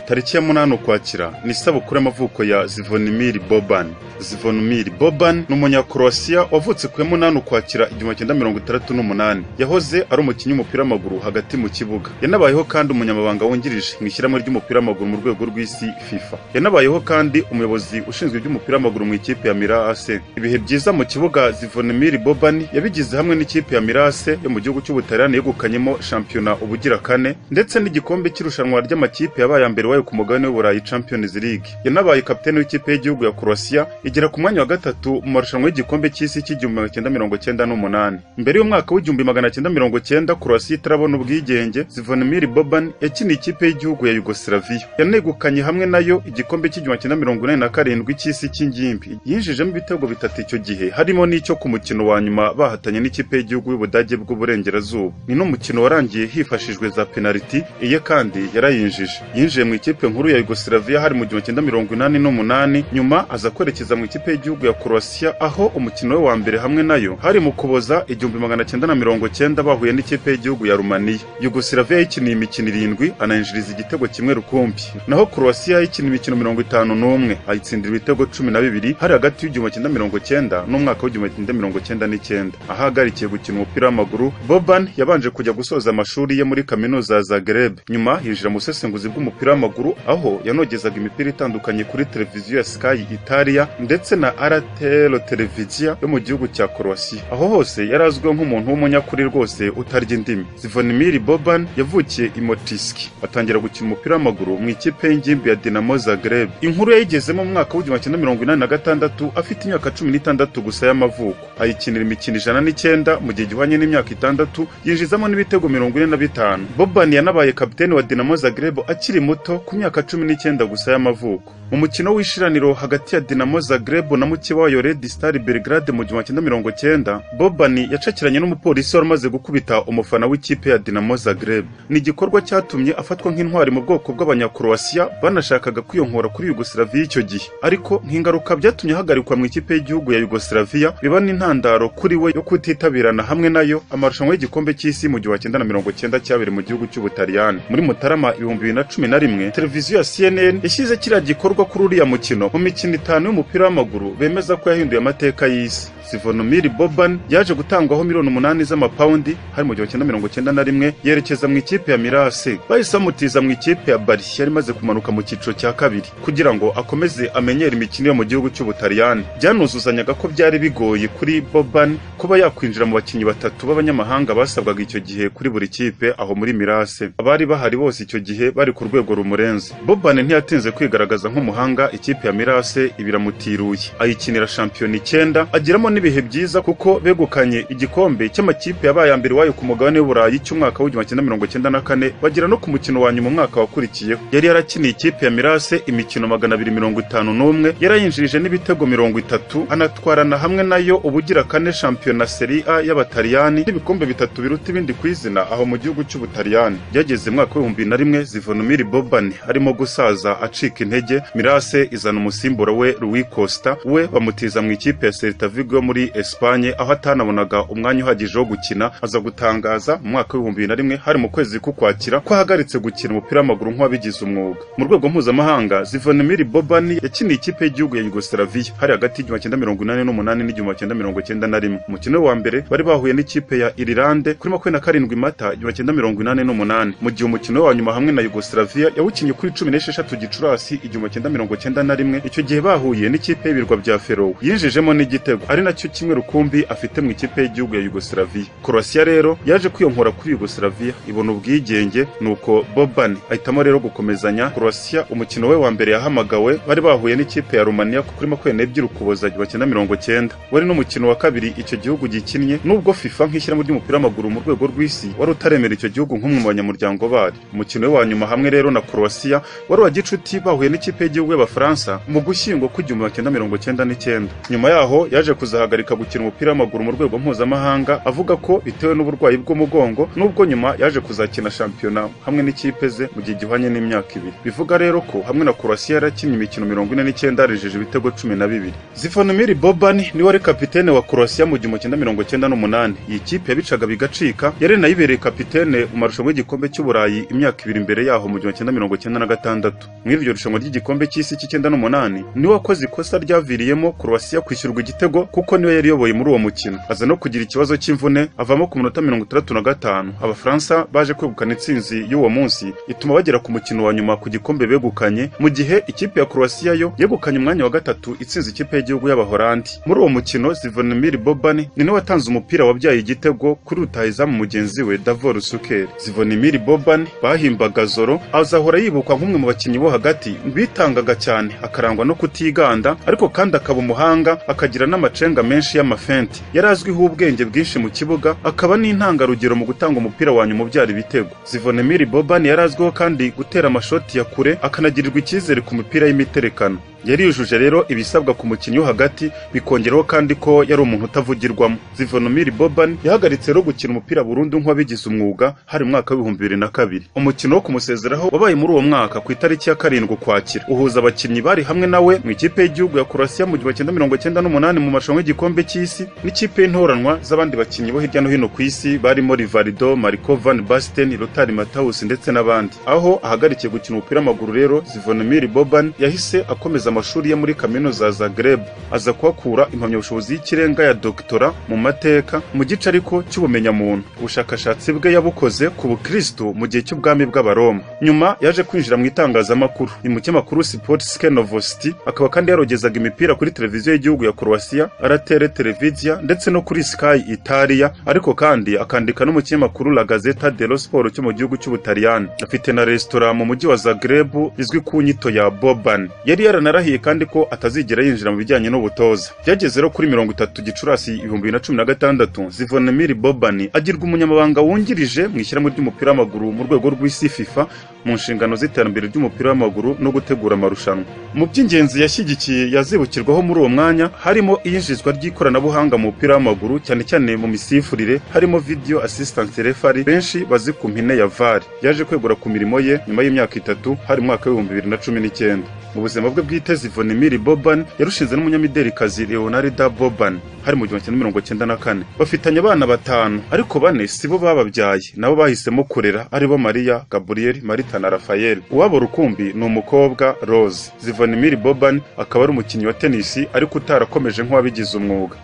tariki ya munani Ukwakira ni isabukuru y'amavuko ya Zvonimir Boban. Zvonimir Boban ni umunyakorowasiya wavutse ku ya munani Ukwakira igihumbi cyenda mirongo itandatu n'umunani. Yahoze ari umukinnyi w'umupira w'amaguru hagati mu kibuga. Yanabayeho kandi umunyamabanga wungirije mu ishyirahamwe ry'umupira w'amaguru mu rwego rw'isi FIFA. Yanabayeho kandi umuyobozi ushinzwe iby'umupira w'amaguru mu ikipe ya Mirase. Ibihe byiza mu kibuga Zvonimir Boban yabigize hamwe n'ikipe ya Mirase yo mu gihugu cy'Ubutaliyani yegukanyemo shampiyona ubugira kane ndetse n'igikombe cy'irushanwa ry'amakipe yabaye aya mbere wayo ku mugabane w'Uburayi Champions League. Yanabaye kapiteni w'ikipe y'igihugu ya Croatia igera ku mwanya wa gatatu mu marushanwa y'igikombe cy'isi cy'igihumbi cyenda mirongo cyenda n'umunani. Mbere y'umwaka w'igihumbi magana cyenda mirongo cyenda Croatia itarabona ubwigenge, Zvonimir Boban yakiniye ikipe y'igihugu ya Yugoslavia. Yanegukanye hamwe nayo igikombe cy'igihumbi cyenda mirongo inani na karindwi cy'isi cy'ingimbi. Yinjijemo ibitego bitatu icyo gihe, harimo n'icyo ku mukino wa nyuma bahatanye n'ikipe y'igihugu y'Ubudage bw'Uburengerazuba. Ni n'umukino warangiye hifashishwe za penaliti, iye kandi yarayinjije. Yinjiye mu ikipe nkuru ya Yugoslavia hari mu gihumbi cyenda mirongo inani n'umunani nyuma aza kwerekeza mu ikipe y'igihugu ya Croatia aho umukino we wa mbere hamwe nayo hari mu kuboza igihumbi magana cyenda na mirongo cyenda bahuye n'ikipe y'igihugu ya Rumania. Yugoslavia yikiniye imikino irindwi anayinjiriza igitego kimwe rukumbi. Naho Croatia yikina imikino mirongo itanu n'umwe ayitsindira ibitego cumi na bibiri hari hagati y'igihumbi cyenda mirongo cyenda n'umwaka w'igihumbi cyenda mirongo cyenda n'icyenda. Ahagarikiye gukina umupira w'amaguru Boban yabanje kujya gusoza amashuri ye muri kaminuza ya Zagreb. Nyuma yinjira mu busesenguzi bw'umupira w'umupira w'amaguru aho yanogezaga imipira itandukanye kuri televiziyo ya Sky Italia ndetse na RTL Televizia yo mu gihugu cya Croatia aho hose yari azwiho nk'umuntu w'umunyakuri rwose utarya indimi Zvonimir Boban yavukiye i Motiski atangira gukina umupira w'amaguru mu ikipe y'ingimbi ya Dinamo Zagreb inkuru yayigezemo mu mwaka w'igihumbi cyenda mirongo inani na gatandatu afite imyaka cumi n'itandatu gusa y'amavuko ayikinira imikino ijana n'icyenda mu gihe gihwanye n'imyaka itandatu yinjizamo n'ibitego mirongo ine na bitanu Boban yanabaye kapiteni wa Dinamo Zagreb akiri muto ku myaka cumi n'icyenda gusa y'amavuko mu mukino w'ishiraniro hagati ya Dinamo Zagreb na mukiba wayo Red Star Belgrade mu gihumbi cyenda mirongo cyenda Boban yacakiranye n'umupolisi wari umaze gukubita umufana w'ikipe ya Dinamo Zagreb ni igikorwa cyatumye afatwa nk'intwari mu bwoko bw'abanyakroatia banashakaga kwiyonkora kuri Yugoslavia icyo gihe ariko nk'ingaruka byatumye ahagarikwa mu ikipe y'igihugu ya Yugoslavia biba n'intandaro kuri we yo kutitabirana hamwe nayo amarushanwa y'igikombe cy'isi mu gihumbi cyenda na mirongo cyenda cyabereye mu gihugu cy'Ubutaliyani muri Mutarama ibihumbi bibiri na cumi na rimwe televiziyo ya CNN yashyize kiriya gikorwa kuri uriya mukino mu mikino itanu y'umupira w'amaguru bemeza ko yahinduye amateka y'isi Sivonomiri Boban yaje gutangwaho miliyoni umunani z'amapawundi hari mu gihumbi cyenda mirongo cyenda na rimwe yerekeza mu ikipe ya Mirase bahise bamutiza mu ikipe ya Bari yari imaze kumanuka mu cyiciro cya kabiri kugira ngo akomeze amenyere imikino yo mu gihugu cy'Ubutaliyani byanuzuzanyaga ko byari bigoye kuri Boban kuba yakwinjira mu bakinnyi batatu b'abanyamahanga basabwaga icyo gihe kuri buri kipe aho muri Mirase abari bahari bose icyo gihe bari ku rwego rumurenze Boban ntiyatinze kwigaragaza nk'umuhanga ikipe ya Mirase ibiramutiruye ayikinira shampiyona icyenda agiramo n'ibihe byiza kuko begukanye igikombe cy'amakipe yabaye aya mbere wayo ku mugabane w'Uburayi cy'umwaka w'igihumbi cyenda mirongo cyenda na kane bagera no ku mukino wa nyuma umwaka wakurikiyeho yari yarakiniye ikipe ya Mirase imikino magana abiri mirongo itanu n'umwe yarayinjirije n'ibitego mirongo itatu anatwarana hamwe nayo ubugira kane shampiyona Serie A y'Abataliyani n'ibikombe bitatu biruta ibindi ku izina aho mu gihugu cy'Ubutaliyani byageze mwaka w'ibihumbi na rimwe Zvonimir Boban arimo gusaza acika intege Mirase izana umusimbura we Rui Costa we bamutiza mu ikipe ya Celta Vigo muri Espagne aho atanabonaga umwanya uhagije wo gukina aza gutangaza mu mwaka w'ibihumbi bibiri na rimwe hari mu kwezi k'ukwakira ko ahagaritse gukina umupira w'amaguru nk'uwabigize umwuga mu rwego mpuzamahanga Zvonimir Boban yakiniye ikipe y'igihugu ya Yugoslavia hari hagati y'igihumbi cyenda mirongo inani n'umunani n'igihumbi cyenda mirongo cyenda na rimwe umukino wa mbere bari bahuye n'ikipe ya Irilande kuri makumyabiri na karindwi Mata igihumbi cyenda mirongo inani n'umunani mu gihe umukino wa nyuma hamwe na Yugoslavia yawukinnye kuri cumi n'esheshatu Gicurasi igihumbi cyenda mirongo cyenda na rimwe icyo gihe bahuye n'ikipe y'ibirwa bya Feroe yinjijemo n'igitego ari nacyo kimwe rukumbi afite mu ikipe y'igihugu ya Yugoslavia. Croatia rero yaje kwiyonkora kuri Yugoslavia ibona ubwigenge nuko Boban ahitamo rero gukomezanya Croatia umukino we wa mbere yahamagawe bari bahuye n'ikipe ya Romania kuri makumyabiri n'ebyiri Ukuboza igihumbi cyenda mirongo cyenda wari n'umukino wa kabiri icyo gihugu gikinnye nubwo FIFA nk'ishyirahamwe ry'umupira w'amaguru mu rwego rw'isi wari utaremera icyo gihugu nk'umwe mu banyamuryango bari umukino we wa nyuma hamwe rero na Croatia wari uwa gicuti bahuye n'ikipe b'igihugu y'Abafaransa mu Gushyingo kw'igihumbi magana cyenda mirongo cyenda n'icyenda nyuma yaho yaje kuzahagarika gukina umupira w'amaguru mu rwego mpuzamahanga avuga ko bitewe n'uburwayi bw'umugongo nubwo nyuma yaje kuzakina shampiyona hamwe n'ikipe ze mu gihe gihwanye n'imyaka ibiri bivuga rero ko hamwe na Croatia yarakinnye imikino mirongo ine n'icyenda yarengeje ibitego cumi na bibiri Zivanomir Boban niwe wari kapitene wa Croatia mu gihumbi cyenda mirongo cyenda n'umunani iyi kipe yabicaga bigacika yari nayibereye kapitene mu marushanwa y'igikombe cy'uburayi imyaka ibiri imbere yaho mu gihumbi cyenda mirongo cyenda na gatandatu muri iryo rushanwa ry'igikombe cy'isi cy'icyenda n'umunani niwe wakoze ikosa ryaviriyemo Croatia kwishyurwa igitego kuko niwe yari yoboye muri uwo mukino aza no kugira ikibazo cy'imvune avamo ku minota mirongo itandatu na gatanu abafaransa baje kwegukana intsinzi y'uwo munsi ituma bagera ku mukino wa nyuma ku gikombe begukanye mu gihe ikipe ya Croatia yo yegukanye umwanya wa gatatu itsinze ikipe y'igihugu y'Abahorandi muri uwo mukino Zivanomir Boban ni nawe watanze umupira wabyaye igitego kuri rutahizamu mugenzi we Davor Suker Zivanomir Boban bahimbaga Zoro azahora yibukwa nk'umwe mu bakinnyi bo hagati bitangaga cyane akarangwa no kutiganda ariko kandi akaba umuhanga akagira n'amacenga menshi y'amafenti yari azwiho ubwenge bwinshi mu kibuga akaba n'intangarugero mu gutanga umupira wa nyuma ubyara ibitego Zivanomir Boban yari azwiho kandi gutera amashoti ya kure akanagirirwa icyizere ku mipira y'imiterekano yari yujuje rero ibisabwa ku mukinnyi wo hagati bikongeraho kandi ko yari umuntu utavugirwamo Zivanomir Boban yahagaritse rero gukina umupira burundu nk'uwabigize umwuga hari mu mwaka w'ibihumbi bibiri na kabiri umukino wo kumusezeraho wabaye muri uwo mwaka ku itariki ya karindwi ukwakira uhuza abakinnyi bari hamwe nawe mu ikipe y'igihugu ya Croatia mu gihumbi cyenda mirongo cyenda n'umunani mu marushanwa y'igikombe cy'isi n'ikipe y'intoranwa z'abandi bakinnyi bo hirya no hino ku isi barimo Rivaldo Marko van Basten Rotari Mataus ndetse n'abandi aho ahagarikiye gukina umupira w'amaguru rero Zivanomir Boban yahise akomeza amashuri ye muri kaminuza ya Zagreb aza kuhakura impamyabushobozi y'ikirenga ya doktora mu mateka mu gice ariko cy'ubumenyamuntu ubushakashatsi bwe yabukoze ku bukristo mu gihe cy'ubwami bw'abaroma nyuma yaje kwinjira mu itangazamakuru mu kinyamakuru Sportske Novosti akaba kandi yarogezaga imipira kuri televiziyo y'igihugu ya Croatia Aratere Televizia ndetse no kuri Sky Italia ariko kandi akandika no mu kinyamakuru La Gazzetta dello Sport cyo mu gihugu cy'Ubutaliyani afite na resitora mu mujyi wa Zagreb izwi ku nyito ya Boban yari yaranarahiye yarahiye kandi ko atazigera yinjira mu bijyanye n'ubutoza byageze rero kuri mirongo itatu gicurasi ibihumbi bibiri na cumi na gatandatu zivonemiri bobani agirwa umunyamabanga wungirije mu ishyirahamwe ry'umupira w'amaguru mu rwego rw'isi fifa mu nshingano z'iterambere ry'umupira w'amaguru no gutegura amarushanwa mu by'ingenzi yashyigikiye yazibukirwaho muri uwo mwanya harimo iyinjizwa ry'ikoranabuhanga mu mupira w'amaguru cyane cyane mu misifurire harimo video assistance referee benshi bazi ku mpine ya var yaje kwegura ku mirimo ye nyuma y'imyaka itatu hari mu mwaka w'ibihumbi bibiri na cumi n'icyenda mu buzima bwe bwite Zivonemir Boban yarushinze n'umunyamiderikazi Leonarda Boban hari mu gihumbi mirongo cyenda na kane bafitanye abana batanu ariko bane sibo bababyaye nabo bahisemo kurera aribo Maria Gabriel Marita na Rafael uwabo rukumbi ni umukobwa Rose Zivonemir Boban akaba ari umukinnyi wa tennis ariko utarakomeje nk'uwabigize umwuga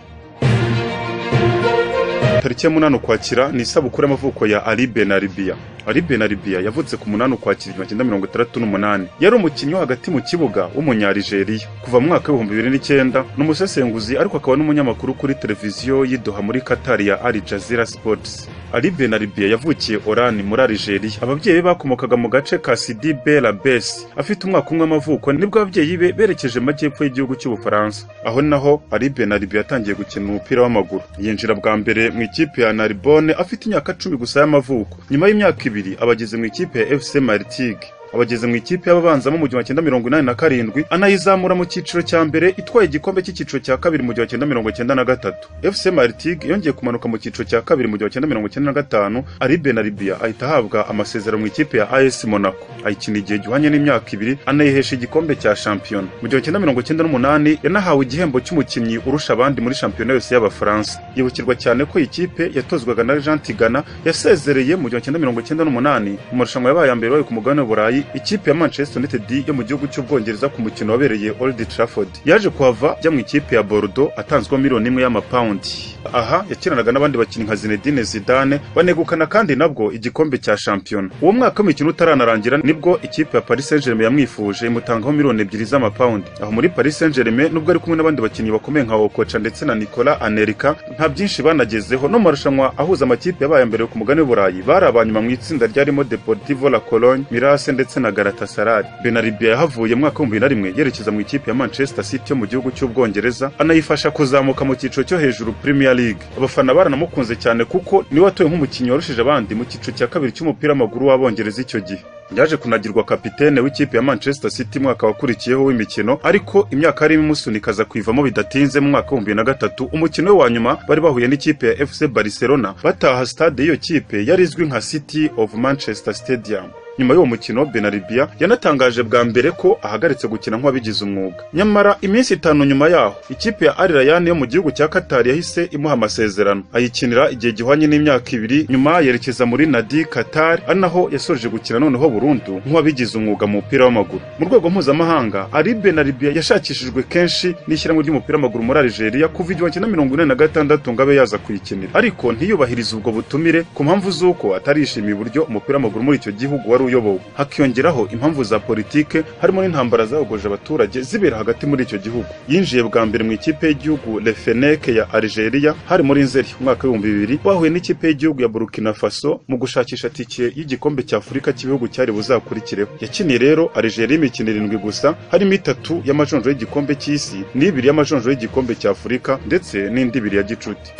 tariki ya munani ukwakira ni isabukuru y'amavuko ya Ali Benaribia Ali Benaribia yavutse ku munani ukwakira igihumbi cyenda mirongo itandatu n'umunani yari umukinnyi wo hagati mu kibuga w'umunyarigeriya kuva mu mwaka w'ibihumbi bibiri n'icyenda ni umusesenguzi ariko akaba n'umunyamakuru kuri televiziyo y'idoha muri Qatar ya Al Jazeera Sports Ali Benaribia yavukiye Oran muri Algeria ababyeyi be bakomokaga mu gace ka Sidi Bela Bes afite umwaka umwe w'amavuko nibwo ababyeyi be berekeje amajyepfo y'igihugu cy'Ubufaransa aho naho Ali Benaribia yatangiye gukina umupira w'amaguru yinjira bwa mbere mu ikipe ya Narbonne afite imyaka cumi gusa y'amavuko nyuma y'imyaka ibiri abageze mu ikipe ya FC Martigues abageze mu ikipe y'ababanzamo mu gihumbi cyenda mirongo inani na karindwi anayizamura mu cyiciro cya mbere itwaye igikombe cy'icyiciro cya kabiri mu gihumbi cyenda mirongo cyenda na gatatu FC Martigues yongeye kumanuka mu cyiciro cya kabiri mu gihumbi cyenda mirongo cyenda na gatanu ari Benaribia ahita ahabwa amasezerano mu ikipe ya AS Monaco ayikina igihe gihwanye n'imyaka ibiri anayihesha igikombe cya shampiyona mu gihumbi cyenda mirongo cyenda n'umunani yanahawe igihembo cy'umukinnyi urusha abandi muri shampiyona yose y'Abafaransa yibukirwa cyane ko ikipe yatozwaga na Jean Tigana yasezereye mu gihumbi cyenda mirongo cyenda n'umunani mu marushanwa yabaye ya mbere wayo ku mugabane w'Uburayi ikipe ya Manchester United yo mu gihugu cy'Ubwongereza ku mukino wabereye Old Trafford yaje kuhava ajya mu ikipe ya Bordeaux atanzweho miliyoni imwe y'amapawundi aha yakinanaga n'abandi bakinnyi nka Zinedine Zidane banegukana kandi nabwo igikombe cya shampiyona uwo mwaka w'imikino utaranarangira nibwo ikipe ya Paris Saint-Germain yamwifuje imutangaho miliyoni ebyiri z'amapawundi aho muri Paris Saint-Germain nubwo ari kumwe n'abandi bakinnyi bakomeye nka Okocha ndetse na Nicolas Anelka nta byinshi banagezeho no marushanwa ahuza amakipe yabaye mbere ku mugani w'Uburayi bari abanyuma mu itsinda ryarimo Deportivo La Cologne Mirase ndetse na Galatasaray Benaribia yahavuye mwaka w'ibihumbi na rimwe yerekeza mu ikipe ya Manchester City yo mu gihugu cy'Ubwongereza anayifasha kuzamuka mu cyiciro cyo hejuru Premier League abafana baranamukunze cyane kuko niwe watowe nk'umukinnyi warushije abandi mu cyiciro cya kabiri cy'umupira w'amaguru w'Abongereza icyo gihe yaje kunagirwa kapitene w'ikipe ya Manchester City mwaka wakurikiyeho w'imikino ariko imyaka yarimo imusunika aza kwivamo bidatinze mu mwaka w'ibihumbi na gatatu umukino we wa nyuma bari bahuye n'ikipe ya FC Barcelona bataha stade y'iyo kipe yari izwi nka City of Manchester Stadium nyuma y'uwo mukino benaribia yanatangaje bwa mbere ko ahagaritse gukina nk'uwabigize umwuga nyamara iminsi itanu nyuma yaho ikipe ya Al Rayyan yo mu gihugu cya Qatar yahise imuha amasezerano ayikinira igihe gihwanye n'imyaka ibiri nyuma yerekeza muri Nadi Qatar ari naho yasoje gukina noneho burundu nk'uwabigize umwuga mu mupira w'amaguru mu rwego mpuzamahanga Ali Benaribia yashakishijwe kenshi n'ishyirahamwe ry'umupira w'amaguru muri Algeria kuva igihumbi kimwe na mirongo ine na gatandatu ngo abe yaza kuyikinira ariko ntiyubahirize ubwo butumire ku mpamvu z'uko atarishimiye uburyo umupira w'amaguru muri icyo gihugu wari uyobowe hakiyongeraho impamvu za politike harimo n'intambara zahogoje abaturage zibera hagati muri icyo gihugu yinjiye bwa mbere mu ikipe y'igihugu Lefenek ya Algeria hari muri Nzeri umwaka w'ibihumbi bibiri bahuye n'ikipe y'igihugu ya Burkina Faso mu gushakisha tike y'igikombe cya Afurika cy'ibihugu cyari buzakurikireho yakiniye rero Algeria imikino irindwi gusa harimo itatu y'amajonjoro y'igikombe cy'isi n'ibiri y'amajonjoro y'igikombe cya Afurika ndetse n'indi ibiri ya gicuti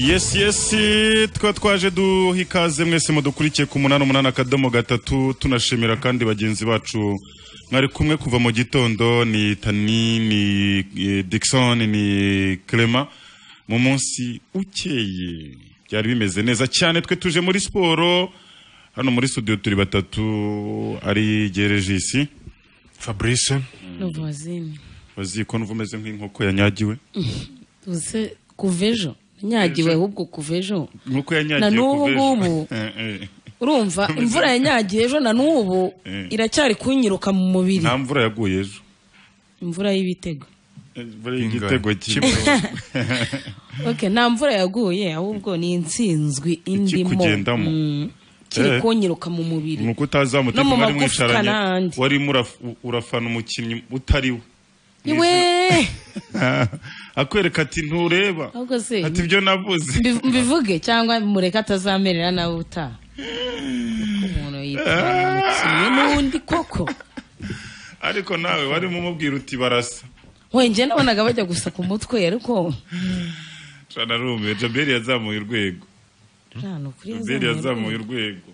yes yes twa twaje duha ikaze mwese mudukurikiye ku munani umunani akadomo gatatu tunashimira kandi bagenzi bacu mwari kumwe kuva mu gitondo ni tani ni eh, dickson ni clement mu munsi ukeye byari bimeze neza cyane twe tuje muri siporo hano muri studio turi batatu ari gerejisi fabrice n'ubuzima bazi ko numva umeze nk'inkoko yanyagiwe uze kuva ejo nanyagiwe ahubwo kuva ejo nk'uko yanyagiwe Na n'ubu kuva ejo. ngubu. Eh, eh. urumva imvura yanyagiye ejo na n'ubu Eh. iracyari kunyiruka mu mubiri nta mvura yaguye ejo imvura y'ibitego bari igitego kimwe kimwe. ok nta mvura yaguye ahubwo ni insinzwi indimo kugendamo. Mm, kiri Eh. kunyiruka mu mubiri nuko utazamuye No mu umutima wari magufwa mwicaranye n'ahandi. warimo uraf- urafana umukinnyi utari we niwe akwereka ati ntureba ahubwo se ati ibyo navuze mbi- mbivuge cyangwa mureke atazamerera nawe utaha kuko umuntu yitwara umukinnyi n'undi koko ariko nawe warimo umubwira uti barasa wenge nabonaga bajya gusa ku mutwe ariko narumiwe jaberi yazamuye urwego nta nukuri jaberi yazamuye yazamuye urwego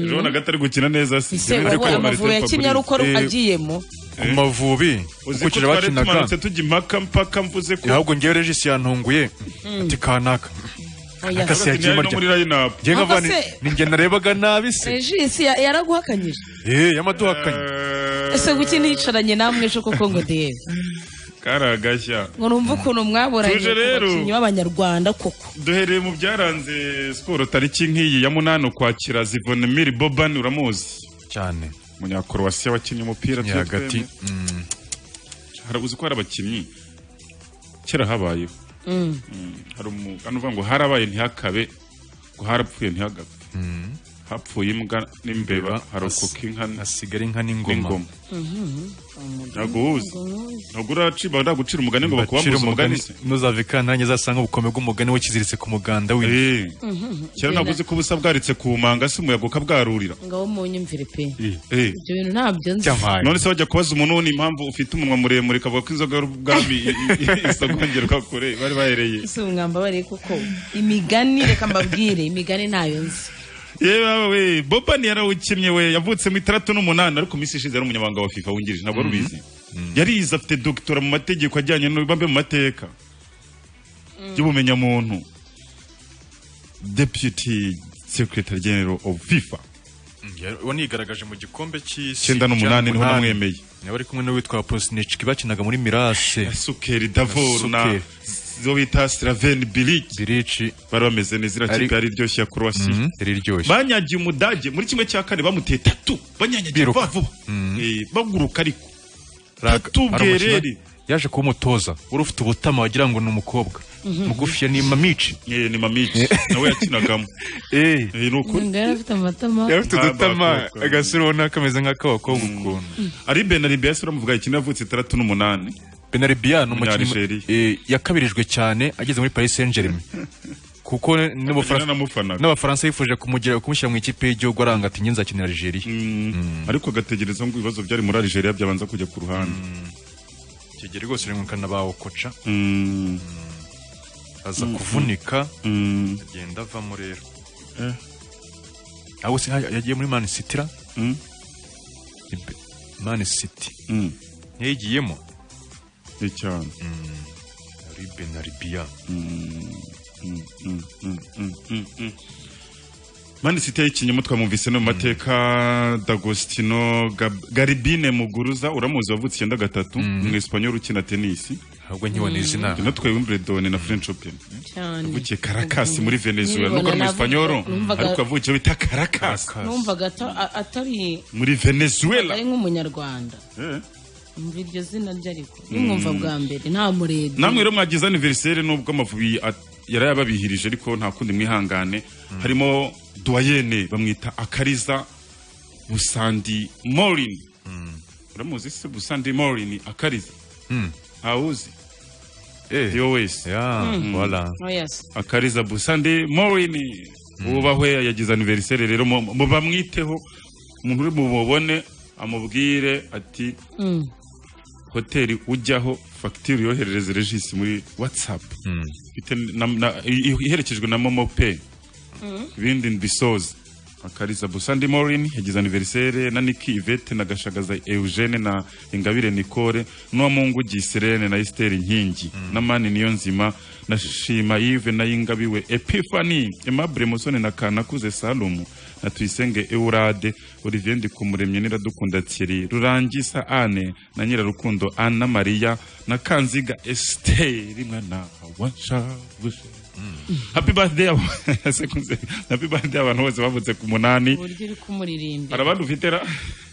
ejo wonaga atari gukina neza si ese ubu amavubi yakinnye ari uko Eh, agiyemo mu mavubi uzi ko ubukira twari bakinaga tumanutse tujya impaka mpaka mvuze ko ahubwo ngewe regisi yantunguye ati kanaka Oya. Akase- Hagati yagiye nari no marya. muri line-up. ngewe Ahubwo nkava se- ninjye narebaga nabi se regisi ya- yaraguhakanyije eh yamaduhakanye Eh, ese guki nicaranye namwe ejo koko ngo ndebe kari agashya ngo numve ukuntu mwaboranye Tuje ku rero. bakinnyi b'abanyarwanda koko duhereye mu byaranze siporo tariki nk'iyi ya munani ukwakira zivonemiri bobani uramuzi cyane umunyakorowasiya wakinnye umupira ni turi hagati twembi. Hari- uzi ko hari abakinnyi kera habayeho Mm. Mm, hari umugani uvuga ngo harabaye ntihakabe ngo harapfuye ntihagabe hapfuye imbwa n'imbeba harokoka inka n- hasigara inka n'ingoma n'ingoma naguhuza ntabwo uraciba ndagucira umugani ngo bacira bakubamuze umugani umugani se ntuzavika nanjye azasanga ubukome bw'umugani we kiziritse ku muganda we Eh, kera ntabwo uzi ko ubusa bwaritse ku manga se umuyaga ukabwarurira ngaho munyumvire pe Eh. ibyo bintu ntabyo nzi cyamaye none se wajya kubaza umuntu ni impamvu ufite umunwa muremure kavuga ko inzoga y'ubwami isagongerwa kure bari bahereye si umwambabare koko imigani reka mbabwire imigani ntayo nzi yewe we bobani yarawukimye we yavutse mu itaratu n'umunani ariko minsi ishize yari umunyamabanga wa fifa wungirije ntabwo wari ubizi yarize afite dogitora mu mategeko ajyanye n'ubambe mu mateka y'ubumenyamuntu deputy secretary general of fifa uwo nigaragaje mu gikombe cy'isi icyenda n'umunani niho namwemeye niba ari kumwe n'uwitwa posnicki bakinaga muri mirase sukeri davor na Sukeri. zo bita slaveni biriki zirici bari bameze neza iriya Ari- kipe yari iryoshye ya croatia riryoshye banyagiye umudage muri kimwe cya kane bamuteye tatu banyanyagiye Biruka. vuba vuba Eh, baguruka ariko Raga- Tatu hari umukino Bwerere. yaje kuba umutoza wari ufite ubutama wagira ngo ni umukobwa mugufiya ni mamici Eh, ni mamici nawe yakinagamo Eh, ni ukuri ngo yarafite amatama yari afite Ah, udutama abakobwa. agasura ubona kameze nk'akabakobwa ukuntu ari benaribe yasura muvuga ikindi yavutse itandatu n'umunani benaribiyan umukinnyi Umunyanigeriya. eh, yakabirijwe cyane ageze muri paris saint germain kuko n'Ubufaransa- naramufanaga n'abafaransa bifuje kumugira kumushyira mu ikipe y'igihugu aranga ati ngenzi akinira algeria ariko agategereza ngo ibibazo byari muri Algeria byabanza kujya ku ruhande kigeri rwose uri mu kana bawo koca Mm, aza kuvunika mm, agenda avamo rero Eh. aho se nka- yagiye muri man city ra mm, Ibe- man city mm. ntiyayigiyemo Ni cyane ari benaribiyan mani site y'ikinyoma twamwumvise no mu mateka d'agostino Gab- garibine muguruza uramuzi wavutse icyenda gatatu mu espanyol ukina tenisi ahubwo ntiwone izina natwaye wimbledon na french open cyane yavukiye karakasi muri venezuela Nkibona nuko ari mu navuga- espanyol numvaga- ariko yavukiye bita karakasi numvaga ata- a- atari muri venezuela ari nk'umunyarwanda Eh. umva iryo zina rye ariko nimwumva bwa mbere nta murebye namwe rero mwagize aniveriseri nubwo amavubi at- yarayababihirije ariko nta kundi mwihangane harimo duwayene bamwita akariza busandi morin uramuzi se busandi morin akariza awuzi eh yo wese ya wala oya se akariza busandi morin wubahwe yagize aniveriseri rero mu- mu- bamwiteho umuntu uri mubone amubwire ati Mm. hoteli ujyaho fagitire yoherereze regisi muri watsapu ifite na- na- i- i- iherekejwe na momo pe ibindi mbisoza akariza busandi morin yagize aniveriseri na niki ivete na gashagaza eugene na ingabire nicole n'uwamungu giserene na esiteri nkingi na mani niyo nzima na shima yive na y'ingabiwe epifani emabure musoni na kanakuze salumu na tuyisenge eurade olivier ndikumuremye n'iradukunda thierry rurangisa ane na nyirarukundo anne na mariya na kanziga esiteri mwana wanshavuje happy birthday abo- sekunze. happy birthday abantu bose bavutse ku munani uburyo uri kumuririmba hari abandi ufite ra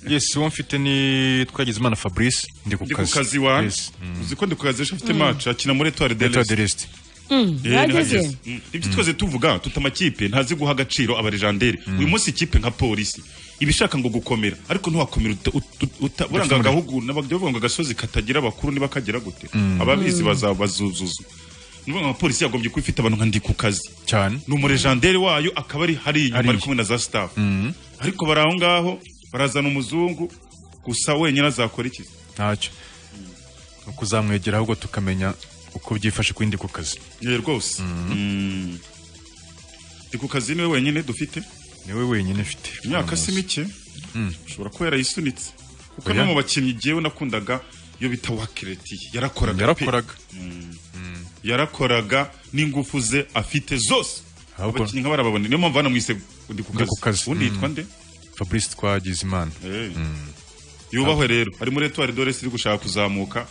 yes uwo mfite ni twagize imana fabrice ndi ku ndi ku kazi kazi wanjye Yes. uzi ko ndi ku kazi ejo afite match akina muri etoile de Leta de l'Est. l'Est. Eh, yageze nihageze. Mm. ibyo twese tuvuga tuta amakipe ntazi guha agaciro abarejandere uyu munsi ikipe nka polisi iba ishaka ngo gukomera ariko ntiwakomera uta- uta- uta- uranga agahugu n'abagabo ngo agasozi katagira abakuru niba kagera gute ababizi bazabazuzuza ni ukuvuga ngo abapolisi yagombye kuba ifite abantu nka ndi ku kazi cyane ni umurejandere wayo akaba ari hari inyuma Hariya. ari kumwe na za staff ariko bari aho ngaho barazana umuzungu gusa wenyine azakora iki ntacyo ni ukuzamwegera ahubwo tukamenya uko byifashe ku yindi ku kazi Eh, rwose Mm. ndi ku kazi niwe wenyine dufite niwe wenyine mfite imyaka si mike ushobora kuba yarayisunitse kuko Oya. no mu bakinnyi jyewe nakundaga iyo bita wakiretiye yarakoraga pe. yarakoraga yarakoraga n'ingufu ze afite zose Ahubwo- abakinnyi nk'abarababone niyo mpamvu hano mwise ndi ku Ndi ku kazi kazi. ubundi yitwa nde fabrice twagize imana Eh. yubahwe rero ari muri etwari dores iri gushaka kuzamuka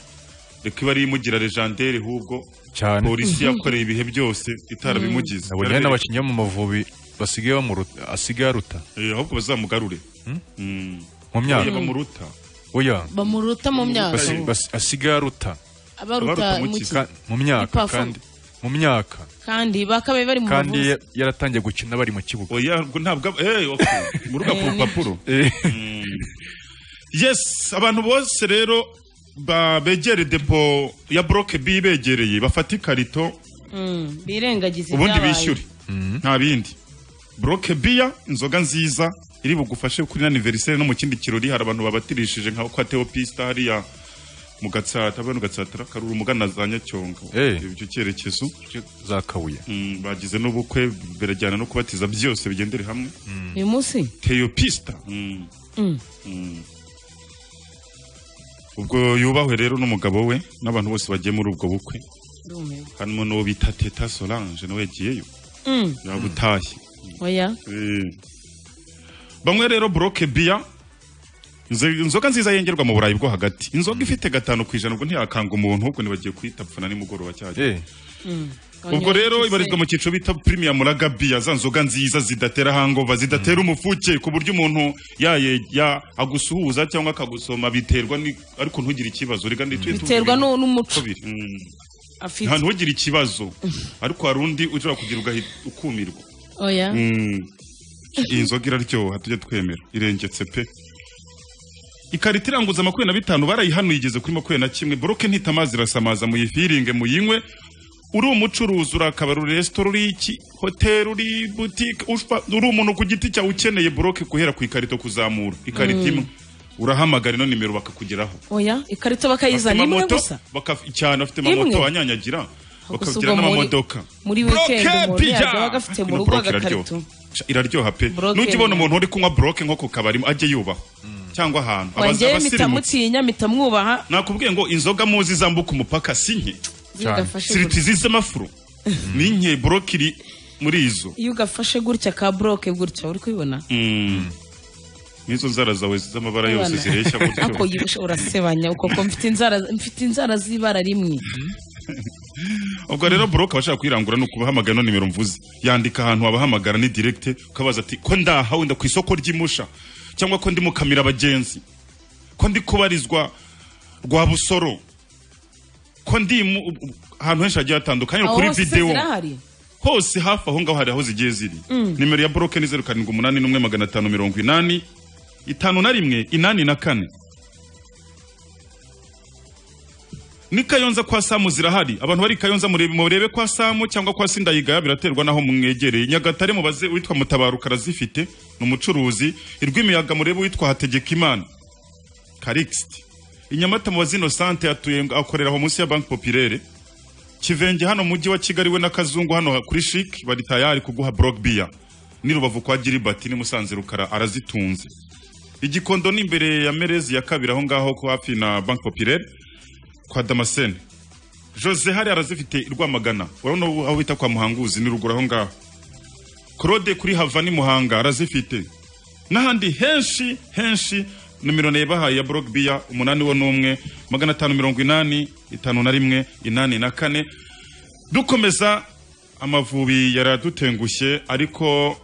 reka iba ari imugira legendere hubwo cyane polisi yakoreye ibihe byose itarabimugize nabonye hari n'abakinnyi bo mu mavubi basigaye bamuruta asigaye aruta Eh, ahubwo bazamugarure Mm. mu Oya, myaka bamuruta oya bamuruta mu myaka Basi- basi- asigaye aruta abaruta abaruta mu mu ki? ki- Ka- mu myaka Ipafu. kandi mu myaka kandi bakabaye bari mu kandi bavuzi ya- yaratangiye gukina bari mu kibuga oya ngo ntabwo aba- eh, okay. muruga ku rupapuro Eh, yes abantu bose rero ba- begere depo ya broke b begereye bafata ikarito Mm, birengagiza ubundi ibyabaye. bishyure nta bindi broke biya inzoga nziza iri bugufashe kuri aniveriseri no mu kindi kirori hari abantu babatirishije nka kwa Theo Pista hariya mu gatsata bano gatsata karuru mugana za Nyacyonga Eh. ibyo cyerekezo za kabuye Mm, bagize n'ubukwe birajyana no kubatiza byose bigendere hamwe uyu munsi Theo Pista Mm. Mm. Mm. ubwo yubahwe rero n'umugabo we n'abantu bose bagiye muri ubwo bukwe ndumiwe harimo n'uwo bita Teta Solange nawe yagiyeyo Mm, yagutashye oya Eh. bamwe rero broke biya nze- inzoga nziza yengerwa mu burayi bwo hagati inzoga ifite gatanu ku ijana ubwo ntiyakanga umuntu ahubwo ntibagiye kuyita pfuna nimugoroba cyajya Eh, ubwo rero ibarizwa mu cyiciro bita premium lager biya za nzoga nziza zidatera hangova zidatera umufuke ku buryo umuntu yaye ya agusuhuza cyangwa akagusoma biterwa ni- ariko ntugire ikibazo rega nditwe biterwa nu- n'umuco afite nta ntugire ikibazo ariko hari undi ushobora kugira ugahi- ukumirwa oya iyi nzoga iraryoha tujye twemera irengetse pe ikarita iranguza makumyabiri na bitanu barayihanuye igeze kuri makumyabiri na kimwe boroke ntita amazi irasamaza muyifiringe muyinywe uri umucuruzi uri akabari uri resitora uri iki hoteli uri butike ushpa- uri umuntu ku giti cyawe ukeneye boroke guhera ku ikarito kuzamura ikarita imwe urahamagara ino nimero bakakugeraho oya ikarita bakayizana imwe amamoto gusa bakaf- cyane afite Imwe? amamoto anyanyagira Gusa ubwo bakagira muri- n'amamodoka muri weekend Broke, umuntu pija! yazaga agafite mu Ino rugo broke agakarito. iraryoha. iraryoha pe Broke nujya ubona ni- umuntu uri kunywa broke nko ku kabari ajye yubaha cyangwa ahantu Abaz- wanjye abasirimutse mitamutinya mitamwubaha nakubwiye ngo inzoga muzi zambuka umupaka si nke iyo Cyane. ugafashe siriti z'amafuru ni nke broke iri muri izo iyo ugafashe gutya ka broke gutya uri kubibona Mm. n'izo nzara zawe z'amabara yose Abana. zireshya ariko gutyo yibushe urasebanya uko ko mfite inzara mfite inzara z'ibara rimwe ubwo rero broke abashaka kwirangura ni ukubahamagara ino nimero mvuze yandika ahantu wabahamagara ni direkite ukabaza ati ko ndaha wenda ku isoko ry'imusha cyangwa ko ndi mu kamira abagenzi ko ndi kubarizwa rwa busoro ko ndi mu ahantu henshi hagiye hatandukanye ni aho kuri hose videwo zirahari hose hafi aho ngaho hari aho zigiye ziri nimero ya boroke ni zeru karindwi umunani n'umwe magana atanu mirongo inani itanu na rimwe inani na kane ni kayonza kwa samu zirahari abantu bari i kayonza murebe murebe kwa samu cyangwa kwa sindayigaya biraterwa n'aho mwegereye nyagatare mubaze uwitwa mutabaruka arazifite ni umucuruzi irw'imiyaga murebe uwitwa hategekimana karikisiti i nyamata mubaze inosante atuye akorera aho munsi ya banki popirere kivenge hano mu mujyi wa kigali we na kazungu hano kuri shik bari tayari kuguha brock beer ni rubavu kwa giribati ni musanze rukara arazitunze igikondo ni imbere ya merezi ya kabiri aho ngaho ko hafi na bank populaire kwa damascene jose hari arazifite i rwamagana urabona ubu aho bita kwa muhanguzi ni ruguru aho ngaho claude kuri hava ni muhanga arazifite n'ahandi henshi henshi nimero nayibahaye ya brock beer umunani wo n'umwe magana atanu mirongo inani itanu na rimwe inani na kane dukomeza amavubi yaradutengushye ariko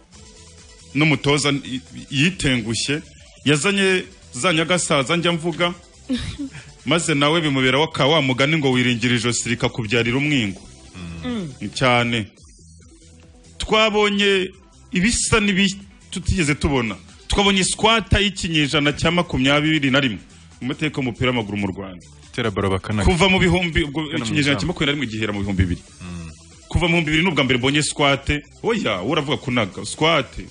n'umutoza y- yitengushye yazanye za nyagasaza njya mvuga maze nawe bimubera wa ka wa mugani ngo wiringira ijosi rikakubyarira umwingo cyane twabonye ibisa n'ibi tutigeze tubona twabonye sikwata y'ikinyejana cya makumyabiri na rimwe mu mateka y'umupira w'amaguru mu rwanda tera baro bakana kuva mu bihumbi ubwo Igana mu ikinyejana cya izamu. makumyabiri na rimwe gihera mu bihumbi bibiri kuva mu bihumbi bibiri n'ubwa mbere mbonye sikwate oya we uravuga kunaga sikwate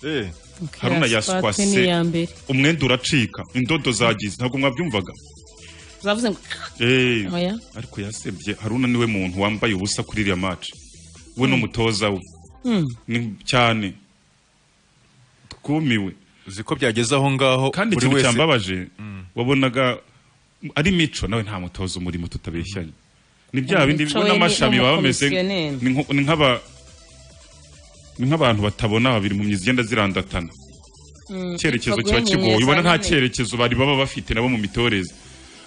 Eh, haruna ya yaswase. squat ni iya mbere umwenda uracika indodo zagize ntabwo mwabyumvaga zavuze ngo Eh, Oya. ariko yasebye haruna niwe muntu wambaye ubusa kuri iriya maci we n'umutoza we Ni cyane twumiwe uzi ko byageze aho ngaho kandi buri ikintu wese cyambabaje wabonaga ari mico nawe nta mutozo umurimo tutabeshyanye ni bya bindi Mico bigo we ni n'amashami baba bameze nk'umukomisiyoneri. ni nko- ni nk'aba ni nk'abantu batabona babiri mu myizigenda zirandatana icyerekezo Baguhe kiba kigoye inyenyeri ubona za nta nyine. cyerekezo bari baba bafite nabo mu mitoreze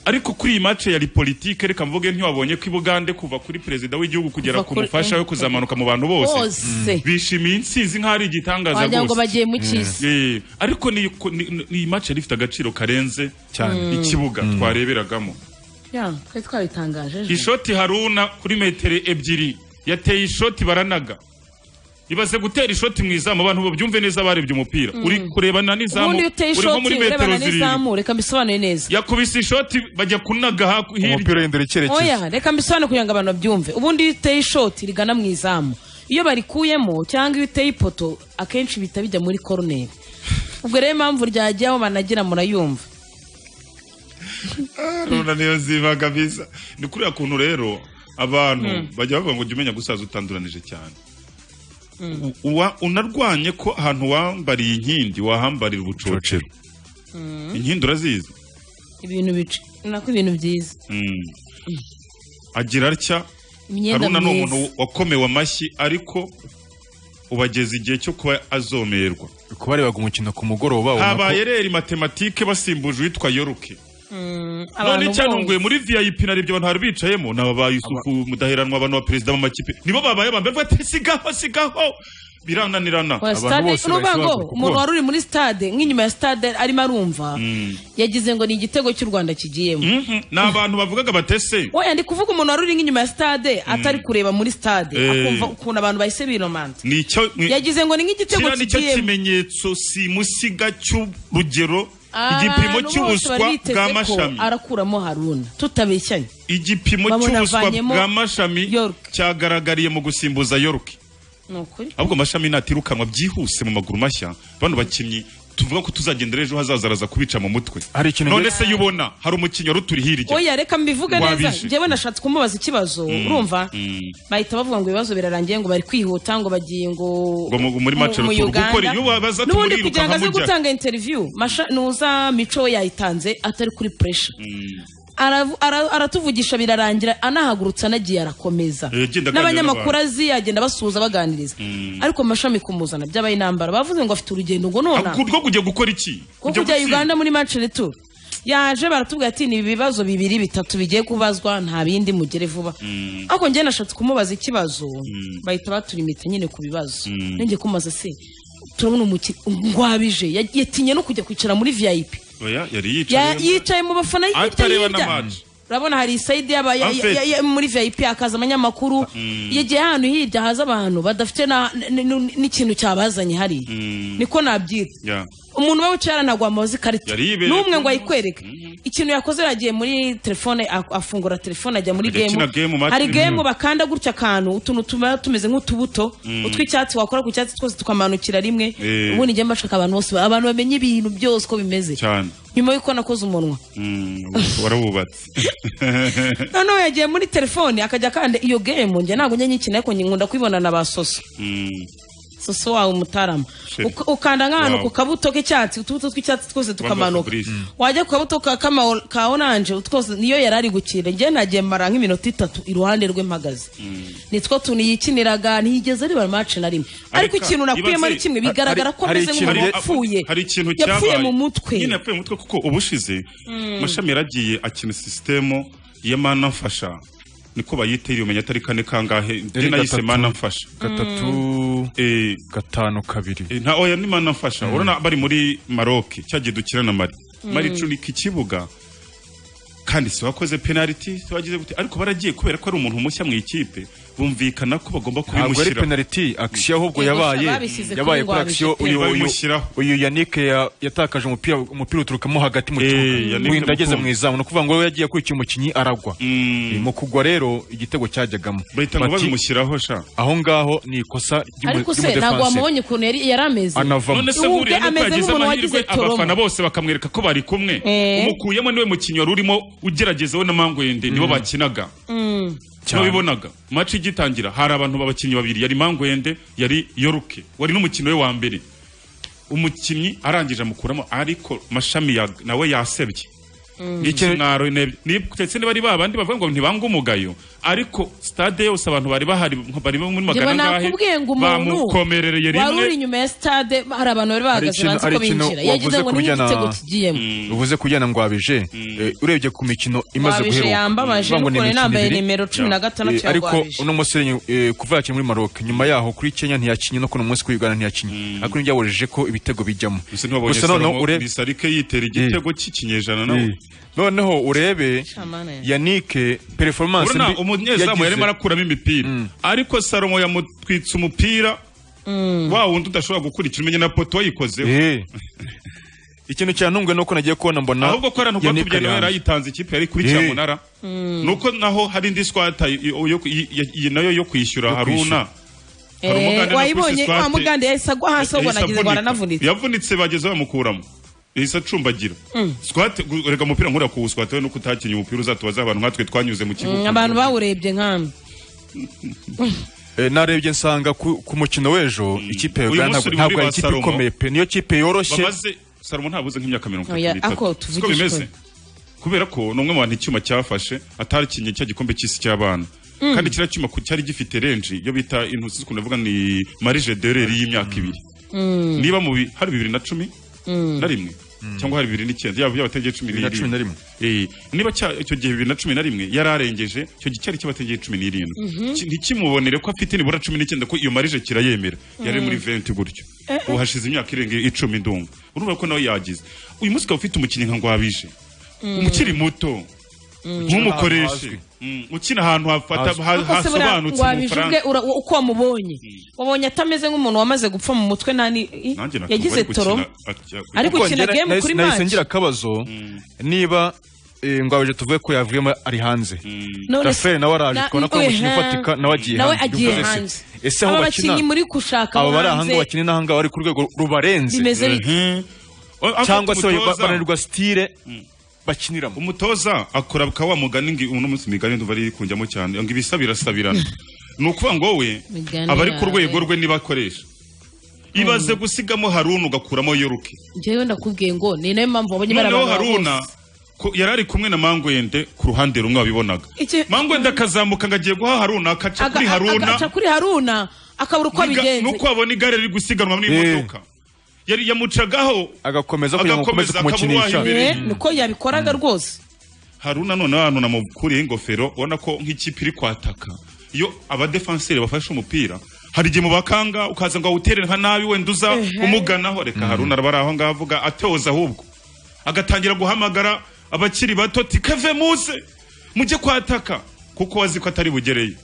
ariko kuri iyi mace yari politike reka mvuge ntiwabonye ko i bugande kuva kuri perezida w'igihugu kugera Kuva ku kuri- mufasha we kuzamuka mu bantu bose bose bishimiye intsinzi nk'aho ari igitangaza wagira ngo rwose bagiye mu cy'isi Eh, ariko ni ni- ni- ni iyi mace yari ifite agaciro karenze cyane ikibuga twareberagamo Ya, twari twabitangaje ejo. ishoti haruna kuri metero ebyiri yateye ishoti baranaga ibaze gutera ishoti mu izamu abantu babyumve neza barebye umupira uri kurebana n'izamu ubundi iyo uteye uri nko ishoti muri metero urebana zirindwi n'izamu reka mbisobanure neza yakubise ishoti bajya kunaga haku- hirya umupira uhindura icyerekezo oya reka mbisobanure kugira ngo abantu babyumve ubundi iyo uteye ishoti rigana mu izamu iyo barikuyemo cyangwa iyo uteye ipoto akenshi bihita bijya muri koroneri ubwo rero impamvu ryagiye aho banagira murayumva haruna niyo zibaga biza ni kuriya kuntu rero abantu bajya bavuga ngo jya umenya gusaza utanduranije cyane U- uwa- unarwanye ko ahantu wambariye inkindi wahambarira ubucocero inkindi urazizi ibintu bice nako ibintu byiza Mm. agira atya imyenda haruna ni myiza umuntu wakomewe amashyi ariko ubageza igihe cyo kuba azomerwa kubarebaga umukino ku mugoroba habaye rero matematike basimbuje uwitwa yoruke abantu none bose. cyantunguye muri vip narebye abantu hari bicayemo ni ababaye isuku mudaheranwa abantu ba perezida b'amakipe nibo babaye aba mbere ati sigaho sigaho birananirana Oya, abantu stade bose n'uvuga ngo bahise bahaguruka umuntu bose. wari uri muri stade nk'inyuma ya stade arimo arumva yagize ngo ni igitego cy'u rwanda kigiyemo Mhm, ni abantu bavugaga batese oya ndi kuvuga umuntu wari uri nk'inyuma ya stade atari kureba muri stade Eh. akumva ukuntu abantu bahise binomanta ni icyo ni- yagize ngo ni nk'igitego kiriya ni cyo kigiyemo kimenyetso simusiga cy'urugero igipimo Abantu bose cy'ubuswa bari biteze bwa ko mashami arakuramo haruna tutabeshyanye igipimo cy'ubuswa bamunavanyemo bwa mashami York. cyagaragariye mu gusimbuza york ni ukuri ahubwo mashami natirukanwa byihuse mu maguru mashya bano bakinnyi tuvuga ko tuzagendera ejo hazaza araza kubica mu mutwe Hari ikintu none nge- se iyo ubona hari umukinnyi wari uturi hirya oya reka mbivuge neza Wabishe. njyewe nashatse kumubaza ikibazo urumva mm. bahita bavuga ngo ibibazo birarangiye ngo bari kwihuta ngo bagiye ngo Ngo mu- muri match mu- mu retour. Uganda. Gukora iyo wabaza ati n'ubundi muriruka kugira ngo aze nkamujya. gutanga interview masha nuza mico we yayitanze atari kuri pressure Aravu- ara- aratuvugisha birarangira anahagurutse anagiye arakomeza Eh, agenda aganira n'abanyamakuru n'abantu. azi yagenda basuhuza baganiriza ariko mashami kumuzana byabaye intambara bavuze ngo afite urugendo ngo nona Ahubwo rwo kujya gukora iki ko Kujya kujya gutsinda. uganda muri match retour yaje baratubwira ati ni ibibazo bibiri bitatu bigiye kubazwa nta bindi mugere vuba ariko njye nashatse kumubaza ikibazo bahita baturimita nyine ku bibazo nenge kumaza se turabona umukinnyi ngwabije Ya- yatinye no kujya kwicara muri vip oya yari Ya- yicaye yicaye mu bafana hirya Atareba na hirya match. urabona hari isayidi y'aba- ya- Afet. ya- ya- muri vip hakaza abanyamakuru yegeye ahantu hirya haza abantu badafite na- n- n- n'ikintu cyabazanye hariya niko nabyita Ya. umuntu uba wicaye hano ntabwo wamubaza ikarita Yari yibereye n'umwe ku- ngo ayikwereke ikintu yakoze yagiye muri telefone ak- afungura telefone ajya muri Akajya akina game, gemu match hari irimo. gemu bakanda gutya akantu utuntu tuba tumeze nk'utubuto utw'icyatsi wakora ku cyatsi twose tukamanukira rimwe Eh. ubundi njye mbashaka abantu bose abantu bamenye ibintu byose uko bimeze cyane nyuma y'uko nakoze umunwa Mm, warawubatse noneho yagiye muri telefone akajya akanda iyo gemu njye ntabwo njye nyikina ariko nkunda kuyibona na ba soso Mm, soso wawe umutarama Sheri. Uk- ukanda nk'ahantu Wow. ku kabuto k'icyatsi utubuto tw'icyatsi twose tukamanuka Fabrice. wajya ku kabuto ka, kama, ka oranje twose niyo yari ari gukina njye nagiye mara nk'iminota itatu iruhande rwe mpagaze ni two tuntu yikiniraga ntiyigeze areba mace na rimwe ariko Areka, ikintu nakuyemo ibaze- ari kimwe hari- bigaragara ko hari ameze ikintu nk'umuntu Hari- wapfuye hari ikintu yapfuye cyabaye. mu mutwe nyine yapfuye mu mutwe kuko ubushize mashami yaragiye akina sisitemu ya mana mfasha niko bayitiriye umenya atari kane kangahe Yari njye nayise gatatu. mana mfasha gatatu Eh, gatanu kabiri Eh, nta oya n'imana mfasha urabona bari muri maroc cyagiye dukina na mari mari icunika ikibuga kandi si wakoze penaliti si wagize gute ariko baragiye kubera ko ari umuntu mushya mu ikipe bumvikana ko bagomba ntabwo ari kubimushyira penaliti akisiyo ahubwo Yego, yabaye babisize kuri yabaye kuri Ngwabije akisiyo pe. uyu uyu Babimushyiraho. uyu yanike ya- yatakaje umupira umupira uturukamo hagati mu Eh, kibuga Yannick wenda ageze mu Mukunzi. izamu ni ukuvuga ngo we yagiye akurikiye umukinnyi aragwa Eh, mu kugwa rero igitego cyajyagamo bahita ngo Bati, babimushyiraho sha aho ngaho ni ikosa ry'umu- ariko se ntabwo ry'umudefanse wamubonye ukuntu yari yari ameze anavamo none se Ubu buriya bwe nuko ameze yagize nk'umuntu amahirwe wagize toroma. abafana bose bakamwereka ko bari kumwe Eh. umukuyemo niwe mukinnyi wari urimo ugerageza we na mangwende nibo bakinaga Cyane. ntibibonaga maci igitangira hari abantu b'abakinnyi babiri yari mangwende yari yoruke wari n'umukinnyi we wa mbere umukinnyi arangije amukuramo ariko mashami ya- nawe yasebye ikimwaro inebye ndetse niba ari ba bandi bavuga ngo ntibanga umugayo ariko stade yose abantu bari bahari bari muri Njyewe magana angahe nakubwiye ngo umuntu bamukomerereye wari rimwe uri inyuma ya stade hari abantu bari bahagaze ikintu- banzi hari ko ikintu binjira wavuze yagize ngo ku ni bijyana- igitego kigiyemo uvuze kujyana ngwabije eh, urebye ku mikino imaze Ngwabije guheruka yambabaje, uvuga ngo ni n'ukuntu imikino yambaye ibiri. nimero cumi na Yeah. gatanu Eh, cya ariko Ngwabije. uno musore eh, kuva yakina muri maroc nyuma yaho kuri kenya ntiyakinye no kuno munsi kuri uganda ntiyakinye ariko ntibyabujeje ko ibitego bijyamo gusa ntibabonye Gusa noneho salomo ure- bisarike yitera igitego cy'ikinyejana nawe Eh, noneho urebe Shamana ya- yanike performance urabona mbi umunyezamu yagize. yarimo arakuramo imipira ariko salomo yamutwitse umupira wa wundi udashobora gukurikira umenye na poto yikozeho Eh. ikintu cyantunguye ni uko nagiye kubona mbona ahubwo ko arantu Yannick rwatubye nawe Kayiranga. yarayitanze ikipe yari kuri cyamunara nuko naho hari indi swata y- yo- y- y- nayo yo kwishyura Yo haruna Eh, Hari umugande no wayibonye kwisiswate. wa mugande yahise agwa hasi ahubwo Yahise nagize ngo avunika. aranavunitse yavunitse bageze bamukuramo yahise acumbagira swate gu- reka umupira nkurira kuwuswata we nuko utakinnye umupira uzatubaza abantu nkatwe twanyuze mu Mm, kibuga abantu bawurebye nkami Eh, narebye nsanga ku, ku mukino w'ejo ikipe ya Uyu uganda munsi uri ntabwo muri ari ba ikipe Salomo. ikomeye pe niyo kipe yoroshye bamaze salomo ntabuze nk'imyaka mirongo Oya, itatu n'itatu ako Siko tuvugishwe. bimeze kubera ko ni umwe mu bantu icyuma cyafashe atarikinye cya gikombe cy'isi cy'abana kandi kiriya cyuma ku- cyari gifite renji iyo bita intusi ukuntu bavuga ni marije dereri y'imyaka ibiri niba mu bi- hari bibiri na cumi na rimwe cyangwa hari bibiri n'icyenda yaba yaba ategeye cumi Bibiri na cumi na rimwe. Eh, niba cya- icyo gihe bibiri na cumi na rimwe yararengeje icyo gihe cyari cy'abategeye cumi n'irindwi Ki- ntikimubonere ko afite nibura cumi n'icyenda ko iyo marije kirayemera yari muri venti gutyo ubu hashize imyaka irenga icumi ndumva urumva ko nawe yagize uyu munsi ukaba ufite umukinnyi nka ngwabije umukiri muto ntumukoreshe hazwi. Mm, ukina ahantu hafata Hazwi. ha- Rwose buriya hasobanutse mu wabijubwe bufaransa ura- uko wamubonye wabonye atameze nk'umuntu wamaze gupfa mu mutwe nani i- nanjye nakumva yagize ari toro gukina atya- Ari Kuko gukina njye game nahise- kuri nahise match. ngira akabazo niba eh, ngwabeje tuvuge ko yavuyemo ari hanze none Rafael nawe araje na- kubona ko oye, umukinnyi ha- ufatika nawe agiye nawe hanze. agiye Byumva se- hanze ese aho aba bakina- bakinnyi muri gushaka abo bari ahanga hanze bakina n'ahanga bari ku rwego rubarenze bimeze bite Mhm. O- aho cyangwa se umutoza- bananirwa sitire bakiniramo umutoza akora ka wa mugani ngi uno munsi imigani ndumva ari kunjyamo cyane ngo ibisa birasabirana ni ukuvuga ngo wowe Migani aba ari ku yawe. rwego rwe niba akoresha ibaze gusigamo haruna ugakuramo yoruke njyewe ndakubwiye ngo ni nayo mpamvu wabonye noneho barabara haruna ku- yari ari kumwe na mangwende ku ruhande rumwe wabibonaga Iki- mangwende akazamuka ngo agiye guha haruna akaca Aga- kuri haruna agaca kuri haruna akabura uko Niga- abigenza nuko wabona igare riri gusiganwa n'imodoka yari yamucagaho agakomeza kugira ngo akomeze Agakomeza, akaba kumukinisha uwahimbira. Eh, niko yabikoraga rwose haruna noneho ahantu namukuriye ingofero ubona ko nk'ikipe iri kwataka iyo abadefanseri bafashe umupira hari igihe mubakanga ukaza ngo awutere nka nabi wenda uza umuganaho reka haruna araba ari aho ngaho avuga atoza ahubwo agatangira guhamagara abakiri bato ti kave muze mujye kwataka kuko azi ko atari bugereye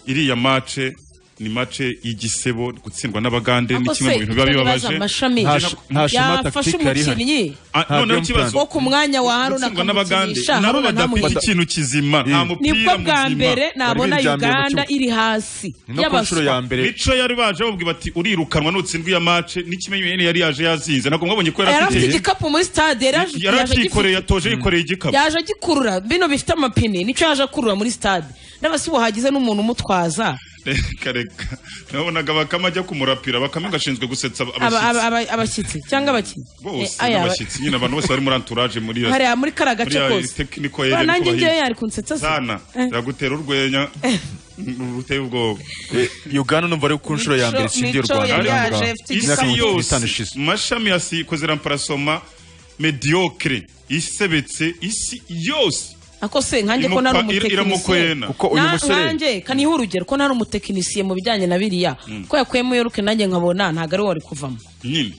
iriya mace ni mace y'igisebo gutsindwa n'abagande ni Ako kimwe mu se, bintu biba icyo nibaza bibabaje amashami Nta sh- nta shema yafashe tactique yari ihari. umukinnyi Ah, Nta noneho game ikibazo plan. wo ku mwanya wa haruna gutsindwa n'abagande akamukinisha nabo haruna badafite ntamugire ikintu kizima nta Ni mupira nibwo bwa muzima. mbere nabona Bari biryamiye mu uganda kibuga. iri hasi no ku nshuro ya mbere mico yari baje babwira bati urirukanwa nutsindwa iya mace n'ikimenyane yari yaje yazinze ntabwo mwabonye ko yari yari afite afite igikapu muri stade yari aje- yari yaje agifite- akikoreye atoje yikoreye igikapu yaje agikurura bino bifite amapine nicyo yaje akurura muri stade n'abasibo hagize n'umuntu umutwaza reka reka nabonaga bakama ajya kumurapira bakame gashinzwe gusetsa ab- Aba- aba- abashyitsi aba- abashyitsi cyangwa abakinnyi bose Eh, aya, aba- n'abashyitsi nyine abantu bose bari muri anturaje muri iyo hariya muri kara gace Muri ya kose technical Ba, area ni nanjye kubahiga. ngewe yari kunsetsa se sana Eh. iragutera urwenya ruteye ubwoba Eh, uganda numva ari ku nshuro ya mbere Mico- tsindiye u Mico rwanda yari n'ahangaha. yaje afite Imyaka isi igikapu. mirongo itanu yose ishize mashami ya sikoze ramparasoma mediocre isebetse isi yose ako se nkanjye ko nari Imupa- ir- umutekinisiye iramukwena kuko uyu Na- musore nkanjye kaniha urugero ko nari umutekinisiye mu bijyanye na biriya ko yakuyemo yoruke nanjye nkabona ntabwo ari we wari kuvamo nyine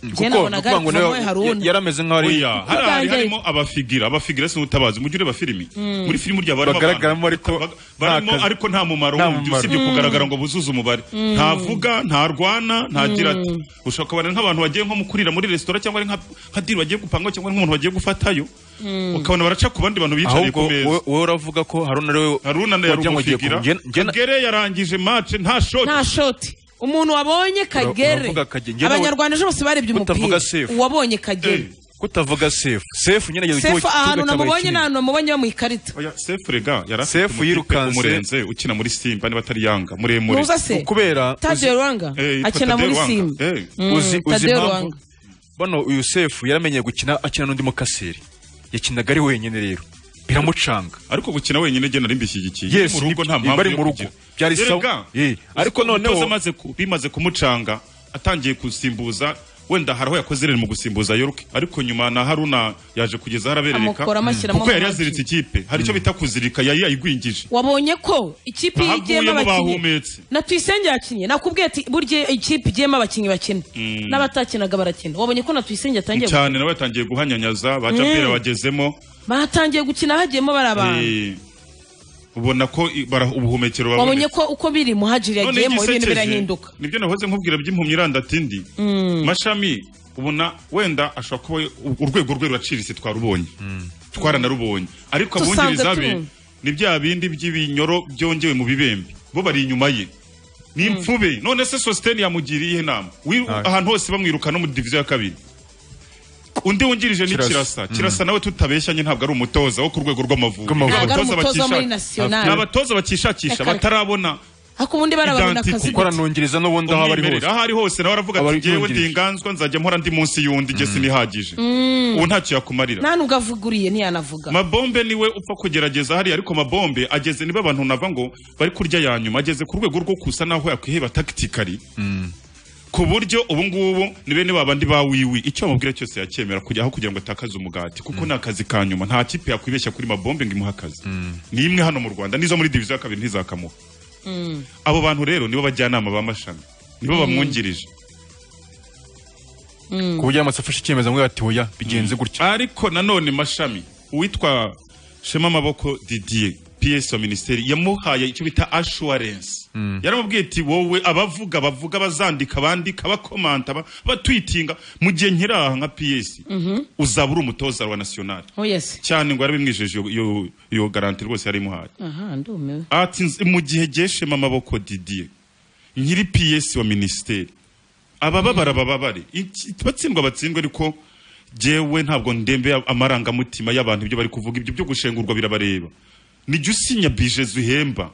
njye kuko nabonaga nukuvuga ari ngo kuvamo we nawe haruna yari ameze nk'aho ari oya hari hari Ubwanjye- harimo abafigira abafigira si ubutabazi mu gihe ureba filimi muri filimi ryaba harimo Bagaragaramo abantu ariko bag- barimo nta kazi- ariko nta mumaro nta wumva mumaro. usibye kugaragara ngo buzuze umubare ntavuga ntarwana ntagira ati ushobora kubona nk'abantu bagiye nko mu kurira muri resitora cyangwa ari nka- nka diri bagiye gupangaho cyangwa ari nk'umuntu bagiye gufatayo ukabona baraca ku bandi bantu biyicariye ahubwo ku meza wowe wowe uravuga ko haruna ariwe haruna na yari wagira ngo ugiye umufigira ku- njye- njye na- kagere yarangije mace nta shoti nta shoti umuntu wabonye kagere uravuga Kagere. Njye nawe- abanyarwanda ejo bose barebye Utavuga umupira safe. uwabonye kagere Eh. kutavuga sefu sefu nyine yageze sefu ahantu namubonye cy'abakinnyi. n'ahantu namubonye bamuyikarita oya sefu rega yari afite Sefu umutipe yirukanse. umurenze ukina muri simba niba atari yanga muremure ntuza se kubera uzi- tadiyo ruwanga Eh, yitwa akina Tadeo muri Rwanga. simba Eh. Mm, uzi uzi Tadeo impamvu Rwanga. bano uyu sefu yaramenyeye gukina akina n'undi mukaseri yakinaga ari wenyine rero biramucanga ariko gukina wenyine gena ari mbishyigikiye Yes, mu rugo ni- nta mpamvu bari yo mu rugo. kugira. Byari Erega, sawa. Eh, ariko uzi ko noneho- umutoza amaze ku- bimaze kumucanga atangiye gusimbuza wenda hari aho yakoze rero mu gusimbuza yoruke ariko nyuma na haruna yaje kugeza aho araberereka Amukora, amushyiramo kuko yari amagi. yaziritse ikipe hari icyo bita kuzirika yari yayigwingije wabonye ko ikipe Aha igiyemo avuyemo abakinnyi bahumetse. na tuyisenge yakinnye nakubwiye ati burya ikipe igiyemo abakinnyi bakina n'abatakinaga barakina wabonye ko na tuyisenge atangiye gukina. cyane nawe yatangiye guhanyanyaza baca mbere bagezemo batangiye gukina hagiyemo bari abantu eh, ubona ko i- bara- ubuhumekero wabonye babonetse ko uko biri muhajiri None yagiyemo ibintu igisekeje, birahinduka nibyo nahoze nkubwira by'impumyi irandatindi mashami ubona wenda ashobora kuba u- urwego rwe ruraciriritse twarubonye twaranarubonye ariko Dusanzwe abungiriza be tubumva. ni bya bindi by'ibinyoro byongewe mu bibembe bo bari inyuma ye ni imfube none se sositeni yamugiriye inama Wi- ahantu hose bamwiruka no muri diviziyo ya kabiri undi wungirije ni Kirasa. kirasa kirasa nawe tutabeshyanye ntabwo ari umutoza wo ku rwego rw'amavubi Rw'Amavubi. ntabwo ari Abatoza umutoza wo muri bakishaka- nasiyonari ni abatoza bakishakisha Reka- batarabona ariko ubundi barababona Identique. akazi kuko aranungiriza n'ubundi aho aba ari umwimerere hose aho ari hose nawe aravuga ati Abari ngewe yungirije. ndi inganzwa nzajya mpora ndi munsi y'undi igese nihagije ubu ntacyo yakumarira nta nubwo avuguriye ntiyanavuga mabombe niwe upfa kugerageza hariya ariko mabombe ageze niba abantu nava ngo bari kurya ya nyuma ageze ku rwego rwo kusa naho yakwiheba takitikari ku buryo ubu ngubu ni bene babandi ba wiwi icyo bamubwira cyose yacyemera kujya aho kugira ngo atakaze umugati kuko ni akazi ka nyuma nta kipe yakwibeshya kuri mabombe ngo imuhe akazi ni imwe hano mu rwanda n'izo muri diviziyo ya kabiri ntizakamuha abo bantu rero nibo bajyanama ba mashami nibo bamwungirije ku buryo yamaze afashe icyemezo amwe ati oya bigenze gutya ariko nanone mashami uwitwa shema amaboko didier ps wa minisiteri yamuhaye icyo bita assurance yaramubwiye ati wowe abavuga bavuga bazandika bandika bakomanta ba- batwitinga mu gihe nkiri aha nka ps uzaba uri umutoza wa nationale yesi cyane ngo yarabimwijeje iyo- iyo- iyo garanti rwose yari imuhaye aha ndumiwe ati nz- mu gihe geshema amaboko didier nyiri ps wa minisiteri abababara bababare Iki- batsindwa batsindwe ariko jewe ntabwo ndembe amarangamutima y'abantu ibyo bari kuvuga ibyo byo gushengurwa birabareba nijya usinya bije zuhemba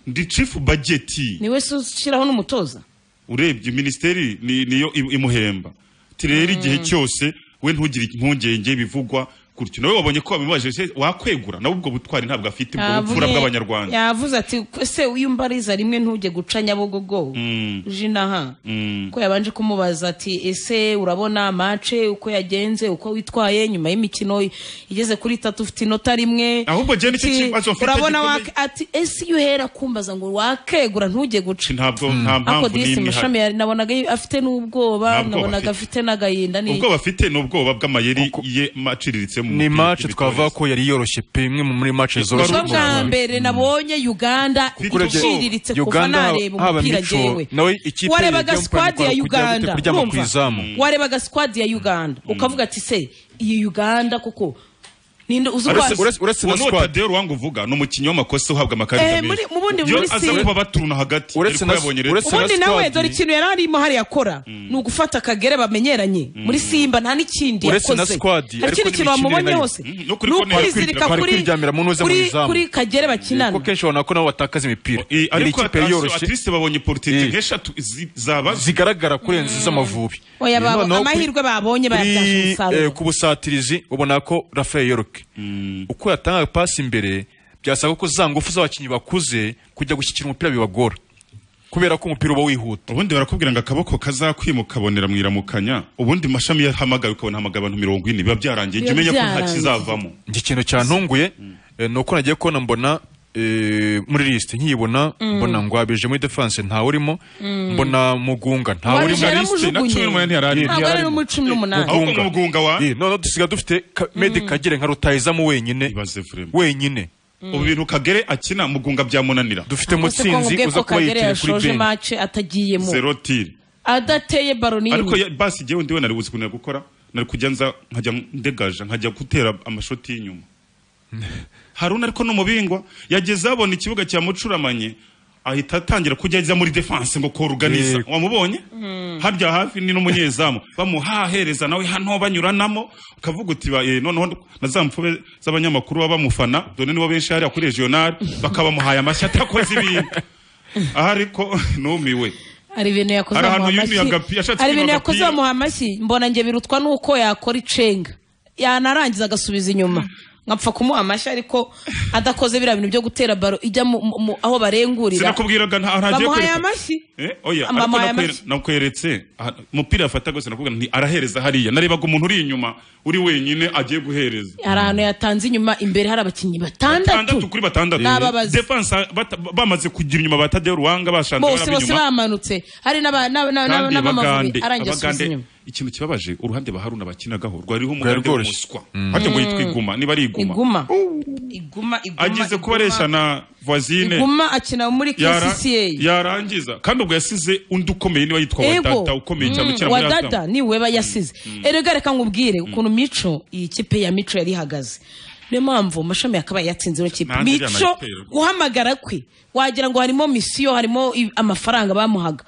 ndi chief budget niwe se ushyiraho n'umutoza urebye minisiteri ni- niyo im- imuhemba Ati rero igihe cyose we ntugire impungenge bivugwa gutyo nawe wabonye ko wabimubaje se wakwegura nawe ubwo butwari ntabwo afite ubwo bupfura Yavuze- bw'abanyarwanda yavuze ati "Ko se uyu mbariza rimwe ntujye guca nyabugogo Mm. jinaha Mm. ko yabanje kumubaza ati ese urabona mace uko yagenze uko witwaye nyuma y'imikino igeze kuri itatu ufite inota rimwe Ahubwo je nicyo Ati, kibazo mfite urabona gikomeye." wake- ati ese iyo uhera kumbaza ngo wakegura ntujye Ati guca ntabwo nta ako mpamvu disi n'imwe ihari mashami yari- nabonaga afite n'ubwoba Ntabwoba nabonaga afite. afite n'agahinda ni ubwoba afite ni ubwoba bw'amayeri Kuko- ye maciriritse mu ni mupira match w'ibitoki. twavuga ko yari yoroshye pe imwe mu muri match zoroshye ubwo Ubwoba bwa mbere nabonye uganda Kuko urebye- iciriritse kuva Uganda nareba haba umupira imico, ngewe nawe ikipe warebaga yajya mu squad kujya ya gute- uganda kuryama ku urumva? izamu. warebaga squad ya uganda ukavuga ati se iyi uganda kuko ninde uzi Aretse- uko- uretse- uretse na uwo ni squad. Tadeo Rwanga uvuga ni umukinnyi w'amakosa uhabwa amakarita Eh, muri- mu bundi Yo muri aza si- kuba baturuna hagati Uretse ariko na- yabonye rero uretse- ubundi na nawe squad. dore ikintu yari arimo hariya akora ni ugufata akagere bamenyeranye muri simba nta n'ikindi Uretse na yakoze squad, hari ariko ikindi kintu n'imikinire wamubonye nayo. hose Mm, ni no kuri corner, ukwizirika kwari kuri kwiryamira mu ntuze mu kuri- izamu. kuri kagere bakinana kuko kenshi ubona ko nabo batakaza imipira yari Eh, ariko ikipe atasi- yoroshye atliste babonye portite Eh. nk'eshatu zi- zaba zigaragara kurenza iz'amavubi Oya, babo- Noneho kuri- amahirwe babonye kuri, bayabyaje umusaruro. eh, ku busatirizi ubona ko rafael yoroke uko yatangaga pasi imbere byasaba ko za ngufu z'abakinnyi bakuze kujya gushyikira umupira bibagora kubera ko umupira uba wihuta ubundi barakubwira ngo akaboko kazakwima ukabonera mu iramukanya ubundi mashami yahamagaye ukabona hamagaye abantu mirongo ine biba byarangiye jya Biba umenya ko nta byarangiye. kizavamo njye ikintu cyantunguye eh, ni uko nagiye kubona mbona eh, muri lisite nkiyibona mbona ngwabije muri defense ntawe urimo mbona mugunga ntawe urimo Wabije Muri yaramujugunye. liste na cumi n'umunani yari arimo. ntabwo ari mu cumi n'umunani ahubwo mu mugunga wa Eh, noneho dusiga dufite ka- medi kagere nka rutayizamu wenyine ibaze Frema. wenyine ubu bintu kagere akina mugunga byamunanira dufite Ese ko mutsinzi nkubwiye uza ko kuba kagere yitiriye kuri yashoje benshi mace atagiyemo zero tiri adateye baro ariko n'imwe ya- basi jyewe ndiwe nari buzi kunira gukora nari kujya nza nkajya ndegaja nkajya gutera amashoti y'inyuma haruna ariko ni umubingwa yageze abona ikibuga cya mucuramanye ahita atangira kujya ajya muri defense ngo koruganiza Yego. wamubonye harya hafi ni n'umunyezamu bamuhahereza nawe hano banyuranamo ukavuga uti ba- eh, noneho na za mpfube z'abanyamakuru baba bamufana dore nibo benshi hariya kuri regional bakabamuhaye amashyi atakoze ibintu aha ariko numiwe hari ibintu yakoze Hari ahantu bamuha yumiye amashyi. agapi- yashatse hari ibintu kwima yakoze agapira. bamuha amashyi mbona nge birutwa n'uko yakora icenga yanarangiza agasubiza inyuma nkapfa kumuha amashyi ariko adakoze biriya bintu byo gutera baro ijya mu- mu- mu- aho barengurira sinakubwiraga nta- ntagiye bamuhaye kwereka amashyi Eh, oya, ariko bamuhaye nakwe- amashyi nakweretse aha, umupira yafata gusa nakubwira nti arahereza hariya narebaga umuntu uri inyuma uri wenyine agiye guhereza hari ahantu yatanze inyuma imbere hari abakinnyi batandatu batandatu kuri batandatu N'ababazi. defense bata- bamaze kugira inyuma batadeo ruhanga bashanze bose bose baraba inyuma. bamanutse hari n'aba- n'aba- n'aba- kandi n'abamavubi abagande arangiye asubiza abagande inyuma ikintu kibabaje uruhande ba haruna bakinagaho rwariho umugande rworoshye. w'umuswa harya ngo yitwa iguma niba ari iguma iguma iguma iguma ageze iguma. kubaresha na voisine iguma akina muri yara- kcca yarangiza kandi ubwo yasize undi ukomeye niba yitwa wadada ego ukomeye cyane ukina muri Azam. wadada niwe yasize erega reka nkubwire ukuntu mico iyi kipe ya mico yari ihagaze niyo mpamvu mashami yakabaye yatsinze ino kipe Nanjye iriya mico nayiteye rwose. guhamagara kwe wagira ngo harimo misiyo harimo i- amafaranga bamuhaga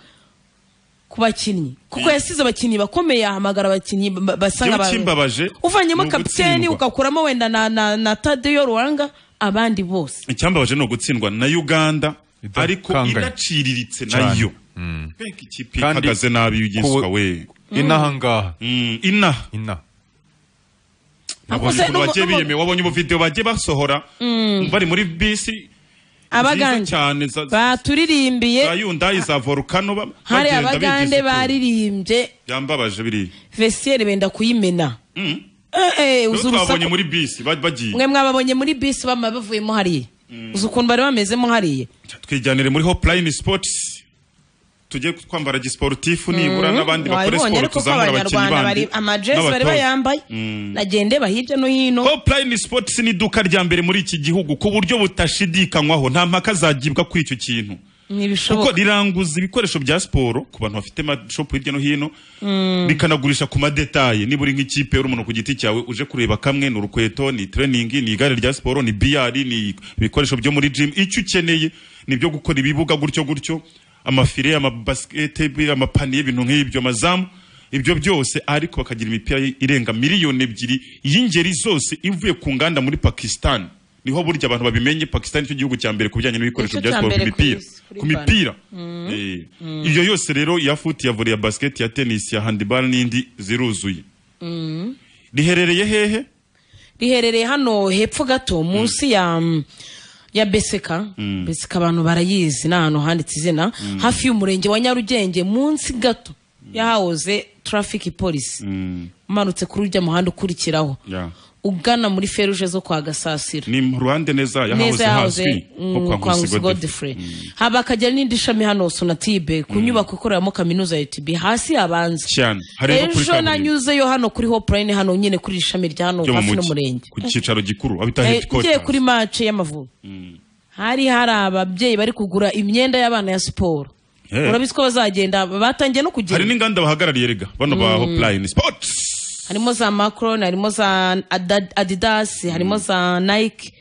ku bakinnyi kuko yasize abakinnyi bakomeye ahamagara abakinnyi ba- ba- basa Igihugu nk'abantu. kimbabaje, uvanyemo ni kapiteni ugutsindwa. ugakuramo wenda na, na, na tadeyo ruwanga abandi bose icyambabaje ni ugutsindwa na uganda ariko Idakanganye. inaciriritse Cyane. nayo mbega ikipe Kandi ihagaze nabi ugiswa ku- we inaha ngaha Mm, ina ina nabonye se ukuntu n'ubu- bagiye n'ubu- biyemewe wabonye ubuvidewo bagiye basohora bari muri bisi nziza abagande cyane za- baturirimbiye za yundayi za volukano ba- hari bagenda abagande bigize kure. baririmbye byambabaje biriya vesiyeri benda kuyimena Mm. Eh, eh, Rero uzi twabonye urusaku muri bisi ba- bagiye mwe mwababonye muri bisi bama bavuyemo hariya uzi ukuntu bari bamezemo hariya twijyanire muri hopulayini sipotisi tujye twambara gisiporutifu nibura n'abandi bakore wabibonye siporo ariko ko tuzamura abakinnyi abanyarwanda bari bandi amajezi bari n'abatoza. bayambaye nagende bahirya no hino Hopline Sports ni iduka rya mbere muri iki gihugu ku buryo butashidikanywaho nta mpaka zagibwa kuri icyo kintu kuko ntibishoboka riranguza ibikoresho bya siporo ku bantu bafite amashopu hirya no hino rikanagurisha ku madetaye niba uri nk'ikipe uri umuntu ku giti cyawe uje kureba kamwe ni urukweto ni treningi ni igare rya siporo ni biyari ni ibikoresho byo muri jimu icyo ukeneye ni ibyo gukora ibibuga gutyo gutyo amafire amabasikete amapaniye ibintu nk'ibyo amazamu ibyo byose ariko bakagira imipira irenga miliyoni ebyiri y'ingeri zose ivuye ku nganda muri pakisitani niho burya abantu babimenye pakisitani cyo gihugu cya mbere ku bijyanye n'ibikoresho Nicyo bya cya siporo ku mbere ku mipira isi, kuri ku mipira Eh, iyo yose rero ya futi ya volley ya basket ya tennis ya handball n'indi ziruzuye riherereye hehe riherereye hano hepfo gato munsi ya mm, ya beseka beseka abantu barayizi ni ahantu handitse izina hafi y'umurenge wa nyarugenge munsi gato yahahoze traffic police umanutse kuri ujya muhanda ukurikiraho Yeah. ugana muri feruje zo kwa gasasira ni mu ruhande neza yahahoze neza hazwi yahoze nko kwa mm, kwa nkusi nkusi godfrey godfrey haba akagira n'indi shami hano sonatibe ku nyubako ikoreramo kaminuza ya utb hasi habanza cyane hari no kuri ejo kaburimbo nanyuzeyo hano kuri hopulayini hano nyine kuri iri shami rya hano ryo mu hafi mujyi n'umurenge ku cyicaro gikuru abita Eh, ngiye headquarters kuri mace y'amavubi hari hari ababyeyi bari kugura imyenda y'abana ya siporo Eh. urabizi ko bazagenda batangiye no hari kugenda n'inganda bahagarariye rega bano ba hopline sports harimo za macron harimo za Ada- adidas harimo za nike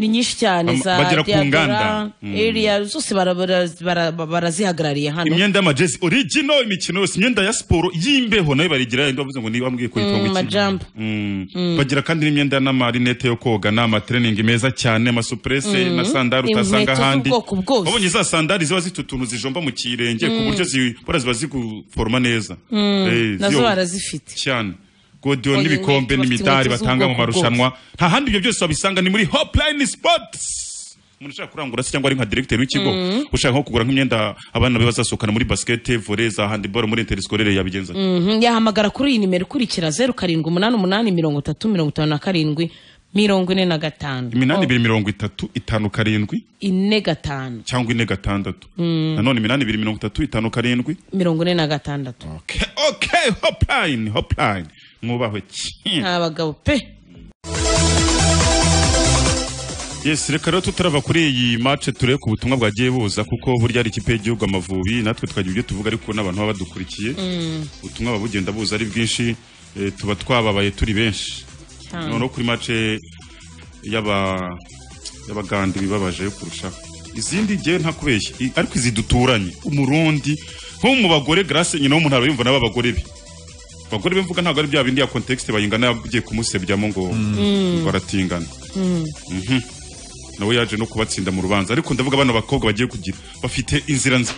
ni nyinshi cyane Bam- za bagera ku Diadora, nganda. Ariel, zose bara- bara- bara- barazihagarariye hano imyenda y'amajezi original imikino yose imyenda ya siporo y'imbeho nayo barigira yindi bavuze ngo niba wambwiye ko yitwa Mm, ngo iki?" majambo. Mm. bagira kandi n'imyenda n'amarinete yo koga n'amatreningi meza cyane amasupurese na sandari utasanga Inkweto ahandi z'ubwoko bwose. wabonye za sandari ziba zifite utuntu zijomba mu kirenge ku buryo zibora ziba ziguforoma neza Eh, nazo ziyo- barazifite cyane godiyo Oye, n'ibikombe inkweto bafite n'imidari inkweto batanga mu z'ubwoko marushanwa nta handi ibyo byose wabisanga ni muri hopline sports umuntu ushaka kurangura se cyangwa ari nka direkiteri w'ikigo ushaka nko kugura nk'imyenda abana be bazasohokana muri basikete vore za handiboro muri interisikore yabigenza ati. Mhm, yahamagara kuri iyi nimero ikurikira zeru karindwi umunani umunani mirongo itatu mirongo itanu na karindwi mirongo ine na gatanu iminani ibiri mirongo itatu itanu karindwi ine gatanu cyangwa ine gatandatu nanone iminani ibiri mirongo itatu itanu karindwi mirongo ine na gatandatu okay, okay, hopline hopline mwubahwe cyane nta bagabo pe yes reka rero tutarava kuri iyi match turebe ku butumwa bwagiye buza kuko burya ari ikipe y'igihugu amavubi natwe tukagira ibyo tuvuga ariko n'abantu baba badukurikiye ubutumwa buba bugenda buza ari bwinshi eh, tuba twababaye turi benshi Cyane. noneho kuri match y'aba y'abaganda ibibabaje yo kurushaho izindi ngewe nta kubeshya i- ariko izi duturanye umurundi nko mu bagore grace nyina w'umuntu arabimva nabo abagore be abagore be mvuga ntabwo ari bya bindi ya context bayingana yagiye kumusebyamo ngo baratingana Mhm. nawe yaje no kubatsinda mu rubanza ariko ndavuga abana bakobwa bagiye kugira bafite inzira nziza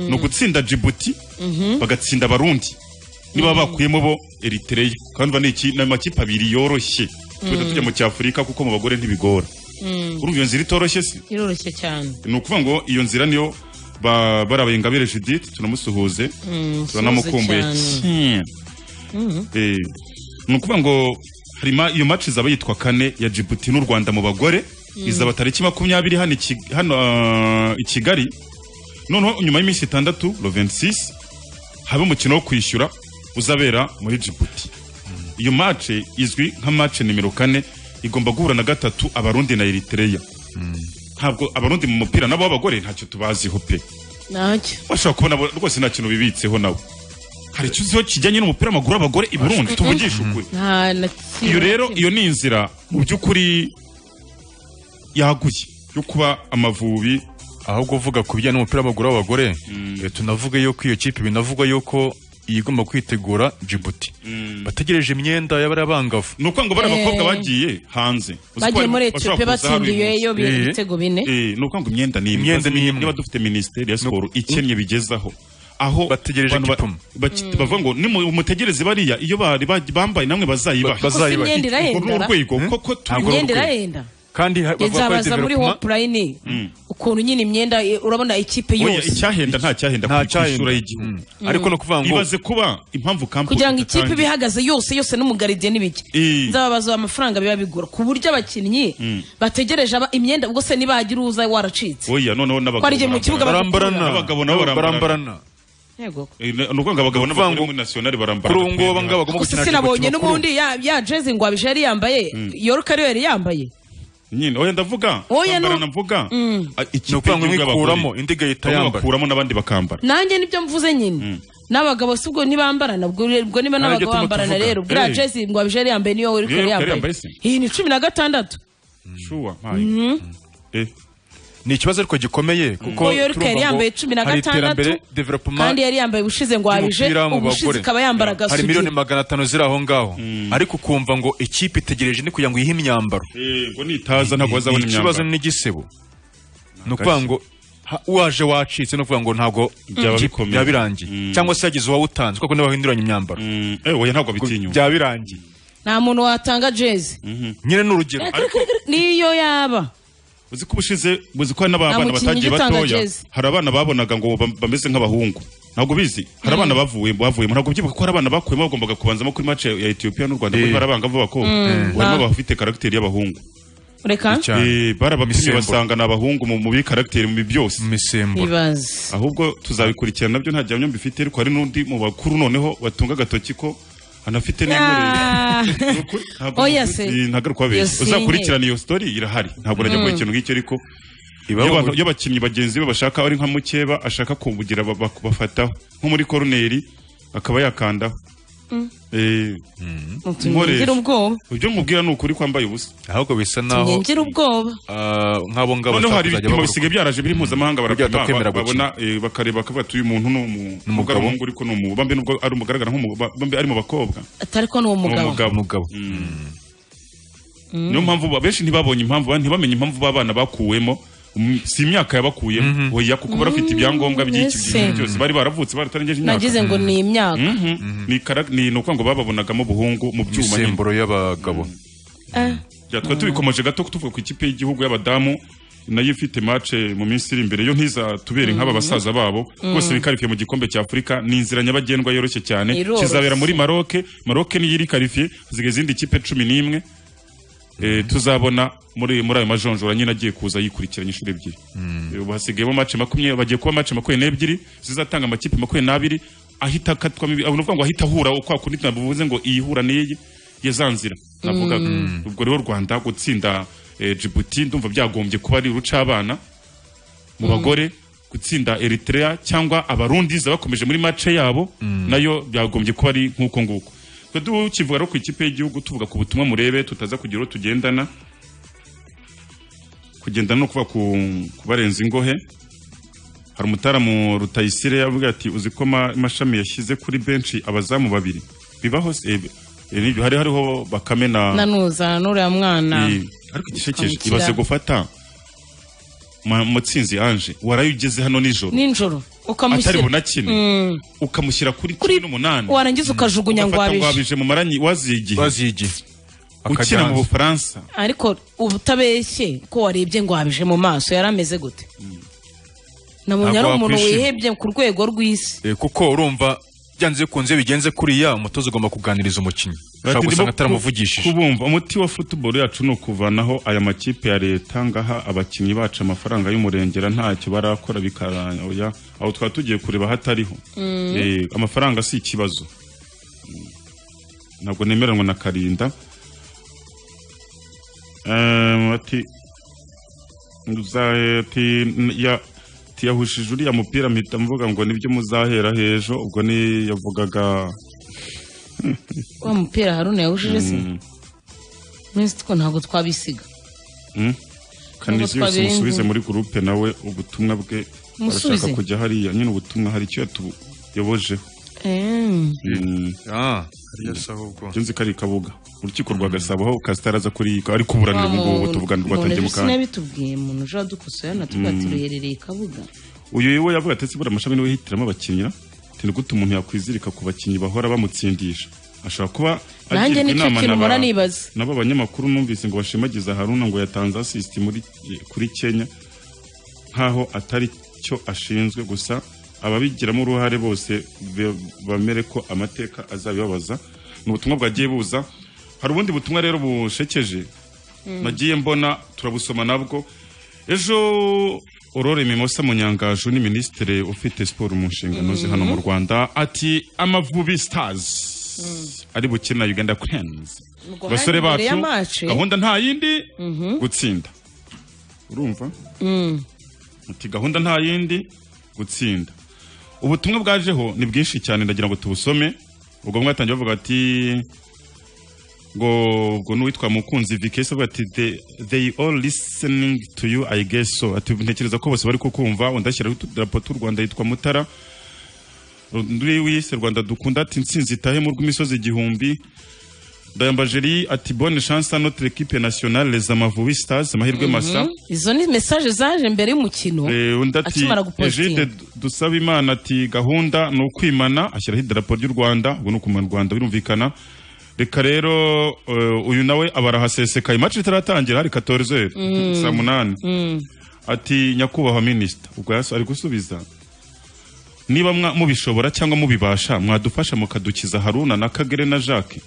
ni ugutsinda jibuti bagatsinda abarundi niba bakuyemo bo eritereya kandi urumva ni iki- ni amakipe abiri yoroshye tujya tujya mu cyafurika kuko mu bagore ntibigora urumva iyo nzira itoroshye si iroroshye cyane ni ukuvuga ngo iyo nzira niyo ba- barabaye ingabire judith tunamusuhuze turanamukumbuye suhuze cyane Eh, ni ukuvuga ngo harimo iyo match izaba yitwa kane ya jibuti n'u rwanda mu bagore izaba tariki makumyabiri hano iki- hano, ah, i kigali noneho nyuma y'iminsi itandatu lo 26 habe umukino wo kwishyura uzabera muri jibuti iyo match izwi nka match nimero kane igomba guhura na gatatu abarundi na eritereya ntabwo abarundi mu mupira nabo b'abagore ntacyo tubaziho pe ntacyo bashobora kubona bo- rwose nta kintu bibitseho nawe hari icyo uziho kijyanye n'umupira w'amaguru w'abagore i burundi tuvugisha ukuri nta na iyo rero iyo ni inzira mu by'ukuri yaguye yo kuba amavubi ahubwo uvuga ku bijyanye n'umupira w'amaguru w'abagore eh, tunavuga yuko iyo kipe binavugwa yuko iyi igomba kwitegura jibuti bategereje imyenda y'abari abangavu ni ukuvuga ngo bari abakobwa bagiye hanze Uzi ko bagiye bari- muri bashobora etiyopiya kuza hari uyu munsi. batsindiyeyo bi- Eh. ibitego bine Eh, ni ukuvuga ngo imyenda ni imwe. Imyenda ni imwe. niba dufite minisiteri ya siporo ikennye bigezaho aho Bategereje abantu ba- igipimo. baki- bavuga ngo nimutegereze bariya iyo bari baj- bambaye namwe bazayibaha Ba- bazayibaha. imyenda irahenda, Uru ni urwego koko turiho Ntabwo ari imyenda urwego. irahenda kandi ha- bavuga ko ari nzabaza muri development- hopulayini uko ukuntu nyine imyenda eh, urabona ikipe oya yose icyahenda nta cyahenda nta ku isura cyahenda. y'igihugu Mm. ariko ni ukuvuga ngo ibaze kuba impamvu kampani kugira ngo ikipe ibe ihagaze yose yose n'umugaridiyeni bijya Eh. nzababaza amafaranga biba bigura ku buryo abakinnyi bategereje aba- imyenda ubwo se niba hagira uza waracitse oya noneho n'abagabo Ko ari igihe mu kibuga barambarana. barambarana Abagabo nabo barambarana yego Eh, ni ukuvuga ngo abagabo Kuvuga n'abagore ngo- muri nasiyonari barambara kuri ubu ngubu abangaba bagomba gusa gukina sinabonye kimwe makuru. n'ubundi ya ya jezi ngo abije yari yambaye yoruka ariyo yari yambaye nyine oya ndavuga Oya, bambara no- navuga Ah, ni ikipe ukuvuga ngo imwe y'igihugu ikuramo y'abagore. indi igahita Bamwe yambara bakuramo n'abandi bakambara nanjye nibyo mvuze nyine n'abagabo si ubwo ntibambarana ubwo ubwo niba Nanjye n'abagabo tuba bambarana tuvuga. rero buriya Eh. jezi ngo abije yari yambaye niyo yoruka Niyo yari York yari yambaye yambaye se? iyi ni cumi na gatandatu shuwa mpaye. Eh, ni ikibazo ariko gikomeye kuko ngo yoruka yari yambaye cumi na gatandatu kandi development yari yambaye ubushize ngo abije y'umupira mu ubushize bagore ikaba yambara hari gasugi miliyoni magana atanu ziri aho ngaho ariko ukumva ngo ikipe itegereje ni kugira ngo ihe imyambaro eh, ngo nitaza ntabwo bazabona ikibazo imyambaro ni igisebo ni ukuvuga ngo ha- uwaje wacitse ni ukuvuga ngo ntabwo Byaba ikipe- bikomeye. byaba birangiye Mm. cyangwa se yagize uwawutanze kuko niba bahinduranya imyambaro Mm, eh, oya ntabwo bitinyuka byaba birangiye nta muntu watanga jezi nyine ni urugero ariko niyo yaba uzi ko ubushize uzi ko hari n'abana Nta mukinnyi batagiye ujya utanga batoya jezi. hari abana babonaga ngo bam- bameze nk'abahungu ntabwo bizi hari abana bavuye bavuyemo ntabwo byibuka ko hari abana bakuyemo bagombaga kubanzamo kuri mace ya Ethiopia n'u Rwanda Eh. kuko barabanga vuba ko harimo abafite karagiteri y'abahungu reka cyane Eh, barabapimye Imisemburo. basanga ni abahungu mu- muri karagiteri mu byose mu misemburo ibaze ahubwo tuzabikurikirana nabyo nta gihamya mbifite ariko hari n'undi mu bakuru noneho batunga agatoki ko anafite Ah. Oya se. n'inkoreragaruka Iyo benshi sinye. uzakurikirana iyo story irahari ntabwo urajya kuri ikintu ngicyo ariko iyo abantu- iyo abakinnyi bagenzi be bashaka ari nka mukeba ashaka kubugira ba- ba- bafataho nko muri koroneri akaba yakandaho Eh, tunyingira ubwoba ibyo mubwira ni ukuri kwambaye ubusa ahubwo bisa naho tunyingira ubwoba ah, nk'abo ngabo noneho bashaka kuzajya hari ibipimo bagura- bisigaye byaraje biri mpuzamahanga barapima batakwemera ba- babona eh, bakareba bakavuga ati uyu muntu ni umu- nubwo ari umugabo. umuhungu ariko ni umu bambe nubwo ari umugaragara nk'umu- ba- bambe ari mu bakobwa atari ko ni uwo ni mugabo umugabo umugabo niyo mpamvu ba- benshi ntibabonye impamvu ba- ntibamenye impamvu b'abana bakuwemo Mm, si imyaka yabakuyemo oya kuko barafite ibyangombwa by'iki Ese. byinshi byose bari baravutse baratarengeje imyaka nagize ngo ni imyaka Mhm. Ni karag- ni ni ukuvuga ngo bababonagamo ubuhungu mu byuma nyine imisemburo y'abagabo Ya, twari tubikomeje gato tuvuga ku ikipe y'igihugu y'abadamu nayo ifite mace mu minsi iri imbere yo ntiza tubere nk'aba basaza babo rwose bikarifiye mu gikombe cya afurika ni inzira nyabagendwa yoroshye cyane Iroroshye. kizabera muri maroke maroke niyo irikarifiye hasigaye izindi kipe cumi n'imwe Eh, tuzabona muri muri ayo majonjora nyine agiye kuza yikurikiranye inshuro ebyiri Eh, ubu hasigayemo mace makumyabiri bagiye kuba mace makumyabiri n'ebyiri zizatanga amakipe makumyabiri n'abiri ahita akatwamo ibi- ni ukuvuga ngo ahita ahura kwa kundi navuze ngo iyi hura n'iyi ya za nzira navugaga ubwo rero u rwanda gutsinda eh, Djibouti ndumva byagombye kuba ari urucabana mu bagore gutsinda Eritrea cyangwa abarundi za bakomeje muri mace yabo nayo byagombye kuba ari nk'uko nguko twe tukivuga rero ku ikipe y'igihugu tuvuga ku butumwa murebe tutaza kugira uwo tugendana kugendana no kuba ku, ku barenza ingohe hari umutaramu rutayisire yavuga ati uzi ko ma- mashami yashyize kuri benshi abazamu babiri bibaho se- eh, eh, nibyo, hari hariho bakame na nanuza n'uriya mwana Eh, ariko igishekeje Kwandikira. ibaze gufata Ma- mutsinzi anje waraye ugeze hano nijoro nijoro atari ukamushyira bunakine ukamushyira kuri Kuri- cumi n'umunani warangiza ukajugunya ngo ugafata ngo wabije wabije mu maranyi waziye igihe bazigiye ukina mu akaganza bufaransa ariko ubutabeshye ko warebye ngo wabije mu maso yari ameze gute nabonye ari Ntabwo umuntu wakwishima. wihebye ku rwego rw'isi Eh, kuko urumva byanze bikunze bigenze kuriya umutoza ugomba kuganiriza umukinnyi ushobora Ndimo gusanga ku- ataramuvugishije kubumva umuti wa football yacu ni ukuvanaho aya makipe ya leta ngaha abakinnyi bacu amafaranga y'umurengera ntacyo barakora bikaraya aho twaba tugiye kureba hatariho Eh, amafaranga si ikibazo Mm. ntabwo nemeranwa na karinda Em, ati Muza- ati ya ati yahushije uriya mupira mpita mvuga ngo nibyo muzahera hejo ubwo ni yavugaga wa mupira haruna yawushije se mm, mwese two ntabwo twabisiga kanisiyo twabirenze. musubize muri gurupe nawe ubutumwa bwe Musubize. barashaka kujya hariya nyine ubutumwa hari icyo yatuyobojeho Em, Mm, Ah, hariya si ahubwo. byo nzi ko ari kabuga urukiko rwa gasabo aho kasitari aza kuri ari kuburanira ubu ngubu tuvugana umuntu rwatangiye mu ejo kanya sinabitubwiye umuntu uje adukosora natwe ati ruherereye kabuga uyu we yavuga ati ese buriya amashami niwe yihitiramo abakinnyi na? ati ni gute umuntu yakwizirika ku bakinnyi bahora bamutsindisha ashobora kuba Nanjye agirwa nicyo inama kintu na ba- mpora nibaza. n'abo banyamakuru numvise ngo bashimagiza haruna ngo yatanze asisiti muri kuri kenya nka nk'aho atari cyo ashinzwe gusa ababigiramo uruhare bose be- bemere ko amateka azabibabaza ni ubutumwa bwagiye buza hari ubundi butumwa rero bushekeje nagiye mbona turabusoma nabwo ejo Aurore mimosa munyangaju ni minisitiri ufite siporo mu nshingano ze hano mu rwanda ati amavubi stars ari bukina uganda cranes Ubwo abasore hari imbere bacu y'amace. gahunda nta yindi gutsinda urumva ati gahunda nta yindi gutsinda ubutumwa bwajeho ni bwinshi cyane ndagira ngo tubusome ubwo bamwe batangiye bavuga ati ngo ubwo n'uwitwa mukunzi vikesi avuga ati "They- they all listening to you i guess so ati ntekereza ko bose bari kukumva undashyiraho utudarapo tw'u rwanda yitwa mutara undi wise rwanda dukunda ati nsinzi itahe mu rw'imisozi igihumbi dayambajeri ati bonne chance à notre équipe nationale les amavubi stars amahirwe masa izo ni mesaje zaje mbere y'umukino Eh, undi ati akimara gupositinga egide dusaba imana ati gahunda ni ukwimana ashyiraho idarapo ry'u rwanda ubwo ni ukumana u rwanda birumvikana reka rero eh, uyu nawe abarahasesekaye imacini itaratangira hari katorze saa munani ati nyakubahwa minisita ubwo yaso ari gusubiza niba mwa- mubishobora cyangwa mubibasha mwadufasha mukadukiza haruna na kagere na jacques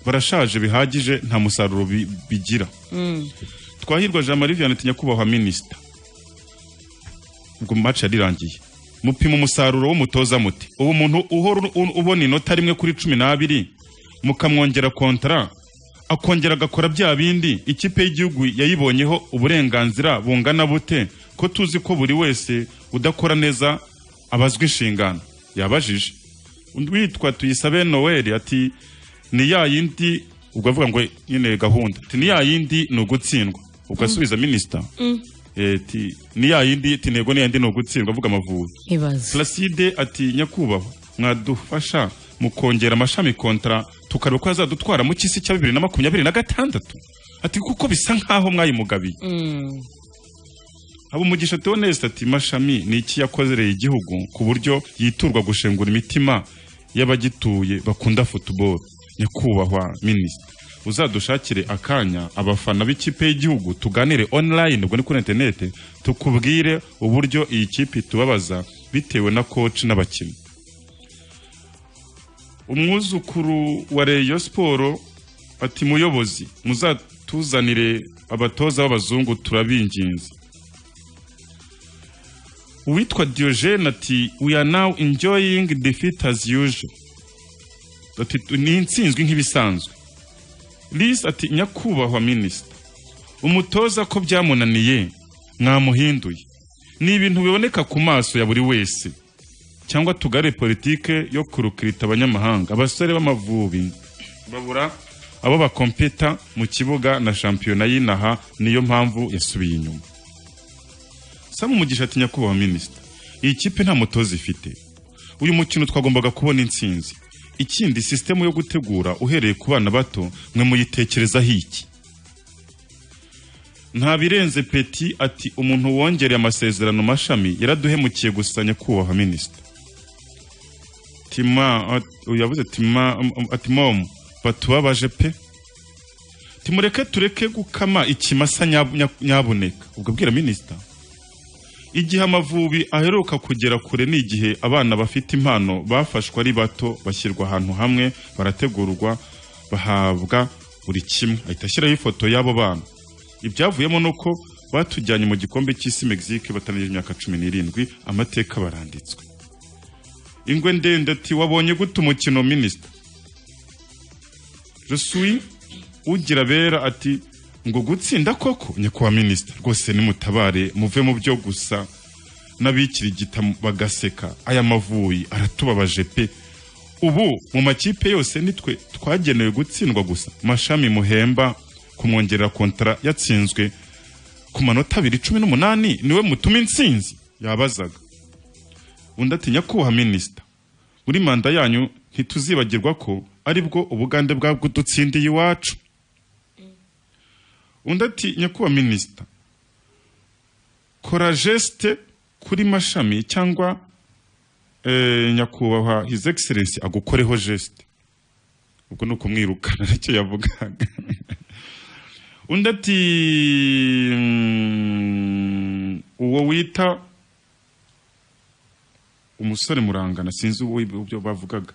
barashaje bihagije nta musaruro bi- bigira twahirwa jean marie vianney ati nyakubahwa minisita ubwo match yarirangiye mupima umusaruro w'umutoza muti ubu muntu uhora u- ubona inota rimwe kuri cumi n'abiri mukamwongera kontara akongera agakora bya bindi ikipe y'igihugu yayibonyeho uburenganzira bungana bute ko tuzi ko buri wese udakora neza abazwa inshingano yabajije undi witwa tuyisabe noel ati ni ya yindi ubwo avuga ngo nyine gahunda ati ni ya yindi ni ugutsindwa ubwo asubiza minisita Eh, ti ni ya yindi ti ntego ni yandi ni ugutsindwa avuga amavubi ibaze placide ati nyakubahwa mwadufasha mu kongera amashami kontara tukareba ko azadutwara mu cy'isi cya bibiri na makumyabiri na gatandatu ati kuko bisa nk'aho mwayimugabiye habumugisha theoneste ati mashami ni iki yakozereye igihugu ku buryo yiturwa gushengura imitima y'abagituye bakunda football nyakubahwa minisita uzadushakire akanya abafana b'ikipe y'igihugu tuganire online ubwo ni kuri interinete tukubwire uburyo iyi kipe itubabaza bitewe na koci n'abakinnyi umwuzukuru wa reyo siporo ati muyobozi muzatuzanire abatoza b'abazungu turabinginze uwitwa diogene ati we are now enjoying defeat as usual ati ni intsinzwi nk'ibisanzwe lise ati nyakubahwa minisita umutoza ko byamunaniye mwamuhinduye ni ibintu biboneka ku maso ya buri wese cyangwa tugare politike yo kurukirita abanyamahanga abasore b'amavubi babura abo bakompeta mu kibuga na shampiyona y'inaha niyo mpamvu yasubiye inyuma samu umugisha ati nyakubahwa minisita iyi kipe nta mutoza ifite uyu mukino twagombaga kubona intsinzi ikindi sisitemu yo gutegura uhereye ku bana bato mwe muyitekerezaho iki nta birenze peti ati umuntu wongereye amasezerano mashami yaraduhemukiye gusa nyakubahwa minisita tima at- yavuze tima ati momu batubabaje pe timureke tureke gukama ikimasa nyab- nya- nyabuneka ubwo bwira minisita igihe amavubi aheruka kugera kure ni igihe abana bafite impano bafashwe ari bato bashyirwa ahantu hamwe barategurwa bahabwa buri kimwe ahita ashyiraho ifoto y'abo bana ibyavuyemo ni uko batujyanye mu gikombe cy'isi mexique batangiye imyaka cumi n'irindwi amateka baranditswe ingwe ndende ati wabonye gute umukino minisita Rusui ugira bera ati ngo gutsinda koko nyakubahwa minisita rwose nimutabare muve mu byo gusa n'abikirigita bagaseka aya mavuyi aratubabaje pe ubu mu makipe yose nitwe twagenewe gutsindwa gusa mashami muhemba kumwongerera kontara yatsinzwe ku manota abiri cumi n'umunani niwe mutuma intsinzi yabazaga undi ati nyakubahwa minisita muri manda yanyu ntituzibagirwa ko aribwo ubugande bwabudutsindiye iwacu undi ati nyakubahwa minisita kora jesite kuri mashami cyangwa eh, nyakubahwa his excellence agukoreho jesite ubwo ni ukumwirukana nicyo yavugaga undi ati mm, uwo wita umusore murangana sinzi uwo ibyo bavugaga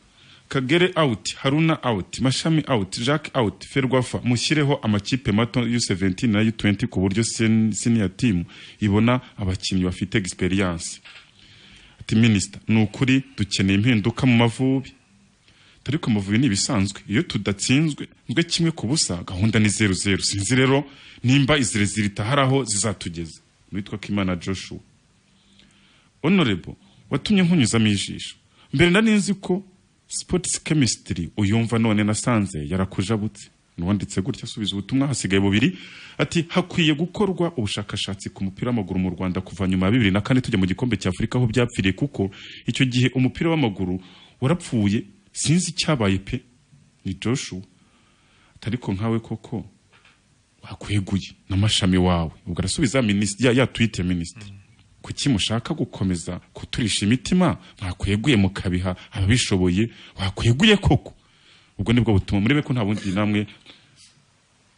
kagere out haruna out mashami out jack out ferwafa mushyireho amakipe mato u17 na u20 ku buryo sen- senior team ibona abakinnyi bafite experience ati minister ni ukuri dukeneye impinduka mu mavubi ariko amavubi ni ibisanzwe iyo tudatsinzwe nwe kimwe ku busa gahunda ni zeru zeru sinzi rero nimba izirezire itaharaho zizatugeza witwa kimana joshua honorable watumye nkunyuzamo ijisho mbere nari nzi ko sports chemistry uyumva none nasanze yarakujabutse nuwanditse gutya asubiza ubutumwa hasigaye bubiri ati hakwiye gukorwa ubushakashatsi ku mupira w'amaguru mu rwanda kuva nyuma ya bibiri na kane tujya mu gikombe cya afurika aho byapfiriye kuko icyo gihe umupira w'amaguru warapfuye sinzi icyabaye pe ni joshua ariko nkawe koko wakweguye n'amashami wawe ubwo arasubiza minisitiri ya, ya twite minisitiri kuki mushaka gukomeza kuturisha imitima mwakweguye mukabiha ababishoboye wakweguye koko ubwo nibwo butuma murebe ko nta bundi namwe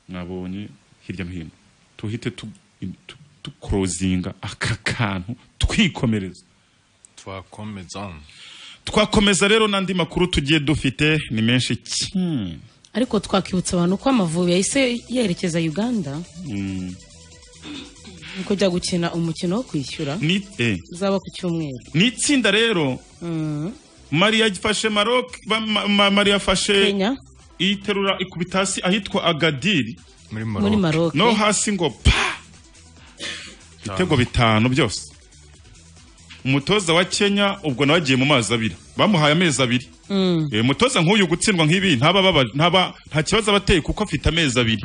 mwabonye hirya no hino tuhite tu- tu- dukorozinga aka kantu twikomereza twakomeza twakomeza rero n'andi makuru tugiye dufite ni menshi cyane ariko twakwibutsa abantu ko amavubi yahise yerekeza uganda mu kujya gukina umukino wo kwishyura ni eh. uzaba ku cyumweru ni itsinda rero mariya yafashe maroc ba- ma- ma- mariya afashe kenya iyiterura ikubita hasi ahitwa agadiri muri muri Maroc maroc no hasi ngo pa ibitego bitanu byose umutoza wa kenya ubwo nawe agiye mu mazi abiri bamuhaye amezi abiri Eh, umutoza nk'uyu gutsindwa nk'ibi ntaba ababa- ntaba nta kibazo aba ateye kuko afite amezi abiri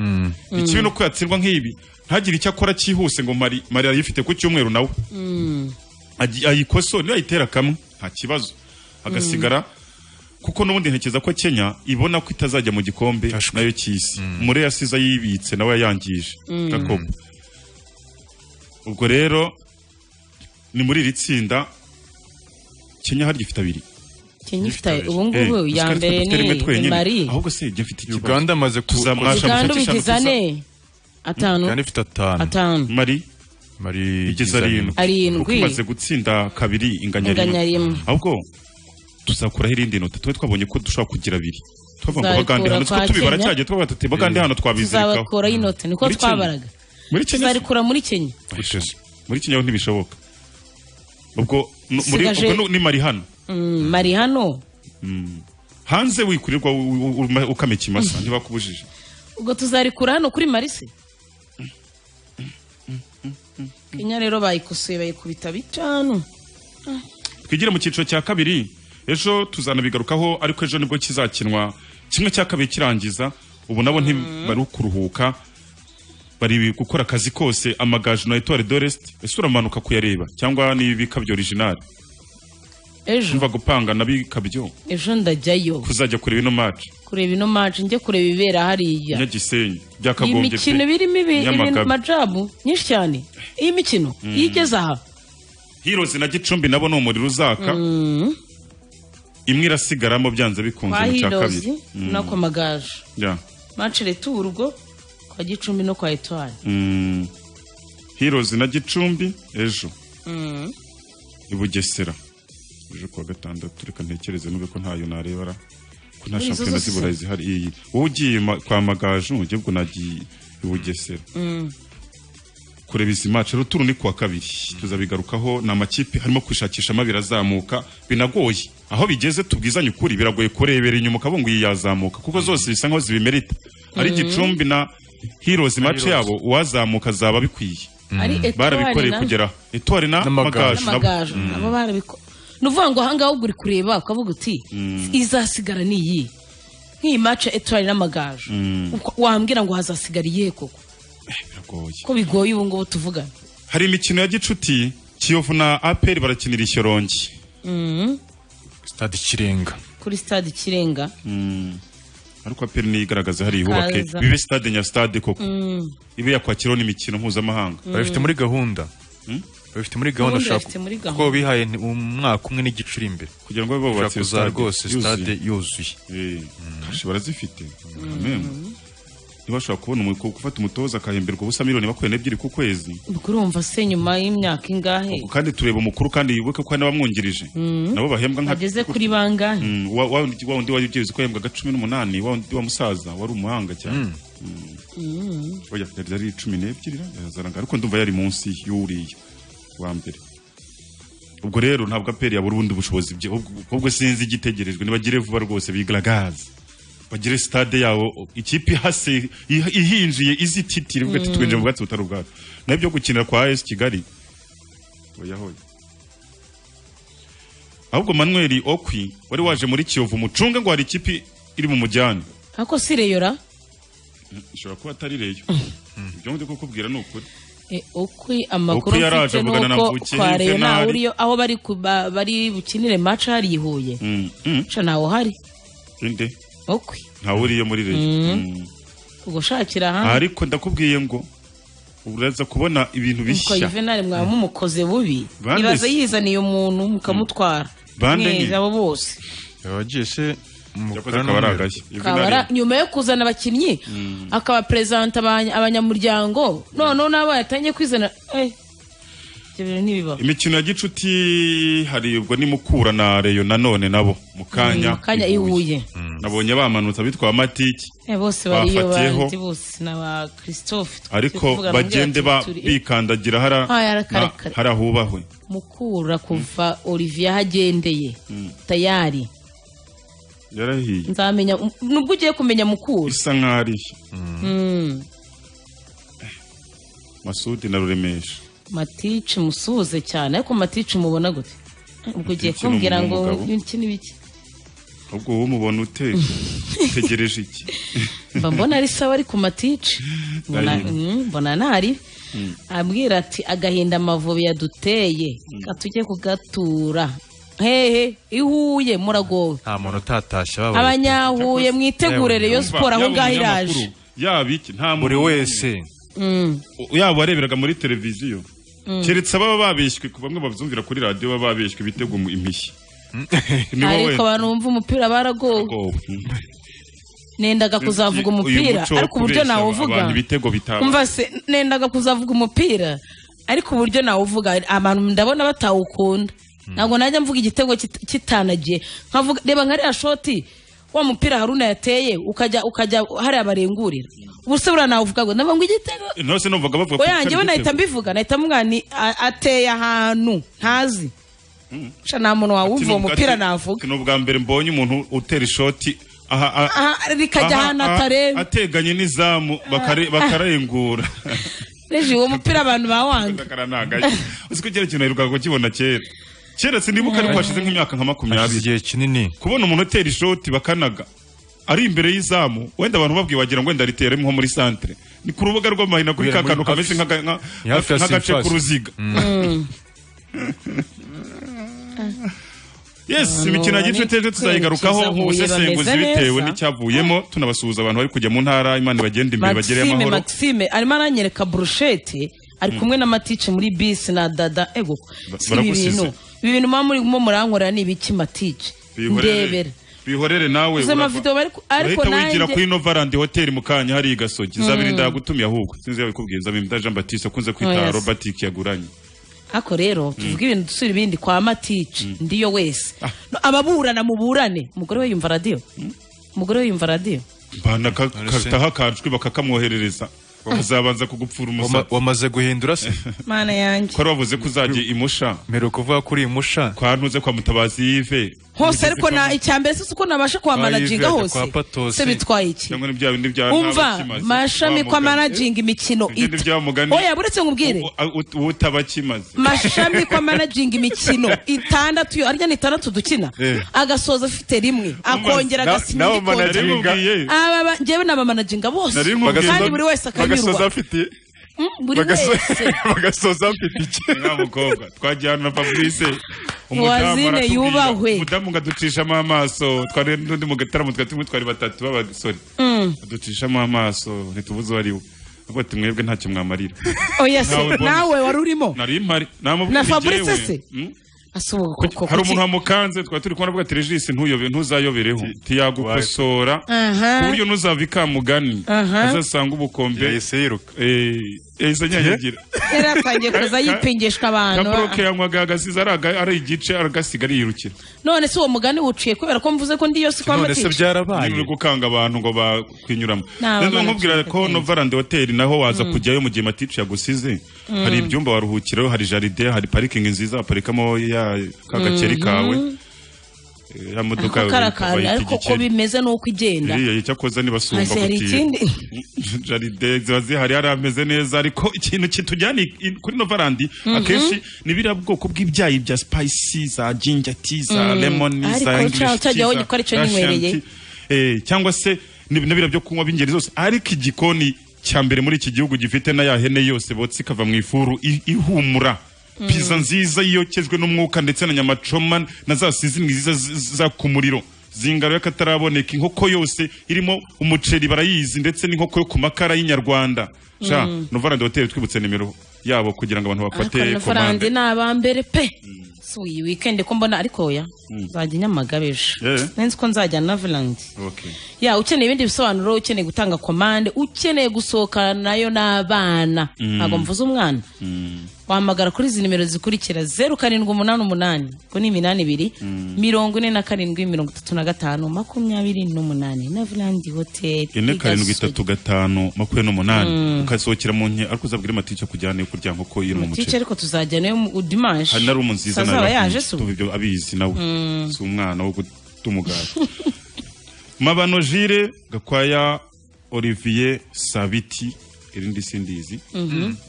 ikibi ni uko yatsindwa nk'ibi ntagire icyo akora cyihuse ngo mari mari arayifite ku cyumweru nawe Agi- ayikosora niyo ayitera kamwe nta kibazo agasigara kuko n'ubundi ntekereza ko Kenya ibona ko itazajya mu gikombe nayo cy'isi muri yasize ayibitse nawe yayangije Jacob ubwo rero ni muri iri tsinda Kenya hari gifite abiri kenya ifite Ifite- ubu ngubu Eh, ya Oscar mbere dufite rimwe ni twenyine. mari ahubwo se jya mfite ikibazo uganda amaze ku Tuzamwasha- uganda Eshanu, ubigize eshanu, ane atanu uganda ifite atanu atanu mari mari igeza arindwi Arindwi. Kuko imaze gutsinda kabiri inganya Inganya rimwe rimwe. ahubwo tuzakuraho irindi nota tuba twabonye ko dushobora kugira abiri twavuga Tuzabikura ngo bagande hano kwa two tubibara Kenya. cyagiye twavuga tuti bagande hano twabizirikaho tuzabakura y'inota niko Muri Kenya. twabaraga muri Kenya tuzarikura muri kenya Oya, muri Kenya ho ntibishoboka ubwo nu- muri Usigaje- ubwo nu- ni mari hano Mm, mari hano hanze wikurirwa u- u- u- ukama ikimasa ntibakubujije ubwo tuzarikura hano kuri marise kenya rero bayikosoye bayikubita bitanu twigire mu cyiciro cya kabiri ejo tuzanabigarukaho ariko ejo nibwo kizakinwa kimwe cya kabiri kirangiza ubu nabo ntibari kuruhuka bari gukora akazi kose amagaju na etwari dorest ese uramanuka kuyareba cyangwa n'ibikabyo original ejo umva gupanga n'abikabyo ejo ndajyayo kuzajya kureba ino match kureba ino match njye kureba ibibera hariya nyagisenyi iyi byakagombye mikino iba irimo ibi- Nyamagabe. ibi- majabu nyinshi cyane iyi mikino iyo igeze aha hirozi na gicumbi nabo ni umuriro uzaka imwe irasigaramo byanze bikunze kwa mu cya hirozi kabiri no ku magaju Yeah. match retour ubwo kwa gicumbi no kwa etwari Mm. hirozi na gicumbi ejo i bugesera ejo kuwa gatandatu reka ntekereze nube ko ntayo narebara ko nta Muri izo shampiyona zose z'iburayi zihari iyi wowe ugiye ma- kwa magaju ujye ubwo nagiye i bugesera kureba izi mace ruturu ni kuwa kabiri tuzabigarukaho ni amakipe harimo kwishakishamo abiri azamuka binagoye aho bigeze tubwizanye ukuri biragoye kurebera inyuma ukabona ngo iyi yazamuka kuko zose bisa nkaho zibimerita ari gicumbi na hirozi mace Heroes. yabo uwazamuka zaba bikwiye ari etwari barabikoreye na kugera etwari na N'amagaju. magaju nabo n'amagaju nabo barabiko ni uvuga ngo ahangaha ubwo uri kureba ukavuga uti izasigara ni iyi nk'iyi match etwari n'amagaju Uko- wambwira ngo hazasigara iyihe koko biragoye ko bigoye ubu ngubu tuvugana hari imikino ya gicuti kiyovu na aperi barakinira ishyorongi stade kirenga kuri stade ikirenga ariko aperi niyo igaragaza hari ihubake Kaza. bibe stade nya stade koko ibe yakwakiraho n'imikino mpuzamahanga babifite muri gahunda babifite muri gahunda Ubundi shaka- bafite muri kuko gahunda. bihaye ni- umwaka umwe n'igice uri imbere kugira ngo babe ushaka bubatse kuza rwose stade yuzuye Eh, kashi barazifite Amen. ntibashobora kubona umu- ku- gufata umutoza akahemberwa ubusa miliyoni bakuye n'ebyiri ku kwezi ubwo urumva se nyuma y'imyaka ingahe kandi tureba umukuru kandi wibuke ko hari n'abamwungirije nabo bahembwa nka ageze kuri bangahe Mm, wa wa wundi- wa wundi wari ugiye uzi ko yahembwaga cumi n'umunani wa wundi wa musaza wari umuhanga cyane Mm. oya yari yari cumi n'ebyiri ra- yarazanaga ariko ndumva yari munsi y'uriya wa mbere ubwo rero ntabwo aperi yabura ubundi bushobozi bye ahubwo- ahubwo sinzi igitegerejwe ntibagire vuba rwose bigaragaze bagire stade yabo ikipe ihase ih- ihinjiye izititira ivuga ati twinjiye mu bwatsi butari ubwacu naho ibyo gukinira kwa AS Kigali oya hoya ahubwo manuel okwi wari waje muri kiyovu mucunge ngo hari ikipe iri mu mujyane ako si reyora ishobora kuba atari reyo ibyo ndi kukubwira ni ukuri Eh, ukwi amakuru Ukwi yaraje mfite avugana na nuko Mvukiye, kwa Rayon Yuvenali. ntawe uriyo aho bari ku- ba- bari bukinire maca hari i Huye Mm, mm, sha ntawe uhari inde ukwi ntawe uriyo muri reyo Mm. ugushakira ahandi ariko ndakubwiye ngo uraza kubona ibintu nuko bishya yuvenali mwaba mumukoze bubi Bande ibaze se. yizaniye umuntu mukamutwara Bande Mwese nke. abo bose yabagiye se yakoze akaba ari agashya kabara nyuma yo kuzana abakinnyi akabaperezanta abanya- abanyamuryango noneho nabo yatangiye kwizana eh, ibyo bintu ntibibaho imikino ya gicuti hari ubwo ni mukura na reyo nanone nabo mu kanya Mu kanya i Huye. nabonye bamanutse abitwa amatiki Eh, bose bariyo Bafatiyeho. bandi bose na ba christophe ariko tuvugana bagende ubwacu ba- turi- bikandagira hara- Ah, yarakare na- kare. harahubahwe mukura kuva olivier aho agendeye tayari yarahiye nzamenya nubwo ugiye kumenya mukura isa nkaho ari ishya masudi na ruremesha matici musuhuze cyane ariko matici mubona gute ubwo ugiye Matici ni kumbwira ngo umugabo. iki n'ibiki ahubwo wowe umubona ute utegereje iki mba mbona ari sawa ariko matici mbona Ari. mm, mbona ntari abwira ati agahinda amavubi yaduteye katujye kugatura hehe ihuye muragowe nta muntu utatashye babaye abanyahuye mwitegure reyo Umva, siporo aho yaba ngaho iraje umunyamakuru, yaba iki nta muntu buri wese Mm. yaba wareberaga muri televiziyo keretse ababa babeshywe ku bamwe babyumvira kuri radiyo baba babeshywe bitego mu impishyi ni wowe ariko abantu bumva umupira baragowe Ubwoba. nendaga kuzavuga Uyu umupira muco wo ariko uburyo kubeshya nawuvuga abantu ibitego bitaba umva se nendaga kuzavuga umupira ariko uburyo nawuvuga abantu ndabona batawukunda ntabwo najya mvuga igitego kit- kitanagiye nkavuga reba nka ririya shoti wa mupira haruna yateye ukajya ukajya hariya barengurira ubuse buriya nawuvuga ngo ndavuga ngo igitego nose numvaga bavuga ko oya njyewe kitari nahita igitego. mbivuga nahita mvuga ni a- ateye ahantu ntazi sha nta muntu wawumva uwo Ati, mupira ati, navuga ati, ni ubwa mbere mbonye umuntu utera ishoti aha, aha, Aha, rikajya aha, ahantu aha, atareba ateganye n'izamu bakare- bakarengura reji uwo mupira abantu bawanga Ndakara ntagashya. uzi ko kera ikintu naherukaga kukibona kera kera sinibuka ariko hashize nk'imyaka hashize nka makumyabiri igihe kinini kubona umuntu utera ishoti bakanaga ari imbere y'izamu wenda abantu babwiye wagira ngo wenda riteremo nko muri santere ni ku rubuga rw'amahina kuri ka Kubera muri kantu kameze hafi- nk'aka- nka- ni hafi ya nk'agace surface. k'uruziga yes imikino ya gicuti ejo tuzayigarukaho kwiza Huye nk'ubusesenguzi bameze bitewe neza. n'icyavuyemo tunabasuhuza abantu bari kujya mu ntara imana bagende imbere bagereyo maxime amahoro maxime arimo aranyereka burushete ari kumwe na matice muri bisi na dada ego Ba- si ibi baragusize. bintu ibi bintu muba murimo murankorera ni ibiki matice ndebera bihorere nawe Uzi ama urava- video bari ku- ariko urahita wigira nanjye- kuri novarandi hoteli mu kanya hari igasogi nzabiri ndagutumiye ahubwo sinzi yabikubwiye nzabimda jean batiste akunze kwita yes. robert kiyaguranye ariko rero tuvuge ibintu dusubira ibindi kwa matice ndiyo wese No, ababurana muburane umugore we yumva radiyo umugore we yumva radiyo mbana Arase. kataho akajwi bakakamwoherereza kazabanza kugupfura Wama- umusatsi wamaze guhindura se mana yanjye ko ari wavuze ko uzajya imusha mbere kuvuga kuri iyi musha kwa ntuze kwa mutabazi yive hose ariko na icyambere si uko nabasha kuhamanaginga Kwa Yves, hose kwa Patosi. se bitwaye iki cyangwa n'ibya bindi bya umva mashami kwa managinga imikino Ibyo ni bya mugani. oya buretse nkubwire utaba akimaze mashami kwa managinga imikino itandatu yo arya ni itandatu dukina Eh. agasoza afite rimwe akongera na- agasinya nabo igikombe managinga- narimubwiye aba ba- njyewe n'abamanaginga bose Nari nkubwiye. kandi buri wese akanyurwa afite Mm, buri wese bagasoza afite iki nta mukobwa twagiye ahantu na fabrice Wazine aratubwira. yubahwe. umudamu ngo aducishamo amaso twari n'undi mu gataramo twari tumwe twari batatu b'abasore aducishamo amaso ntitubuze uwo ari we avuga ati mwebwe ntacyo mwamarira oya se Nawe bonus. nawe wari urimo nari mpari namubwira Na Fabrice se? asubuka koko hari umuntu kuki- wamukanze twari turi kubona avuga ati regisi ntuyobe ntuzayobereho ntiyagukosora Aha. ku buryo ntuzava ikamugani Aha. azasanga ubukombe yahise yiruka eh, yahise anyanyagira yari atangiye kuza yipingishwa abantu kaboroke yanywaga agasize ari aga- ari igice aragasiga ariyirukira none se uwo mugani wuciye kubera ko mvuze ko ndi yose kwa none se matica byarabaye niba uri gukanga abantu ngo bakwinyuramo Nta, rero bana nkubwira bashaka ko kwiga. novarandi hoteli naho waza kujyayo mu gihe matici yagusize hari ibyumba waruhukiraho hari jaride hari parikingi nziza waparikamo ya ka gakeri kawe Eh, ya modoka ako yawe kari akantu bayita ariko ko igikeri. bimeze ni uko igenda iriya icyakoze nibasumba hasi hari ikindi jaride ziba zihari hari ameze neza ariko ikintu kitujyana i- i- kuri novarandi akenshi ni biriya bwoko bw'ibyayi bya spayisi za jinja ti za lemoni Ariko za cya- ingirishi ti cyajya za wongera ko aricyo Russian ninywereye. tea. Eh, cyangwa se ni ni biriya byo kunywa b'ingeri zose ariko igikoni cya mbere muri iki gihugu gifite na ya hene yose botsa ikava mu ifuru i- ihumura piza nziza yokejwe n'umwuka ndetse na nyamacoma na za sizini nziza z- za ku muriro zingaro y'akataraboneka inkoko yose irimo umuceri barayizi ndetse n'inkoko yo ku makara y'inyarwanda sha novarandi hoteli twibutse nimero yabo kugira ngo abantu bafate ariko farandi komande ni abambere pe si iyi weekend ko mbona ariko oya nzajya i nyamagabe ejo Yeah. nzi ko nzajya na vilandi Okay. ya ukeneye ibindi bisobanuro ukeneye gutanga komande ukeneye gusohokana nayo n'abana ntabwo mvuze umwana wahamagara kuri izi nimero zikurikira zeru karindwi umunani umunani ubwo ni iminani ibiri mirongo ine na karindwi mirongo itatu na gatanu makumyabiri n'umunani na vilandi hoteli ine i karindwi Gasogi. itatu gatanu makumyabiri n'umunani ukasohokera mu nke ariko uzabwire matica kujyana iyo kurya nkoko yiri mu tice muceri ariko tuzajyanayo mu dimanshi hari na rumu nziza nayo azaba yaje bakunze. se Tuba ubu ibyo abizi nawe si umwana wo guta umugati mabano jire gakwaya olivier sabiti irindi sindizi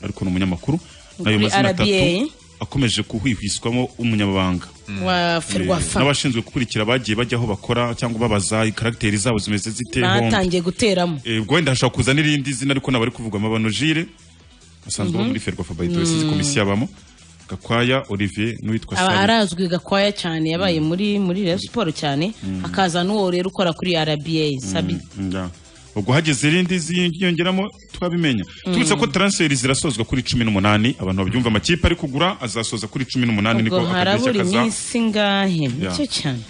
ariko ni umunyamakuru nayo Kuri mazina atatu RBA. akomeje kuhwihwiswamo umunyamabanga wa Eh, ferwafa n'abashinzwe gukurikira bagiye bajya aho bakora cyangwa babaza karagiteri zabo zimeze zite hombi batangiye guteramo Eh, ubwo wenda hashobora kuza n'irindi zina ariko ntabwo ari kuvugwa amabano jire asanzwe aba muri ferwafa bayidoresi izi komisiyo abamo gakwaya olivier n'uwitwa aba sari arazwi gakwaya cyane yabaye muri muri Rayon siporo cyane akaza n'uwo rero ukora kuri rba sabi Nda. ubwo hageze irindi ziyongeramo twabimenya turutse ko transferi zirasozwa kuri cumi n'umunani abantu babyumva amakipe ari kugura azasoza kuri cumi n'umunani niko ubwo akadirishya harabura kaza iminsi ngahe nicyo cyane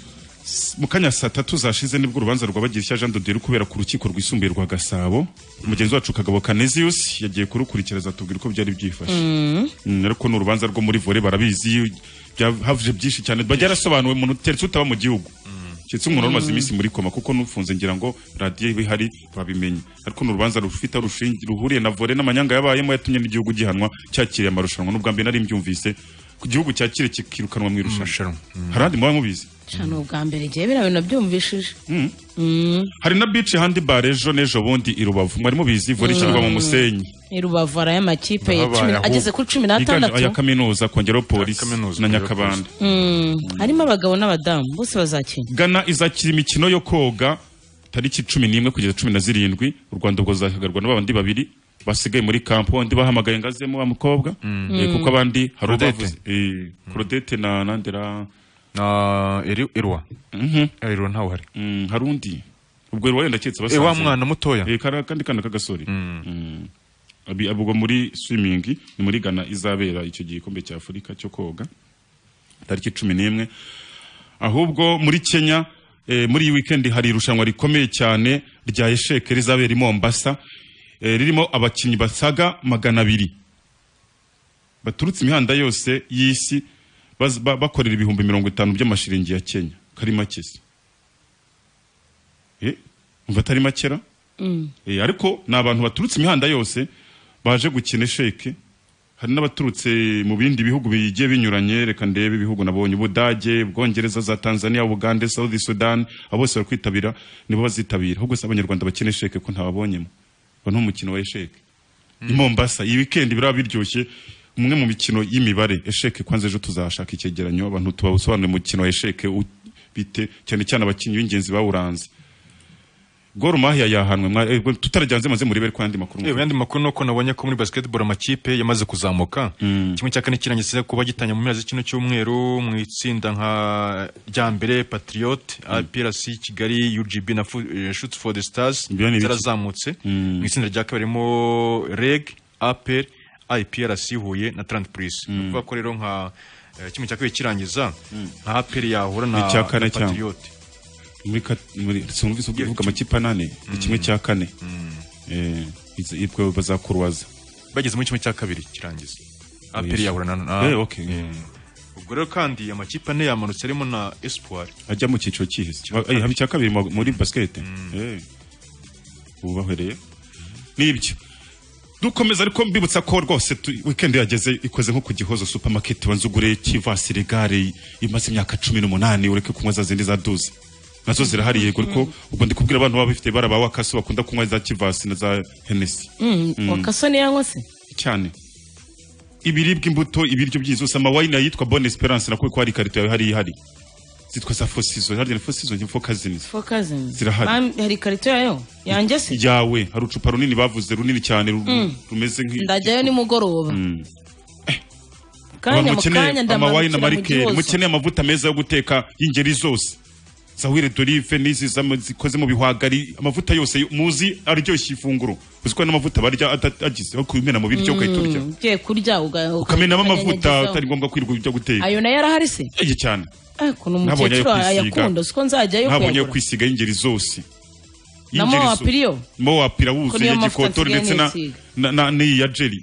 mu kanya saa tatu zashize nibwo urubanza rwa Bagirishya Jean Doderi kubera ku rukiko rwisumbuye rwa Gasabo mugenzi wacu Kagabo Canisius yagiye kurukurikira azatubwira uko byari byifashe Mm, ariko ni urubanza rwo muri vore barabizi byavuje byinshi cyane byarasobanuwe umuntu teretse utaba mu gihugu keretse umuntu wari umaze iminsi muri koma kuko n'ufunze ngira ngo radiyo iba ihari babimenye ariko ni urubanza rufite aho rushingi- ruhuriye na vore n'amanyanga yabayemo yatumye n'igihugu gihanwa cyakiriye amarushanwa n'ubwa mbere nari mbyumvise ku gihugu cyakire kikirukanwa mu irushanwa Amarushanwa. hari andi muba mubizi cyane ubwa mbere ngewe biriya bintu nabyumvishije hari na beach handball ejo n'ejo bundi i rubavu mwari mubizi vore ishyirwa mu musenyi ni rubavara y'amakipe ya Nahabaye cumi na- ahubwo. ageze kuri cumi n'atandatu Yiganje aya kaminuza kongeraho polisi Ya kaminuza, na kongeraho nyakabanda Mm, harimo abagabo n'abadamu bose bazakina gana izakira imikino yo koga tariki cumi n'imwe kugeza cumi na zirindwi u rwanda rwazahagarwa n'abandi babiri basigaye muri kampo undi bahamagaye ngazemo wa mukobwa Eh, kuko abandi hari Claudette. ubavuze Eh, Claudette na nandera na eri irwa Eh, irwa ntawe uhari mm, hari undi ubwo rero ndaketse Eh, basanze wa mwana mutoya Eh, kara- kandi kana k'agasore Mm. Abi- ubwo muri swimming ni muri Ghana izabera icyo gikombe cya Afurika cyo koga tariki cumi n'imwe ahubwo muri Kenya eh, muri iyi weekend hari irushanwa rikomeye cyane rya esheke rizabera i Mombasa eh, ririmo abakinnyi basaga magana abiri baturutse imihanda yose y'isi baz- ba- bakorera ibihumbi mirongo itanu by'amashiringi ya Kenya kari make se Eh, umva atari makera Eh, ariko ni abantu baturutse imihanda yose baje gukina esheke hari n'abaturutse mu bindi bihugu bigiye binyuranye reka ndebe ibihugu nabonye ubudage ubwongereza za tanzania ubugande south sudan abo bose bari kwitabira nibo bazitabira ahubwo si abanyarwanda bakina esheke ko ntababonyemo ngo ni umukino wa esheke i mombasa iyi weekend biraba biryoshye umwe mu mikino y'imibare esheke kwanza ejo tuzashaka icyegeranyo abantu tubasobanurire umukino wa esheke u- bite cyane cyane abakinnyi b'ingenzi bawuranze Gor Mahia yahanwe mwa- eh, tutarajyanze maze murebere ko andi makuru Eh, mu yandi makuru ni uko nabonye ko muri basketball amakipe yamaze kuzamuka kimwe cya kane kirangiye kuba gitanya mu mpera z'ikino cy'umweru mu itsinda nka rya mbere patriot APRC Kigali UGB na Fu- eh, Shoots for the Stars Ibyo ni ibiki? zarazamutse mu itsinda rya kabiri harimo REG APR IPRC Huye na Trent Prince Ni ukuvuga ko rero nka eh, kimwe cya kabiri kirangiza nka aperi yahura na Icya kane na cyangwa? patriote muri ka- muri sinumvise uvuga amakipe anane ni kimwe cya kane Eh, izi- ibwo bazakurubaza bageze muri kimwe cya kabiri kirangiza aperi Yesu. yahura na na Eh, okay. ubwo rero kandi amakipe ane yamanutse arimo na espoir ajya mu cyiciro cyihise Ba- eh, haba icya kabiri mu- muri basikete wubahwereye nibyo dukomeza ariko mbibutsa ko rwose tu- weekend yageze ikoze nko ku gihozo supermarket wanze ugure kivasire gare imaze imyaka cumi n'umunani ureke kunywa za zindi za duze nazo zirahari yego ariko ubwo ndi kubwira abantu baba bafite bara ba wakasi bakunda kunywa za kivasi na za henesi wakasa niyanywa se cyane ibiribwa imbuto ibiryo byizose amawayini yitwa bonne esperance nakuwe ko hari ikarito yawe hari ihari zitwa za fosizo harya ni fosizo nyimfo kazini fokazini Zirahari. hari ikarito yayo yanjye se yawe hari ucupa runini bavuze runini cyane ru- rumeze ndajyayo nk'i nimugoroba abantu kanya mu kanya mukeneye amawayini ndamanukira mu amarikeri gihozo mukeneye amavuta meza yo guteka y'ingeri zose zawire dorive n'izi zam- zikoze mu bihwagari amavuta yose yo- muzi aryoshya ifunguro uzi ko hari n'amavuta barya ada- agize aho kubimena mu biryo ugahita urya ugiye kurya uga- ukamenamo amavuta ukanyanyagizaho. atari ngombwa kwirirwa ujya guteka ayo nayo arahari se Ege cyane Eh, ukuntu Ntabonye ayo umukecuru kwisiga. ayakunda siko nzajyayo ntabonye yo kuyagura kwisiga y'ingeri zose Na Y'ingeri mowapi zose. iriyo? mowapi irawuzuye Ko niyo mavuta gikotori ndetse na nsigaye na- na- n'iyi ya jeri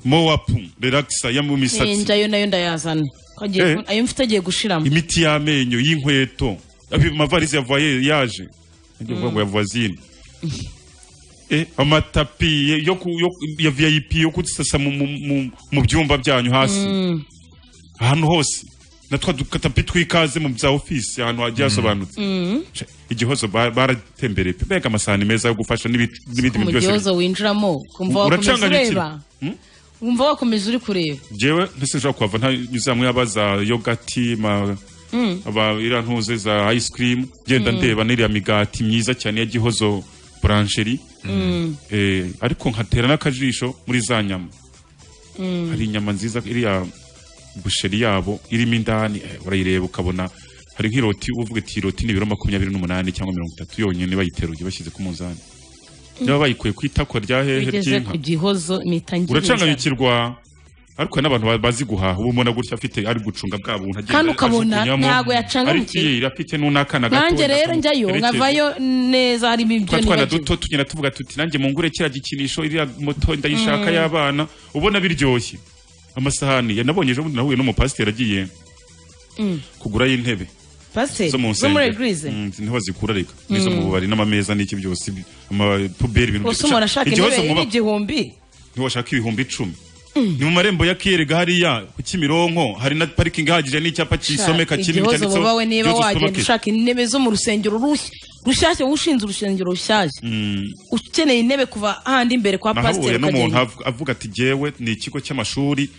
mowapu relaxer yo mu misatsi ninjyayo nayo ndayazana Ko agiye Eh. ku- ayo mfite agiye gushiramo imiti y'amenyo y'inkweto Abi- amavarize ya voyage ngiye kuvuga ngo ya voisine Eh, amatapi ye- yo ku- yo ku- ya vip yo gusasa mu- mu- mu- mu byumba byanyu hasi ahantu hose na twa dukatapi tw'ikaze mu bya ofisi ahantu hagiye hasobanutse Sha, igihozo ba- baratembereye pe mbega amasahani meza yo gufasha n'ibi- n'ibindi bintu mu byose gihozo winjiramo ukumva U- wakomeza uracanganyukira. ureba wumva wakomeza uri kureba jewe ntese nshobora kuhava ntanyuze hamwe yaba za yogati ma aba iriya ntuze za ice cream genda ndeba n'iriya migati myiza cyane ya gihozo buransheri eh, ariko nkatera n'akajisho muri za nyama hari inyama nziza iriya busheri yabo irimo indani eh, urayireba ukabona hari nk'iroti uvuga ati iroti ni ibiro makumyabiri n'umunani cyangwa mirongo itatu yonyine bayiteruye bashyize ku munzani niba bayikuye ku itako rya hehe ugeze ry'inka ku gihozo impita ngira inzara. uracanganyukirwa ariko hari n'abantu bazi guhaha uba ubona gutya afite ari gucunga bwa buntu agenda Kandi ukabona ajugunyamo. ntago yacangamukiye. ariko iyi afite n'unakana gato nanjye rero njyayo yerekeza. nkavayo neza harimo ibyo twa twana nibagiwe duto tugenda tuvuga tuti nanjye mungure kiriya gikinisho iriya moto ndayishaka y'abana ubona biryoshye amasahani ya- nabonye ejo bundi nahuye n'umupasiteri agiye kugurayo intebe pasiteri zo mu zo muri nsengero egirize Mm, izi ntebe zikurarika n'izo mu bubari n'amameza n'iki byose ibi- amapuberi ibintu ubuse umuntu ashaka Igihozo intebe muba- y'igihumbi ntiwashaka ibihumbi icumi ni mu marembo ya kiyerega hariya ku kimironko hari na parikingi ihagije n'icyapa kisomeka kinini igihozo cyanditseho bubawe niba Gihozo wagenda Supermarket. ushaka intebe zo mu rusengero rushya rushyashya wowe ushinze urusengero rushyashya ukeneye intebe kuva handi imbere kwa pasiteri nahuye n'umuntu ukagenda av- avuga ati jewe ni ikigo cy'amashuri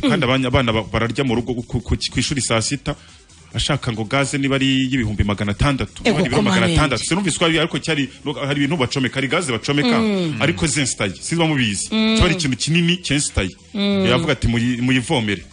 kandi abana abana ba- bararya mu rugo ku- ku ku ishuri saa sita ashaka ngo gaze niba ari y'ibihumbi magana atandatu Ego, niba ari ibiro magana komamenge. atandatu sinumvise ko ari- ariko cyari hari ibintu bacomeka hari gaze bacomeka ariko zensitaye siba mubizi kiba ari ikintu kinini cyensitaye yavuga ati muyi- muyivomere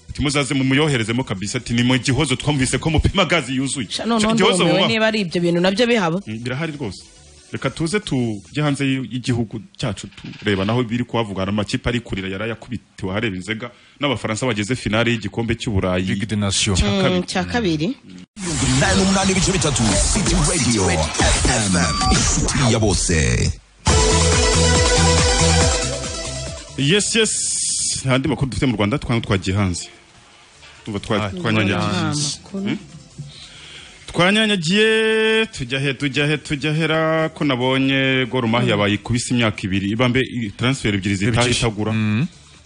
ati muzaze mumuyoherezemo kabisa ati ni mu gihozo twumvise ko mupima gazi yuzuye Sha, noneho Sha, igihozo ndumiwe muba- niba ari ibyo bintu nabyo bihaba Mm, birahari rwose reka tuze tujye hanze y- y'igihugu cyacu tureba naho biri kuhavuga hari amakipe ari kurira yari yakubitiwe ahareba inzega n'abafaransa bageze finale y'igikombe cy'uburayi ligue de nation cya kabiri cya kabiri nani umunani ibice bitatu city radio fm inshuti ya bose yes yes nta andi makuru dufite mu rwanda twange twagiye hanze tuva Ah, twanyanyagiye twanyanyagiye. amakuru twanyanyagiye tujya he tujya he tujya hera ko nabonye gorumahi yabaye ikubise imyaka ibiri ibambe i- transfer ebyiri zitaha Ebyiri. itagura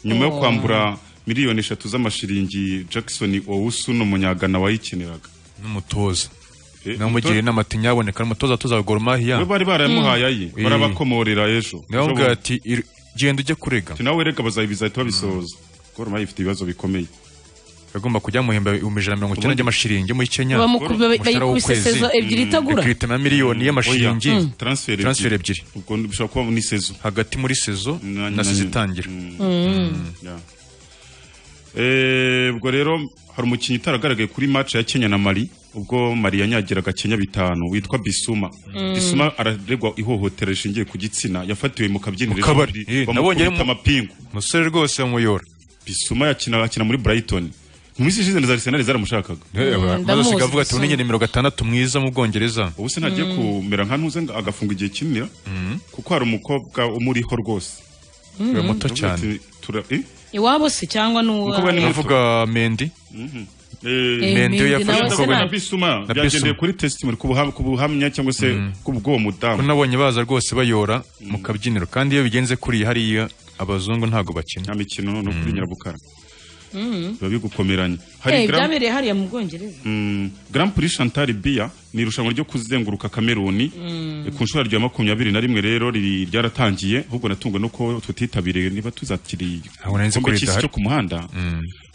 nyuma yo kwambura miliyoni eshatu z'amashiringi jackson owusu ni umunyagana wayikeneraga n'umutoza Eh, namugiriye inama ati nyaboneka n'umutoza atoza Gor Mahia we bari baramuhaye aye Eh. barabakomorera ejo ndababwira Ejo ati "Ir- genda ujye kurega bundi. nawe reka bazabizahita babisohoza gorumahi ifite ibibazo bikomeye bagomba kujya muhemba ibihumbi ijana na mirongo icyenda by'amashiringi muri Kenya Bamuku- ba- umushahara bayikubise w'ukwezi. sezo ebyiri itagura ikirita na miliyoni Oya, y'amashiringi transfer transfer ebyiri ubwo bishobora kuba ni sezo hagati muri sezo Na- na- na sezo itangira Yeah. Eh, ubwo rero hari umukinnyi utaragaragaye kuri match ya Kenya na Mali ubwo Mali yanyagiraga Kenya bitanu witwa Bisuma Bisuma araregwa ihohotera rishingiye ku gitsina yafatiwe mu kabyiniro Mu kabari. ejo bundi Eh, nabonye bamukubita mu- amapingu umusore rwose muyora bisuma yakina akina muri brighton mu minsi ishize na Arsenal zaramushakaga bazasiga avuga ati ndamuzi, unenye nimero gatandatu mwiza mu bwongereza ubu sinagiye kumera nka ntuze ngo agafunga igihe kinini kuko hari umukobwa umuriho rwose we muto Ndavuga cyane ati, tura- eh? iwabo se cyangwa Umukobwa ni n'uwawe uvuga mendi Eh, Eh, mendi iyo Mendy nawe yafashe se umukobwa na ntabwo- we bisuma Na byagendeye Bissouma. kuri testimony ku buha- ku buhamya cyangwa se ku bw'uwo ko mudamu nabonye baza rwose bayora mu kabyiniro kandi iyo bigenze kuriya hariya abazungu ntabwo bakina nta mikino no kuri nyirabukara biba bigukomeranye Eh, hari Grand- byabereye hariya mu bwongereza mm, Grand Prix Chantal Biya ni irushanwa ryo kuzenguruka Kameruni Eh, ku nshuro ya makumyabiri na rimwe rero riri- ryaratangiye ahubwo natungwe no ko tutitabiriye niba tuzakiriye Ntabwo nari nzi ko igikombe cy'isi ridahari. cyo ku muhanda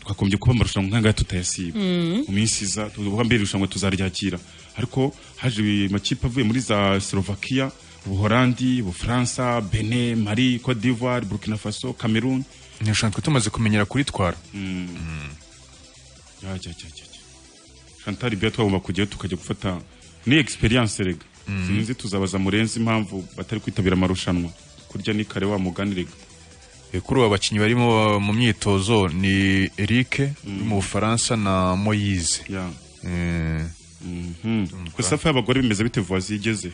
twakomeje kuba amarushanwa nk'aya ngaya tutayasiba mu minsi iza tuvuga mbere irushanwa tuzaryakira ariko haje amakipe avuye muri za Slovakia Ubuholandi, Ubufaransa, Benin, Mali, Cote d'Ivoire, Burkina Faso, Cameroon. ntishobora tumaze kumenyera kuritwara Ya, ya, ya, ya, ya. Chantal Biya twagomba kujyayo tukajya gufata ni experience rega sinzi tuzabaza murenzi impamvu batari kwitabira amarushanwa kurya ni kare wa mugani rega Eh, kuri ubu abakinnyi barimo uh, mu myitozo ni Eric uri mu Bufaransa na Moise ya Eh, Mhm. gusa safa y'abagore bimeze bite vuwazi igeze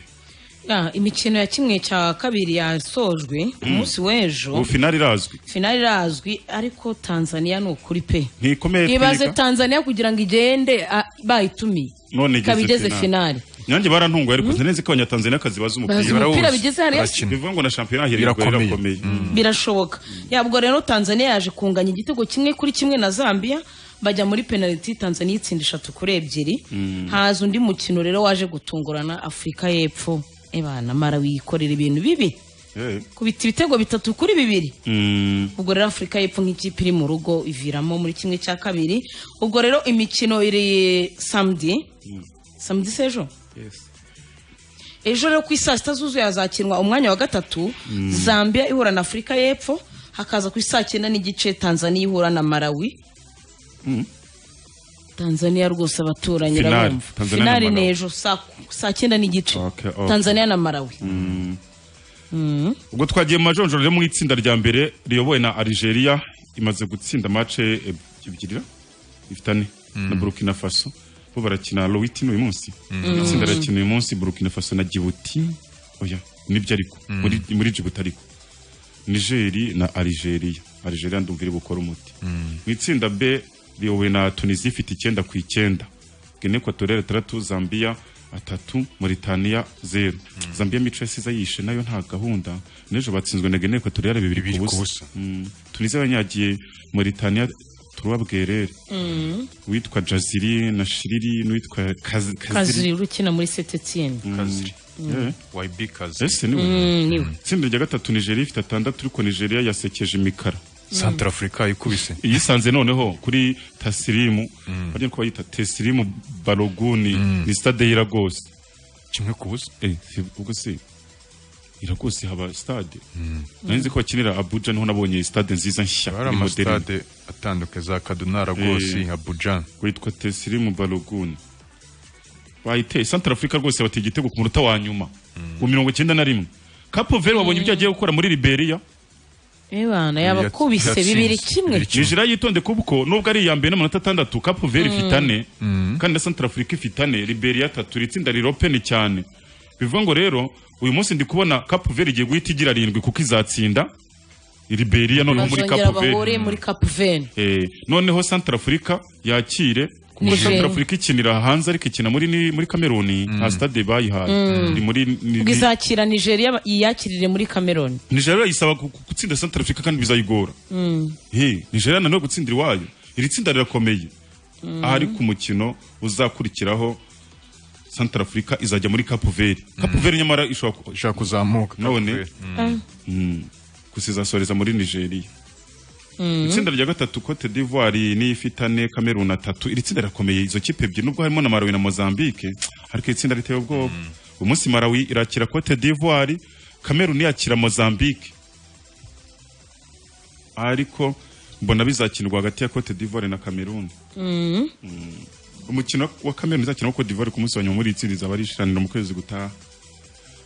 Ah, imikino ya kimwe cya kabiri yasojwe ku munsi ubu w'ejo finali irazwi finali irazwi ariko tanzania ni ukuri pe ntikomeye ibaze twiga. tanzania kugira ngo igende ah, bayitumiye none ikaba igeze igeze finali nyange barantunguye ariko sinzi ko abanyatanzaniyakazi bazi bazi umupira barawuzi, umupira bigeze hariya barakina. bivuga ngo na shampiyona hirindwa Birakomeye. irakomeye birashoboka yabwo rero tanzania yaje kunganya igitego kimwe kuri kimwe na zambia bajya muri penaliti tanzania itsinda eshatu kuri ebyiri haza undi mukino rero waje gutungurana afurika y'epfo ebana mara wikorera ibintu bibi Eh, kubita ibitego bitatu kuri bibiri mm, ubwo rero afurika y'epfo nk'ikipe iri mu rugo iviramo muri kimwe cya kabiri ubwo rero imikino iri samedi samedi sejo ejo rero ku saa sita zuzuye hazakinwa umwanya wa gatatu zambia ihura na afurika y'epfo hakaza ku saa cyenda n'igice tanzania ihura na malawi tanzania rwose abaturanyi Finale. urabumva Tanzania na finali Malawi. ni ejo saa- saa cyenda n'igice Okay, okay. tanzania na malawi ubwo twagiye mu majonjoro rero mu itsinda rya mbere riyobowe na Algeria imaze gutsinda mace ebyiri ifite ane na Burkina Faso bo barakina Lowitini uyu munsi itsinda rirakina uyu munsi Burkina Faso na Djibouti oya nibyo ariko muri muri Djibouti ariko Nigeri na Algeria Algeria ndumva iri gukora umuti mu itsinda B riyobowe na Tunisia ifite icyenda ku icyenda Guinea Equatoriale atandatu Zambia atatu Mauritania zero Zambia mico yasize yishe nayo nta gahunda n'ejo batsinzwe na Guinea Equatoriale bibiri Bibiri ku ku busa. busa Mm. Tunisia banyagiye Mauritania turuwa bwerere uwitwa Jaziri na Shiriri n'uwitwa Kaz- Kaziri kaziri ukina muri setetsiyeni Kaziri Eh, YB Kaziri ese niwe itsinda rya gatatu Nigeria ifite atandatu ariko Nigeria yasekeje imikara Centrafrica ikubise yisanze noneho kuri tasirimu bajya ko bayita tesirimu baroguni ni stade y'iragose kimwe ku busa Eh, si- ubwo se iragose haba stade nzi ko bakinira abuja niho nabonye stade nziza nshya bari ni moderne amasitade atandukanye za Kaduna Lagos Eh. Abuja witwa tesirimu baroguni bayiteye santara afurika rwose bateye igitego ku munota wa nyuma ku mirongo icyenda na rimwe kapo veri wabonye ibyo agiye gukora muri liberiya bana yabakubise Yatsinze. bibiri kimwe Bibiri kimwe. nigeria yitonde kuko nubwo ari iya mbere n'amanota atandatu kapu veri ifite ane kandi na santara afurika ifite ane liberiya atatu iri tsinda riropeni cyane bivuga ngo rero uyu munsi ndi kubona kapu veri igiye guhita igira arindwi kuko izatsinda liberiya noneho muri bazongera kapu bahuriye veri muri kapu veni Eh, noneho santara afurika yakire kuko Nigeria. santara afurika ikinira hanze ariko ikina muri ni- muri kameruni nta stade bayihaye ni muri ni- ubwo ni- izakira nigeria yiyakirire muri kameroni nigeria isaba gu- gu- gutsinda centre africa kandi bizayigora Hey, nigeria nanone gutsindira iwayo iri tsinda rirakomeye ahari ku mukino uzakurikiraho centre africa izajya muri cape verde cape verde nyamara ishobora ku- ishaka kuzamuka None? gusa izasoreza muri nigeria itsinda rya gatatu cote d'ivoire niyo ifite ane kamerun atatu iri tsinda rirakomeye izo kipe ebyiri nubwo harimo na malawi na mozambique ariko iri tsinda riteye ubwoba uyu munsi malawi irakira cote d'ivoire kamerun yakira mozambique ariko mbona bizakinirwa hagati ya cote d'ivoire na kamerun Mm. umukino wa kamerun izakina na cote d'ivoire ku munsi wa nyuma muri iri tsinda izaba ari ishiraniro mu kwezi gutaha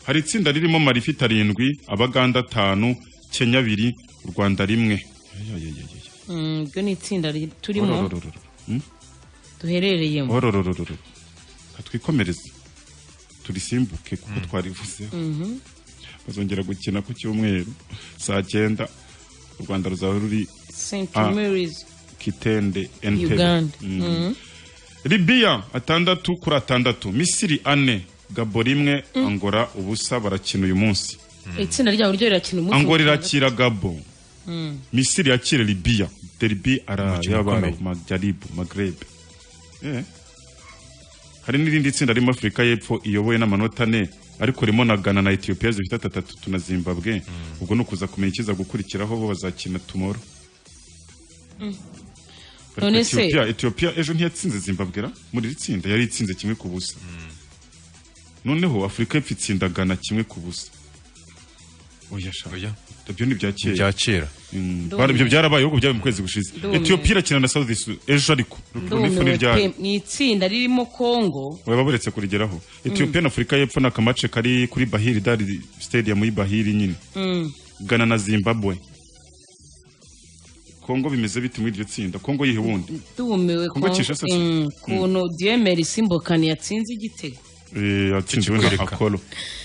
hari itsinda ririmo mari ifite arindwi abaganda atanu kenya abiri u rwanda rimwe Ayayayayaya. Mm, iryo ni itsinda ri- turimo Orororororo. duherereyemo orororororo katwikomereze turisimbuke kuko twarivuzeho bazongera gukina ku cyumweru saa cyenda u rwanda ruzaba ruri st Ah. marys kitende entebe uganda Mhm. libiya atandatu kuri atandatu misiri ane gabo rimwe angora ubusa barakina uyu munsi itsinda ryawe ryo rirakina umunsi angora wa irakira gabo misiri yakira libiya derbi ara Umukino y'abarabu ukomeye. majyaribu magrebe Eh. hari n'irindi tsinda ririmo afurika y'epfo iyobowe n'amanota ane ariko ririmo na ghana na etiyopiya zifite atatatu na zimbabwe ubwo ni ukuza kumenya ikiza gukurikiraho bo bazakina tumoro Ariko None se- Ethiopia- etiyopiya ejo ntiyatsinze zimbabwe ra muri iri tsinda yari itsinze kimwe ku busa noneho afurika y'epfo itsinda ghana kimwe ku busa oya sha Oya. ibyo ni ibya kera bya kera Bara- ibyo byarabaye ahubwo byabaye mu kwezi gushize Ndumiwe. etiyopiya irakina na sawudi su- ejo ariko Ndumiwe n'ifu n'iryari pe, mu itsinda ririmo congo baba baretse kurigeraho etiyopiya na afurika y'epfo ni akamace kari kuri bahiri dari stadium y'i bahiri nyine gana na zimbabwe kongo bimeze bite muri iryo tsinda kongo yihe wundi dumiwe Congo Kinshasa se? kuntu diyemeri simbokani yatsinze igitego Eh, yatsinze wenda Ikikwereka. akolo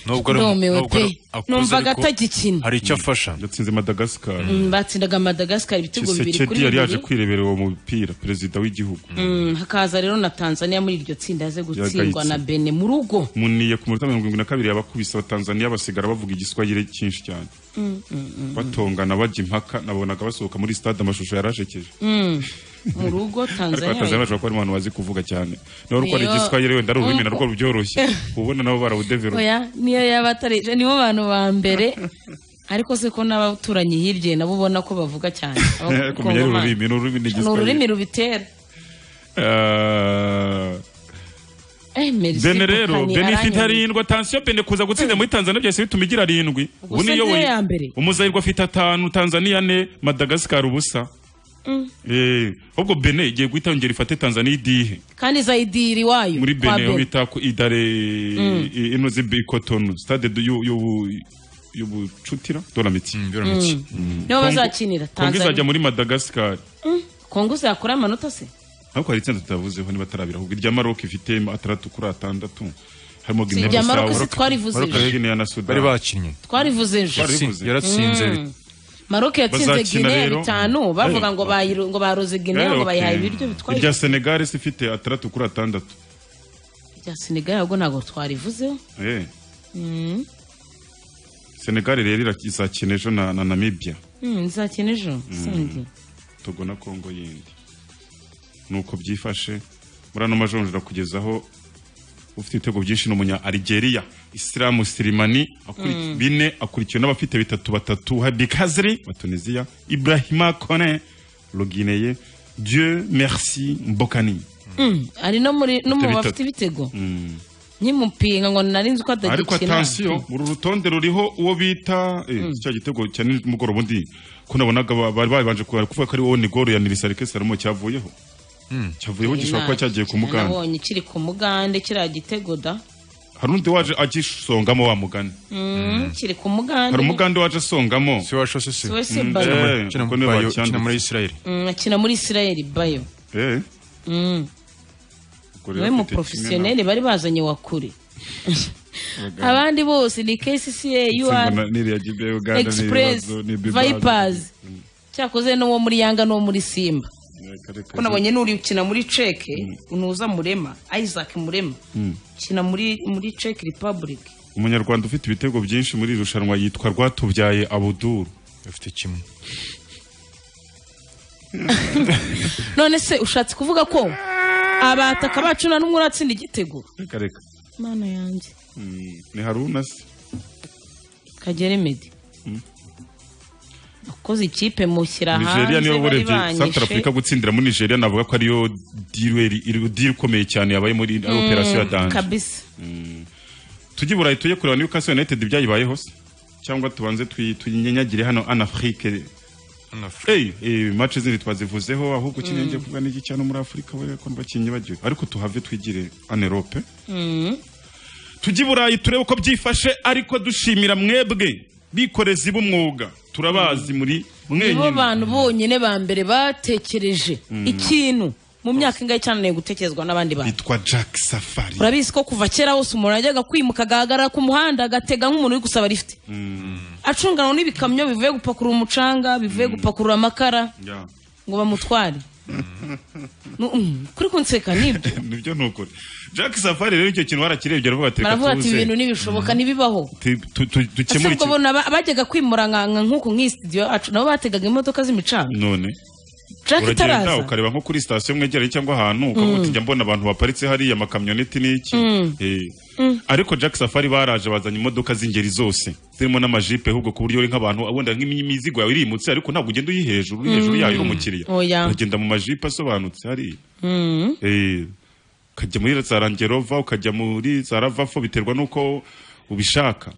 nubwo ari- ndumiwe nubwo pe ari- akuze numvaga ariko atagikina hari icyo afasha yatsinze madagascar Mm, batsindaga madagascar ibitego bibiri kisekedi kuri yari yaje bibiri kwirebera uwo mupira perezida w'igihugu Mm, hakaza rero na tanzania muri iryo tsinda yaze gutsindwa Yagayitse. na bene mu rugo muniye ku minota mirongo irindwi na kabiri yabakubise abatanzaniya basigara bavuga igiswahire cyinshi cyane batongana bajya impaka nabonaga basohoka muri stade amashusho yarashekeje mu rugo ariko abatanzaniya tanzania bashobora kuba ari abantu bazi kuvuga cyane nawe ariko ari Niyo- igiswahire wenda ari ururimi Mm. narwo rubyoroshye uba ubona nabo barawudeverope oya niyo yaba atarije nibo bantu ba mbere ariko se ko n'abaturanyi hirya nabo ubona ko bavuga cyane Abo- kumenya ari Kongomani. ururimi ni ururimi ni ni ururimi igiswahire rubitera Ah, Eh, Merci bene rero Kokani, bene ifite aranyumva. arindwi atansiyo bene kuza gutsinda muri tanzania byahise bituma igira arindwi se ubu niyoboye niyo ya mbere. umuzayirwa afite atanu tanzania ane madagasikari ubusa Eh, ahubwo bene igiye guhita yongera ifate tanzania idihe kandi zayidiri wayo muri kwa bene aho bita ku idare i- ino z'ibikotonu stade du- y'u- y'ubu- y'ubucutira doramiti biramutse nibo bazakinira kongo izajya tanzania muri madagasikari kongo zakora amanota se ariko hari itsinda tutavuzeho niba atarabira ahubwo irya maroc ifite atandatu kuri atandatu harimo si irya maroc si ginebisawuroka twarivuze ejo guinea na sudan bari bakinnye twarivuze ejo Twari- Yatsi- bivuze. yaratsinze maroc yatsinze Bazakina guinea rero. bitanu bavuga Eh. ngo bayiro- ngo baroze guinea ngo bayihaye ibiryo bitwaye irya senegal se ifite atandatu kuri atandatu ibya senegal ahubwo ntabwo twarivuzeho Eh. senegal rero irak- izakina ejo na na namibia Hmm, nzakina ejo sindi togo na kongo yindi nuko byifashe muri ano majonjora kugeza aho ufite ibitego byinshi ni umunya algeria isilamu sirimani akuri- bine akurikiwe n'abafite bitatu batatu habi kazri wa tunisia ibrahima kone logineye dieu merci mbokani Mm, ari no muri no mu Bafite bafite ibitego Mm. nkimupinga ngo nari nzi ko atagikina ariko atansiyo uru rutonde ruriho uwo bita eh, cya gitego cya nimugoroba undi ko nabonaga ba- bari babanje kuba- kuvuga ko ari wowe nigoro ya nirisarike saramo cyavuyeho cyavuyeho gishobora kuba cyagiye ku muganda nabonye kiri ku mugande kiriya gitego da hari undi waje agisongamo wa mugani Mm, kiri ku mugande hari umugande waje asongamo si washa se si siwe se Mm, bayo eh, Kina kuko muri niwe Bayo, bacyanditse. kina muri isirayeli Mm, akina muri isirayeli bayo Eh, Mm, ubwo rero niwe mu afite kimwe porofesiyoneri bari bazanye wa kure abandi bose ni kcca na- ur Itsindwa na n'iriya Gibe ya Uganda express n'ibibazo, n'ibibazo. vipers cyakoze n'uwo muri yanga n'uwo muri simba Eh, kare kare. ko nabonye n'uri ukina muri ceke unuza murema isaac murema ukina muri muri ceke republic umunyarwanda ufite ibitego byinshi muri iri rushanwa yitwa rwatubyaye abuduru bafite kimwe none se ushatse kuvuga ko abataka bacu nta n'umwe uratsinda igitego reka reka mana yanjye Mm, ni haruna se kagere medi wakoze ikipe mushyira hanze nigeria niyo bari urebye banyishe south africa gutsindira muri nigeria navuga ko ariyo dirweri diri ikomeye cyane yabaye muri ari operasiyo ya danje kabisa tujye i burayi tujye kureba newcastle united ibyayibayeho se cyangwa tubanze tuyi- tuyinyenyagire hano anafurike Hano Afurika. Hey, eh, match zindi twazivuzeho ahubwo ukeneye ngiye kuvuga n'iki cyane muri afurika we ko bakinyi bagiwe ariko tuhave twigire anerope tujye i burayi turebe uko byifashe ariko dushimira mwebwe bikorezi b'umwuga turabazi muri nibo mwenyine bantu bonyine ba mbere batekereje ikintu mu myaka ingahe cyananiye gutekerezwa n'abandi bantu yitwa jack safari urabizi ko kuva kera hose umuntu yajyaga kwimuka agahagarara ku muhanda agatega nk'umuntu uri gusaba lifite acunganwa n'ibikamyo bivuye gupakurura umucanga bivuye gupakurura amakara Ya. ngo bamutware Nu- mm, kuri kunseka nibyo nibyo ni ukuri jack safari rero icyo kintu barakirebye aravuga ati reka baravuga ati ibi bintu tuze ntibishoboka ntibibabo tu- tu- tu- dukemure ubwo iki bona ba- bajyaga kwimura nk'anka nk'uku nk'iyi sitidiyo yacu nabo bategaga imodoka z'imicanga none jack uragenda itaraza ukareba nko kuri sitasiyo mwegereye cyangwa ahantu ukavuga uti njya mbona abantu baparitse hariya amakamyoneti n'iki Eh. ariko jack safari baraje bazanye imodoka z'ingeri zose zirimo n'amajipe ahubwo ku buryo uri nk'abantu wenda nk'imizigo yawe irimutse ariko ntabwo ugenda uyi hejuru uri hejuru yayo uri umukiriya Oya. uragenda mu majipe asobanutse hariya Eh, ukajya muri za rangerova ukajya muri za ravafo biterwa n'uko ubishaka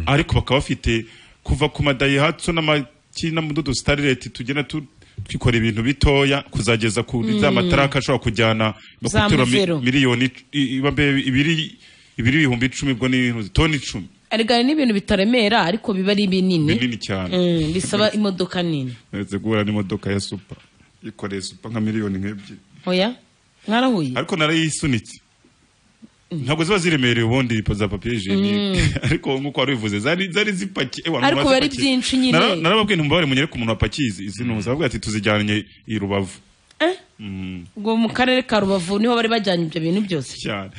ariko bakaba bafite kuva ku madayihatsu n'amaki n'amadodo starireti tugenda tu twikora ibintu bitoya kuzageza ku za mataraka ashobora kujyana no Za guterura mi- muvero. miliyoni i- i- babe- ibiri ibiri ibihumbi icumi ubwo ni toni icumi ariko hari n'ibintu bitaremera ariko biba ari binini binini cyane Mm, bisaba imodoka nini uretse guhura n'imodoka ya supa yikoreye supa nka miliyoni nk'ebyiri oya mwarahuye ariko narayisunitse ntabwo ziba ziremereye ubundi pa- za papiye jenike ariko nk'uko wari ubivuze zari zari zipakiye eh, abantu Ariko biba ari bazipakiye. byinshi nyine. Nara- narababwiye ntumubare munyereke umuntu wapakiye izi izi ntuzi aravuga ati tuzijyanye i rubavu Eh? ubwo mu karere ka rubavu niho bari bajyanye ibyo bintu byose cyane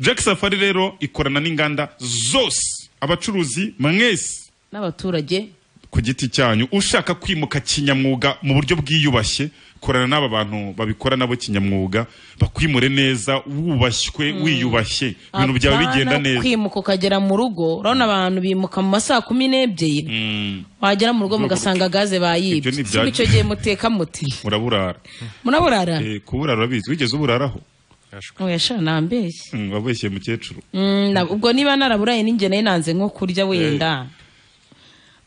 jack safari rero ikorana n'inganda zose abacuruzi mwese n'abaturage ku giti cyanyu ushaka kwimuka kinyamwuga mu buryo bwiyubashye korana n'aba bantu babikora nabo kinyamwuga bakwimure neza wubashywe wiyubashye ibintu byawe Apana bigenda neza kwimuka ukagera mu rugo urabona abantu bimuka mu masaa kumi n'ebyiri Mm. wagera mu rugo mugasanga gaze bayibye Ibyo ni Sibwo ibyacu. icyo gihe muteka muti uraburara muraburara Eh, kuburara urabizi wigeze uburaraho wesha nambeshye Mm, wabeshye mukecuru Mm, na- ubwo niba naraburaye ninjye nayo nanze nko kurya wenda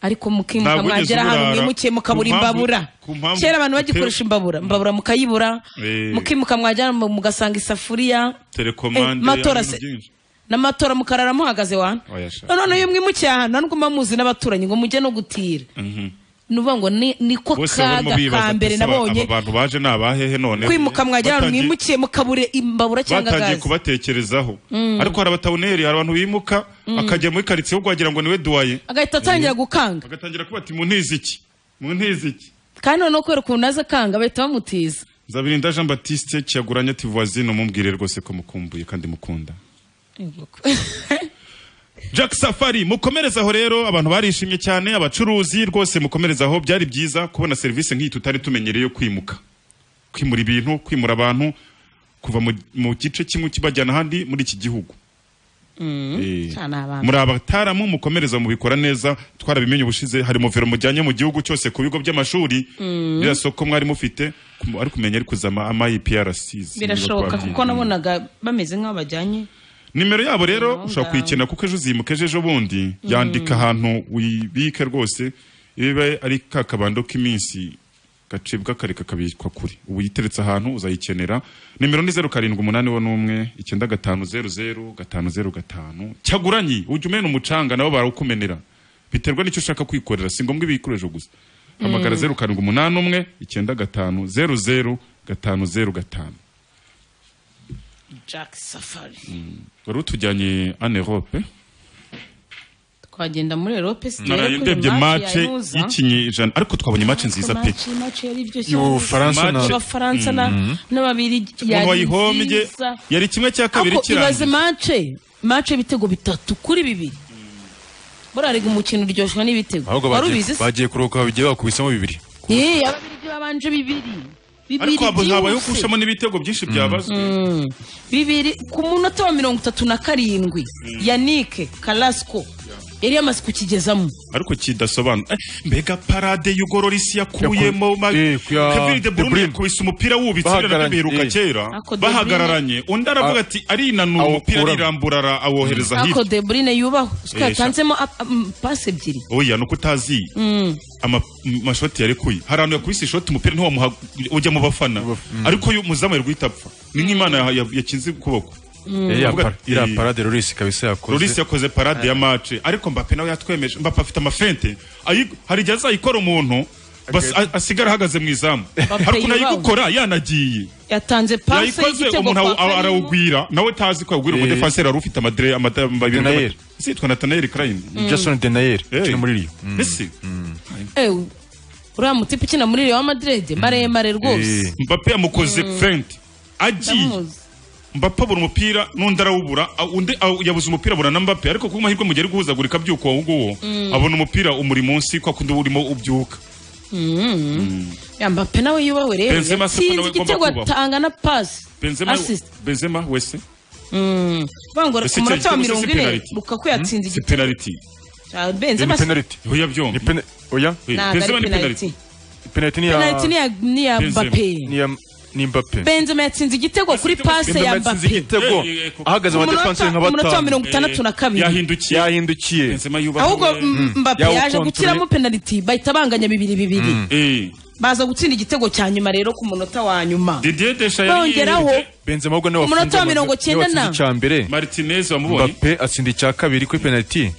ariko mukimuka Ntabwo wigeze mwagera ahantu uburara. mwimukiye mukabura Ku mpamvu- imbabura ku mpamvu- kera abantu bagikoresha imbabura imbabura mukayibura Eh. mukimuka mwagera mu- mugasanga isafuriya telekomande Eh, matora ibintu se- byinshi. n'amatora mukarara muhagaze wa Oya sha. none iyo mwimukiye ahantu nta n'ubwo muba muzi n'abaturanyi ngo mujye no gutira Mhm. ni ukuvuga ngo ni- niko bose barimo kaga bibaza ka ati, mbere "Ese aba- nabonye aba bantu baje ni abahehe none kwimuka mwagera ahantu Batangiye- mwimukiye mukabure imbabura cyangwa batangiye gaze kubatekerezaho ariko hari abatawuneri hari abantu bimuka akajya muri karitsiye ahubwo wagira ngo niwe duwaye agahita atangira gukanga agatangira kuba ati mu ntiziki mu ntiziki kandi noneho kubera ukuntu aza akanga bahita bamutiza Nzabirinda Jean Baptiste kiyaguranye ati voisine umubwire rwose ko mukumbuye kandi mukunda Jack Safari mukomereza aho rero abantu barishimye cyane abacuruzi rwose mukomereza aho byari byiza kubona serivisi nk'iyi tutari tumenyereye yo kwimuka kwimura ibintu kwimura abantu kuva mu, mu gice kimwe kibajyana ahandi muri iki gihugu Eh, cyane abantu. muri abataramu mukomereza mubikora neza twarabimenye ubushize harimo vero mujyanye mu gihugu cyose ku bigo by'amashuri ririya soko mwari mufite kum- ariko umenya ari kuzama ama IPRCs birashoboka kuko nabonaga bameze nk'aho bajyanye nimero yabo rero Number. ushobora kuyikena kuko ejo uzimuka ejo ejo bundi yandika ahantu uyibike rwose ibe ari ka kabando k'iminsi gacibwa kareka kabikwa kure ubu uyiteretse ahantu uzayikenera nimero ni zeru karindwi umunani wo n'umwe icyenda gatanu zeru zeru gatanu zeru gatanu cyaguranyi ujya umena umucanga nabo barawukumenera biterwa n'icyo ushaka kwikorera si ngombwa ibikoresho gusa hamagara zeru karindwi umunani umwe icyenda gatanu zeru zeru gatanu zeru gatanu jack safari wari utujyanye ane rope twagenda muri erope naraye ndebye mace y'ikinyejana ariko twabonye mace nziza pe Ubufaransa na- abafaransa n'ababiri umuntu wayihombye yari kimwe cya kabiri ibaze kirangiye mace mace ibitego bitatu kuri bibiri burarega umukino uryoshwa n'ibitego ahubwo wari bagiye- ubizi se bagiye kuruhuka babigiye bakubisemo bibiri Yee, ababirigi babanje bibiri bibiri ariko habo habayeho byihuse. gushamo n'ibitego byinshi byabazwe bibiri ku munota wa mirongo itatu na karindwi yanike karasiko yari yamaze kukigezamo ariko kidasobanura Eh, mbega parade y'ugorora isi yakuyemo Yaku- eh, ku ya- kevin de De bruyne Bruyne. yakubise umupira wubitse Bahagaranye, uriya biheruka eh. kera Ako De Bruyne- bahagararanye undi aravuga ati arinanura umupira awukuramo. arirambura ara- awohereza ako hirya deburine yubahwe siko Yesha. yatanzemo ap- am- pasi ebyiri oya ni uko utazi ama- m- amashoti yarekuye hari ahantu yakubise ishoti umupira ntiwamuha ujya mu bafana ariko uyu muzamu yari guhita apfa ni nk'imana ya- ya- yakinze ukuboko iriya Avuga- iriya parade Loris kabisa yakoze Loris yakoze parade ya match ariko Mbappe nawe yatwemeje Mbappe afite amafente Ayi- hari igihe azayikora umuntu bas- a- asigara ahahagaze mu izamu Mbappe hari ukuntu yibanga. ayigukora yanagiye yatanze pasi yayikoze y'igitego umuntu awu- kwa awu- Karim. arawugwira nawe utazi ko yagwira Eh. umudefanseri wari ufite amadire amata- babiri Denayer. si yitwa Nathaniel Klein Jason Denayer Eh. ukina muri Rio ese Eh, uriya mutipe ukina muri Real Madrid maremare rwose Eh. Mbappe yamukoze fente agiye ndamuzi Mbappe abura umupira n'undi arawubura a- undi a- yabuze umupira abura na Mbappe ariko ku mahirwe mu gihe ari guhuzagurika abyuka uwo nguwo abona umupira umuri munsi kwa kundi urimo ubyuka yamba pe nawe yubahwe rero Benzema se ko yatsinze nawe agomba igitego kubahwa. atanga na pasi Benzema Assist. Benzema wese bangora Ese ku munota icyo wa gitego se mirongo si ine penalty? lukaku yatsinze si igitego penalty Ah, Eh, benzema ni se- penalty aho yabyombi ni pene oya Eh, ntabwo Benzema ari ni penalty penalty penalty ni penalty ni ya ya ni ya Benzema. mbappe ni ya ni Mbappe benzema yatsinze igitego kuri igitego pase ya Benzema yatsinze mbappe igitego Eh, eh, koko. ahagaze Ku munota- abadefanseri nka ku munota wa batanu mirongo itandatu na kabiri yahindukiye yahindukiye Benzema yubahwe ahubwo M- mbappe Yawo yaje control. gukiramo penalty bahita banganya bibiri bibiri eh baza gutsinda igitego cya nyuma rero ku munota wa nyuma Didier Deschamps yari bongeraho yihebye. Benzema ahubwo nawe Ku munota wafunze wa mirongo amazu- cyenda niwe watsinze na- icya mbere Martinez wamubonye Mbappe atsinda icya kabiri kuri penalty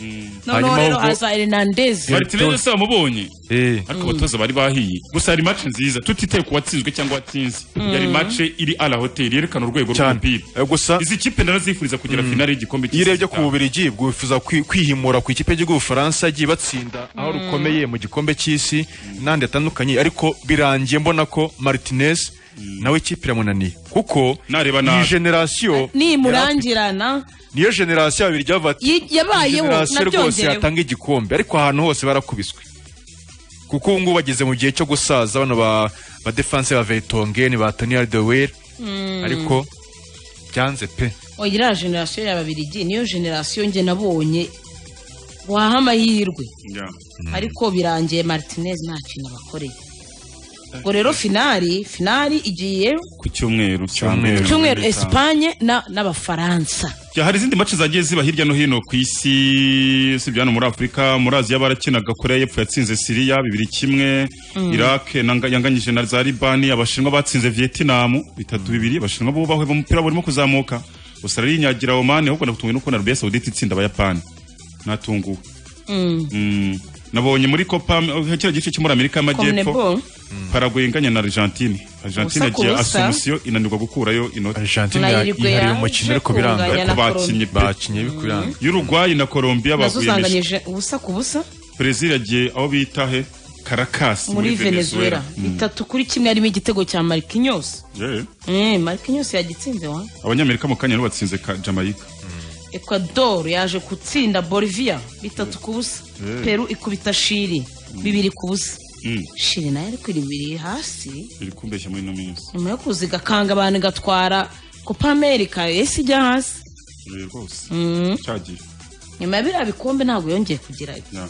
noneho rero ahubwo- haza hernandez Martinez se wamubonye eh ariko abatoza bari bahiye gusa hari match nziza tutitaye ku watsinzwe cyangwa watsinze yari match iri a la hotel yerekana urwego cyane rw'umupira Eh, gusa izi kipe narazifuriza kugera finale y'igikombe iyo cy'isi urebye ku Bubirigi bwifuza kwi- kwihimura ku ikipe y'igihugu Bufaransa yagiye batsinda aho rukomeye mu gikombe cy'isi n'andi atandukanye ariko birangiye mbona ko Martinez nawe ikipe iramunaniye kuko Nareba iyi nabi. generasiyo nimurangirana niyo generasiyo babiri byavuga ati Yi- yabayeho, generasiyo rwose nabyongerewe." yatanga igikombe ariko ahantu hose barakubiswe kuko ubu ngubu bageze mu gihe cyo gusaza bano ba ba defense ba Vertonghen ba Tony Alderweireld ariko byanze pe iriya generasiyo ya babirigi niyo generasiyo njye nabonye waha amahirwe Yeah. ariko birangiye martinez nta kintu abakoreye ubwo rero finali finali igiye ku cyumweru Cyumweru. cyumweru esipanye na- n'abafaransa Ya, hari izindi match zagiye ziba hirya no hino ku isi sibyo hano muri Afurika muri Aziya barakinaga Korea y'Epfo yatsinze Syria bibiri kimwe Iraq nanga- yanganyije na za Libani abashinwa batsinze Vietnam bitatu bibiri abashinwa bo bahweba umupira burimo kuzamuka Australia inyagira Oman ahubwo natunguwe no kubona Arabia Saudite itsinda abayapani natunguwe Mm. nabonye muri Copa kiriya gice cyo muri Amerika y'Amajyepfo Conmebol. Paraguay inganya na Argentine Argentine Ubusa ku yagiye busa. Asunción inanirwa gukurayo inota Argentina Na Uruguay yihariye yaje umukino ariko biranga kunganya na Ariko Colombie. bakinnye pe. bakinye bikwiranga y'urugwayi na Colombia nazo baguyemeje zanganyije ubusa ku busa Brazil yagiye aho bita he Caracas muri venezuela bitatu kuri kimwe harimo igitego cya marquinhos Yeah. Eh, marquinhos yagitsinze wa abanyamerika mu kanya nibo batsinze ka- Jamaica ecuador yaje gutsinda bolivia bitatu ku busa peru ikubita shiri bibiri ku busa Mm. shiri nayo ariko iri bibiri hasi biri kumbeshya muri ino minsi nyuma yo kuza igakanga abantu igatwara copa america ese ijya hasi Eh, rwose cyagiye nyuma ya biriya bikombe ntabwo yongeye kugira Yeah.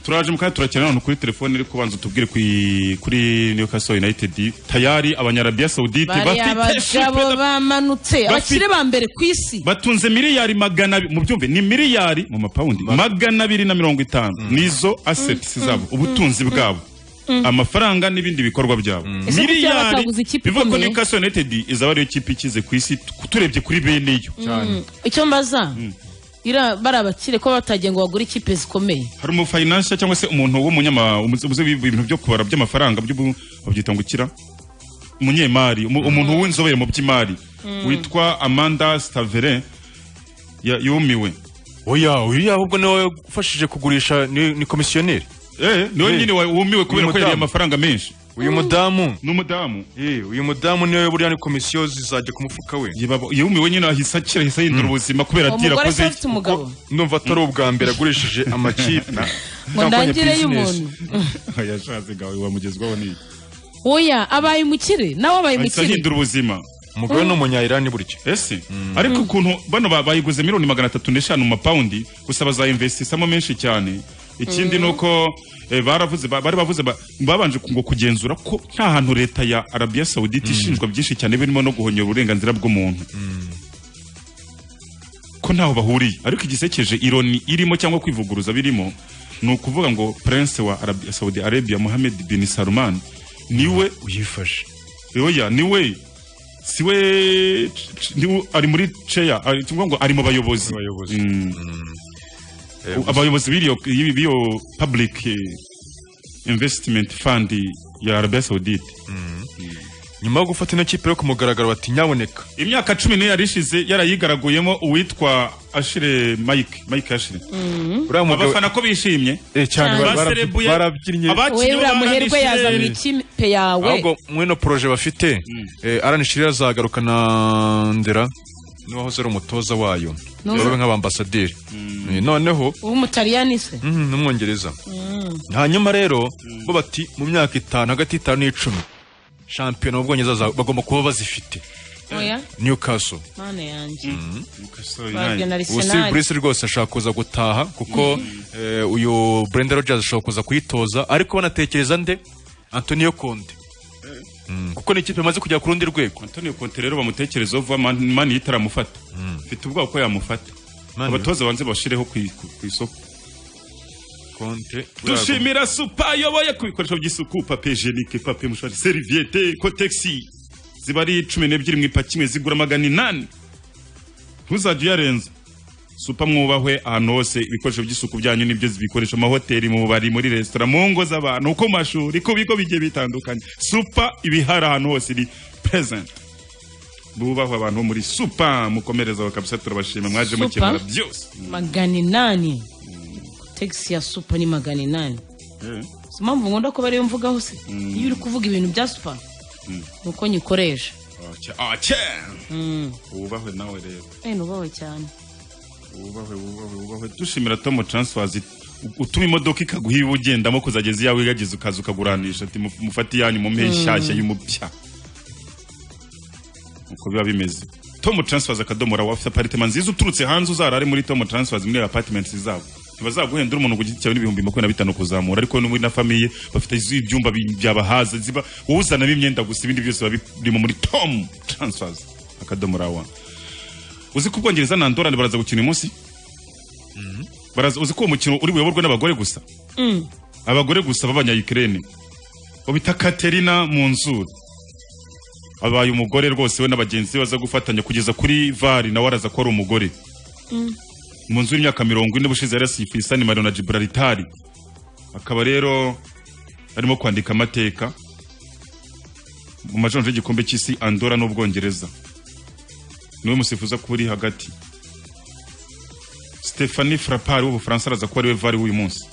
turaje mu kanya turakina ahantu kuri telefone ariko banza utubwire kuri, kuri Newcastle United tayari abanyarabiya Saudite bari bafite abagabo shipe- bamanutse abakire ba mbere ku isi batunze miliyari magana abiri mu byumve ni miliyari mu mapawundi magana abiri na mirongo itanu nizo assets zabo ubutunzi bwabo amafaranga n'ibindi bikorwa byabo Ese kuki yaba bataguze ikipe bivuga ko ikomeye? Newcastle United izaba ariyo kipe ikize ku isi tu- turebye kuri bene iyo icyo mbaza iriya- bari abakire ko batagiye ngo bagure ikipe zikomeye hari umu financier cyangwa se umuntu w'umunyama umuzi uzi ibintu byo kubara by'amafaranga by'ubu babyita ngo ikira umunyemari umu- umuntu w'inzobere mu by'imari witwa Amanda Staverin ya- yumiwe oya oya ahubwo niwe ufashije kugurisha ni ni komisiyoneri Eh, niwe Eh. nyine wa- wumiwe kubera ko Umudamu. yariye amafaranga menshi uyu mudamu n'umudamu eh uyu mudamu niwe buriya ni komisiyo zizajya ku mufuka we yibaba- yumiwe nyine ahise akira ahise ahindura ubuzima kubera ati umugore se rakoze afite umugabo ndumva atari ubwa mbere agurishije amakipe ngo ndangire y'umuntu yashatse gawe wamugezwaho n'iki oya abaye umukire nawe abaye ahise umukire ahindura ubuzima umugore ni umunyayirani burya ese ariko ukuntu bano ba- bayiguze miliyoni magana atatu n'eshanu mu mapawundi gusa bazayinvestisamo menshi cyane ikindi ni uko eh, baravuze ba- bari bavuze ba- babanje ngo kugenzura ko nta hantu leta ya arabiya sawudite ishinjwa byinshi cyane birimo no guhonyora uburenganzira bw'umuntu ko ntaho bahuriye ariko igisekeje ironi irimo cyangwa kwivuguruza birimo ni ukuvuga ngo prince wa Arabi- saudi arabia mohamed bin salman niwe uyifashe oya niwe siwe ni- ari muri ceya ari tuvuga ngo ari mu bayobozi abayobozi Mm. Eh, U- abayobozi b'iyo y'ibi- b'iyo public eh, investment fund ya Arabia Saudite nyuma yo gufata ino kipe yo ku mugaragaro bati nyaboneka imyaka cumi n'ibiri ishize yarayigaraguyemo uwitwa Ashire Mike Mike Ashire uriya mugabo abafana ko bishimye eh, cyane Cyane. bara- bara- Baserebuye. barabyinnye abakinnyi wewe uriya muherwe b'Abaranishire- yazanira ikipe yawe ahubwo mwino poroje bafite eh, Alan Shearer azagaruka na ndera n'uwahoze ari umutoza wayo babe nk'abambasaderi Eh, noneho w'umutaliyani se mhm, n'umwongereza hanyuma rero bo bati mu myaka itanu hagati y'itanu n'icumi shampiyona mu bwongereza za- bagomba kuba bazifite oya newcastle mana yanjye Newcastle babwiye na United. ubu Steve arisenali Bruce rwose ashaka kuza gutaha kuko eh, uyu Brenda Rodgers ashaka kuza kuyitoza ariko banatekereza nde Antonio Conte Mm, kuko ni ikipe imaze kujya ku rundi rwego Antonio Conte rero bamutekerezaho vuba Man- mani itaramufata mfite ubwoba ko yamufata Mani- abatoza banze bashireho ku i- ku ku isoko Conte dushimira supa yoboye ku bikoresho by'isuku papiye jenike papiye mushari seriviyete kotegisi ziba ari cumi n'ebyiri mu ipaki imwe zigura magana inani ntuzajye uyarenza supa mwubahwe ahantu hose ibikoresho by'isuku byanyu nibyo zibikoresha amahoteli mu bubari muri resitora mu ngo z'abantu ku mashuri ku bigo bigiye bitandukanye supa ibihari ahantu hose iri present bubahwe abantu bo muri supa mukomerezaho kabisa turabashima mwaje Supa? mukemura byose magana inani tegisi ya supa ni magana inani si mpamvu nkunda ko bariyo mvugaho se iyo uri kuvuga ibintu bya supa ni uko nyikoresha Ake- ake. wubahwe nawe rero Eh, nubaho cyane wubahwe wubahwe wubahwe dushimira Tom Transfers u- utuma imodoka ikaguha iwe ugendamo kuzageza iyawe igageza ukaza ukaguranisha ati "Muf- mufate iyanyu mu mpehe nshyashya y'umupya uko biba bimeze Tom Transfers akadomo rawa afite apartment nziza uturutse hanze uzarare muri Tom Transfers muri apartment zabo ntibazaguhendera umuntu ku giti cyawe n'ibihumbi makumyabiri na bitanu kuzamura ariko n'ubu na famiye bafite izi- ibyumba bi- byabahaza ziba wowe uzanamo imyenda gusa ibindi byose biba birimo muri Tom Transfers akadomo rawa uzi ko ubwongereza na andorane baraza gukina uyu munsi baraza uzi ko uwo mukino uri buyoborwe n'abagore gusa abagore gusa b'abanyayikirene babita katerina mu nzu abaye umugore rwose we n'abagenzi be baza gufatanya kugeza kuri vari nawe araza ko ari umugore mu nzu y'imyaka mirongo ine ubushize yari yasifuye isani marino na gibraltar akaba rero arimo kwandika amateka mu majonjo y'igikombe cy'isi andora n'ubwongereza niwe musifuza kuba uri hagati Stephanie Frappard w'ubufaransa araza kuba ariwe vari w'uyu munsi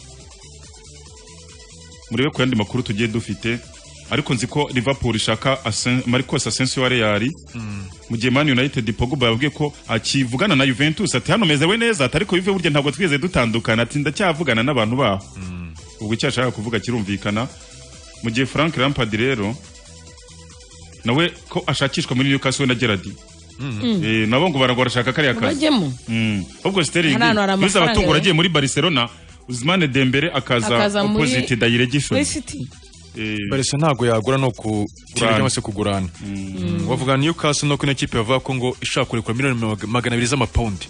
murebe ku yandi makuru tugiye dufite ariko nzi ko Liverpool ishaka Asen- Marcos Asensio wa Real mu gihe Man United Pogba yabwiye ko akivugana na Juventus ati hano mezewe neza ati ariko Juve burya ntabwo twigeze dutandukana ati ndacyavugana n'abantu baho ubwo icyo ashaka kuvuga kirumvikana mu gihe Frank Lampard rero nawe ko ashakishwa muri Newcastle we na Gerrard Eh, nabo ngo baragwa barashaka kariya kazi bajyemo Mm. ahubwo Sterling Hari ahantu hari biza amafaranga abatungo rero. agiye muri Barcelona Uzmane Dembele akaza Akaza muri- opposite muri direction siti Eh, Barca ntabwo yagura no ku Gurana. cyangwa se kugurana bavuga Newcastle no kino kipe bavuga ko ngo ishaka kurekura miliyoni mag- magana abiri z'amapawundi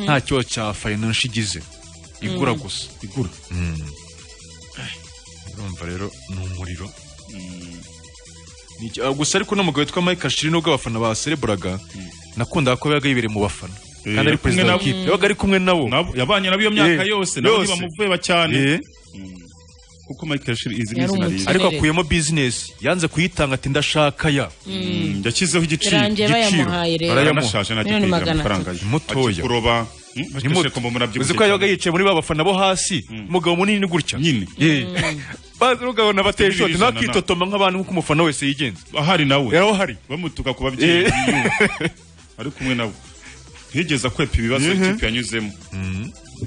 nta kibazo cya finance igize igura gusa igura urumva rero ni umuriro Ni iki- ah, gusa ariko n'umugabo witwa Mike Ashiri nubwo abafana basereburaga nakundaga ko yabaga yibereye mu bafana Eh, kandi ari yari kumwe perezida nabo. w'ikipe yabaga ari kumwe nabo nabo yabanye nabo iyo myaka Eh, yose nabo yose. ntibamuveba cyane Eh, kuko Michael Shirley izi ni Yari izina umuti. ryiza ariko Kirere. akuyemo business yanze kuyitanga ati ndashaka ya Mm, yashyizeho igiciro birangiye igiciro. bayamuhaye rero Barayamuha. Baranashaje nacyo Miliyoni kwigira magana amafaranga atatu. ye. Ni mutoya. Akikuroba, mm, Ni bakeshe muto. kumva umuntu abyibushye uzi ko yabaga cyane. yicaye muri ba bafana bo hasi umugabo munini gutya Nyine. Eh. Bazi ugabona bateje Ijana na- ntakitotoma nk'abantu nk'uko umufana wese yigenza ahari nawe yaraho hari bamutuka ku babyeyi Eh. biwe. ari kumwe nabo ntigeze akwepa ibibazo ikipe yanyuzemo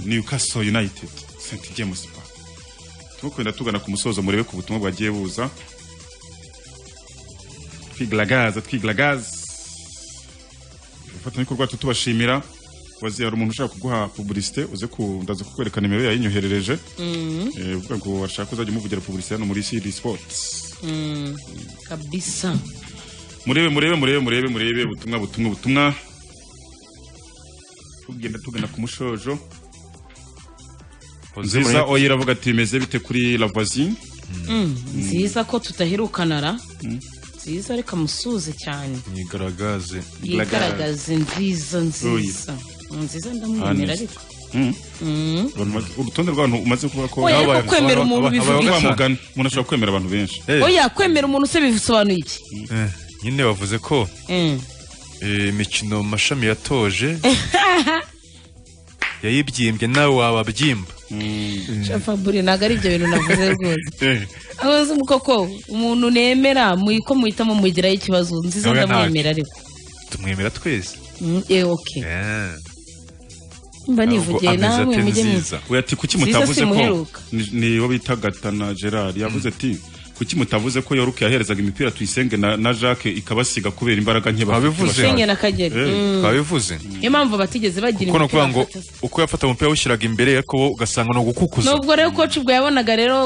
Newcastle United St James Park turimo kugenda tugana ku musozo murebe ku butumwa bwagiye buza twigaragaza twigaragaza ifatanyabikorwa rwacu tubashimira wazi hari umuntu ushaka kuguha publicité uze ku ndaza kukwereka nimero yayinyoherereje Eh, uvuga ngo washaka uzajya umuvugira publicité hano muri CD Sports kabisa murebe murebe murebe murebe murebe ubutumwa butumwa butumwa tugenda tugana ku mushojo nziza oya iravuga ati bimeze bite kuri la voisine nziza ko tudaherukana ra nziza ariko amusuze cyane mwigaragaze yigaragaze nziza nziza nziza ndamwemera ariko urutonde rw'abantu umaze kuvuga ko Oya, ariko Habaye- kwemera umuntu habaye- bivuga habaye iki? gatanu. wamugana umuntu ashobora kwemera abantu benshi Eh, oya kwemera umuntu se bisobanuye iki eh, nyine bavuze ko Mm. eh, imikino mu mashami yatoje yayibyimbye nawe wababyimba Fabure ntabwo ari ibyo bintu navuze rwose ahubwo ni koko umuntu nemera mu- ko muhitamo mugiraho ikibazo nziza Oya, ntabwo. ndamwemera ariko tumwemera twese Mm, eh, ok Eh, mba ntabwo nivugiye ameze nawe ate mujye mu nziza we ati kuki Nziza mutavuze ko simuheruka. ni- ni uwo bita gatana gerard yavuze ati kuki mutavuze ko yoruke yaherezaga imipira tuyisenge na, na jacques ikabasiga kubera imbaraga nke bafite Wabivuze. bashaka. Senge na kagera Eh, Mm. babivuze niyo mpamvu batigeze bagira kuko ni imipira ukuvuga ngo bafata. uko yafata umupira awushyiraga imbere ariko wo ugasanga ni ugukukuza nubwo rero koci ubwo yabonaga rero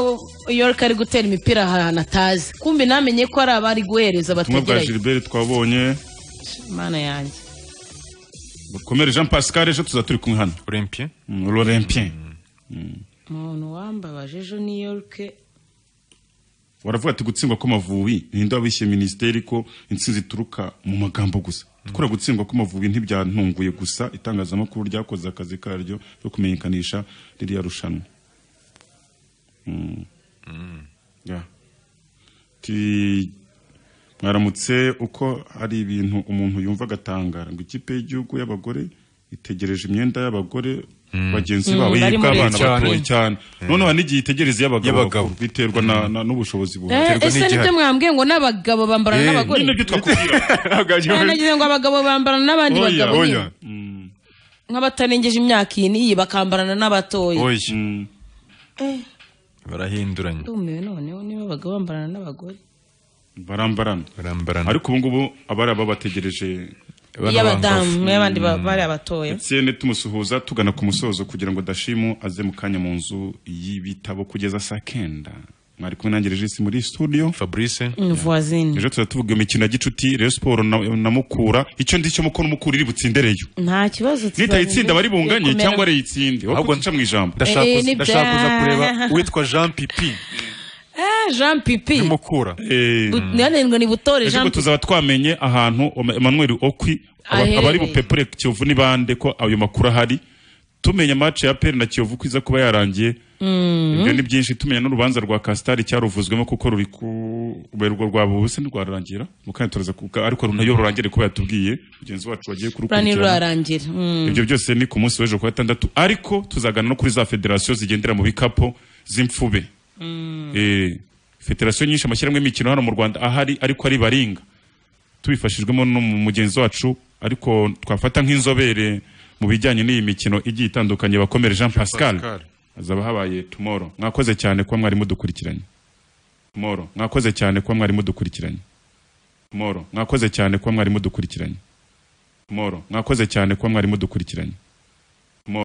york ari gutera imipira ahantu atazi kumbi namenye ko ari abari guhereza ubutumwa bwa bategereye gilbert twabonye mana yanjye bukomere jean pascal ejo tuza turi kumwe hano Olympien Mm, l'olympien umuntu wambabaje ejo new york waravuga ati gutsindwa kw'amavubi ninde wabishye minisiteri ko intsinzi ituruka mu magambo gusa gukora gutsindwa kw'amavubi ntibyantunguye gusa itangazamakuru ryakoze akazi karyo yo kumenyekanisha ririya rushanwa Mm. Yeah. Ti- mwaramutse uko hari ibintu umuntu yumva agatangara ngo ikipe y'igihugu y'abagore itegereje imyenda y'abagore bagenzi Mm, babo bari yibwa muri- abana Cyane. batoye cyane noneho hari n'igihe itegereza iy'abagabo Y'abagabo. biterwa na- na- n'ubushobozi bubi Eh, Biterwa ese n'igihari. nibyo mwambwiye ngo n'abagabo bambarana Eh, n'abagore nyine ibyo twakubwira Eh, nagize ngo abagabo bambarana n'abandi Oya, bagabo oya. nyine. nk'abatarengeje imyaka iyi n'iyi bakambarana n'abatoya oya Mm. barahinduranye ndumiwe noneho niba abagabo bambarana n'abagore barambarana barambarana ariko ubu ngubu abari aba bategereje Bano bangavu. iy'abadamu y'abandi ba- bari abatoya etienne tumusuhuza tugana ku musozo kugira ngo dashimu aze mu kanya mu nzu y'ibitabo kugeza saa kenda mwari kumwe nanjye regisi muri studio fabrice voisine ejo tuza tuvuga imikino ya gicuti reyo siporo na, na mukura icyo ndicyo mukora umukura iri butsindereyo nta kibazo nitayitsinda abari bunganye Komera. cyangwa arayitsinde ahubwo Ahubwo- nca mu ijambo ndashaka Eh, kuza- ni ndashaka kuza bya- kureba uwitwa jean pipi Ah, jean pipi nimukura Eh, Bu- nanenwe ni butore ejo jean ngo pipi tuzaba twamenye ahantu Oma- emmanuel okwi aba- Aherereye. abari bupepure kiyovu ni bande ko ayo makuru ahari tumenya match ya peri na kiyovu ko iza kuba yarangiye ibyo ni byinshi tumenya n'urubanza rwa kasitari cyaruvuzwemo kuko ruri kubera urwo rwaba ubuse ntirwararangira mukanya turaza kuvuga ariko nayo rurangire kuba yatubwiye mugenzi wacu wagiye plan kurukurikirana rurarangira Mm. ibyo byose ni ku munsi w'ejo ku wa gatandatu ariko tuzagana no kuri za federasiyo zigendera mu bikapu z'imfube Eh, federasiyo nyinshi amashyirahamwe y'imikino hano mu rwanda ahari ariko ari baringa tubifashijwemo n'umugenzi wacu ariko twafata nk'inzobere mu bijyanye n'iyi mikino igiye itandukanye bakomere jean pascal Pascal. hazaba habaye tumoro mwakoze cyane kuba mwari mudukurikiranye tumoro mwakoze cyane kuba mwari mudukurikiranye tumoro mwakoze cyane kuba mwari mudukurikiranye tumoro mwakoze cyane kuba mwari mudukurikiranye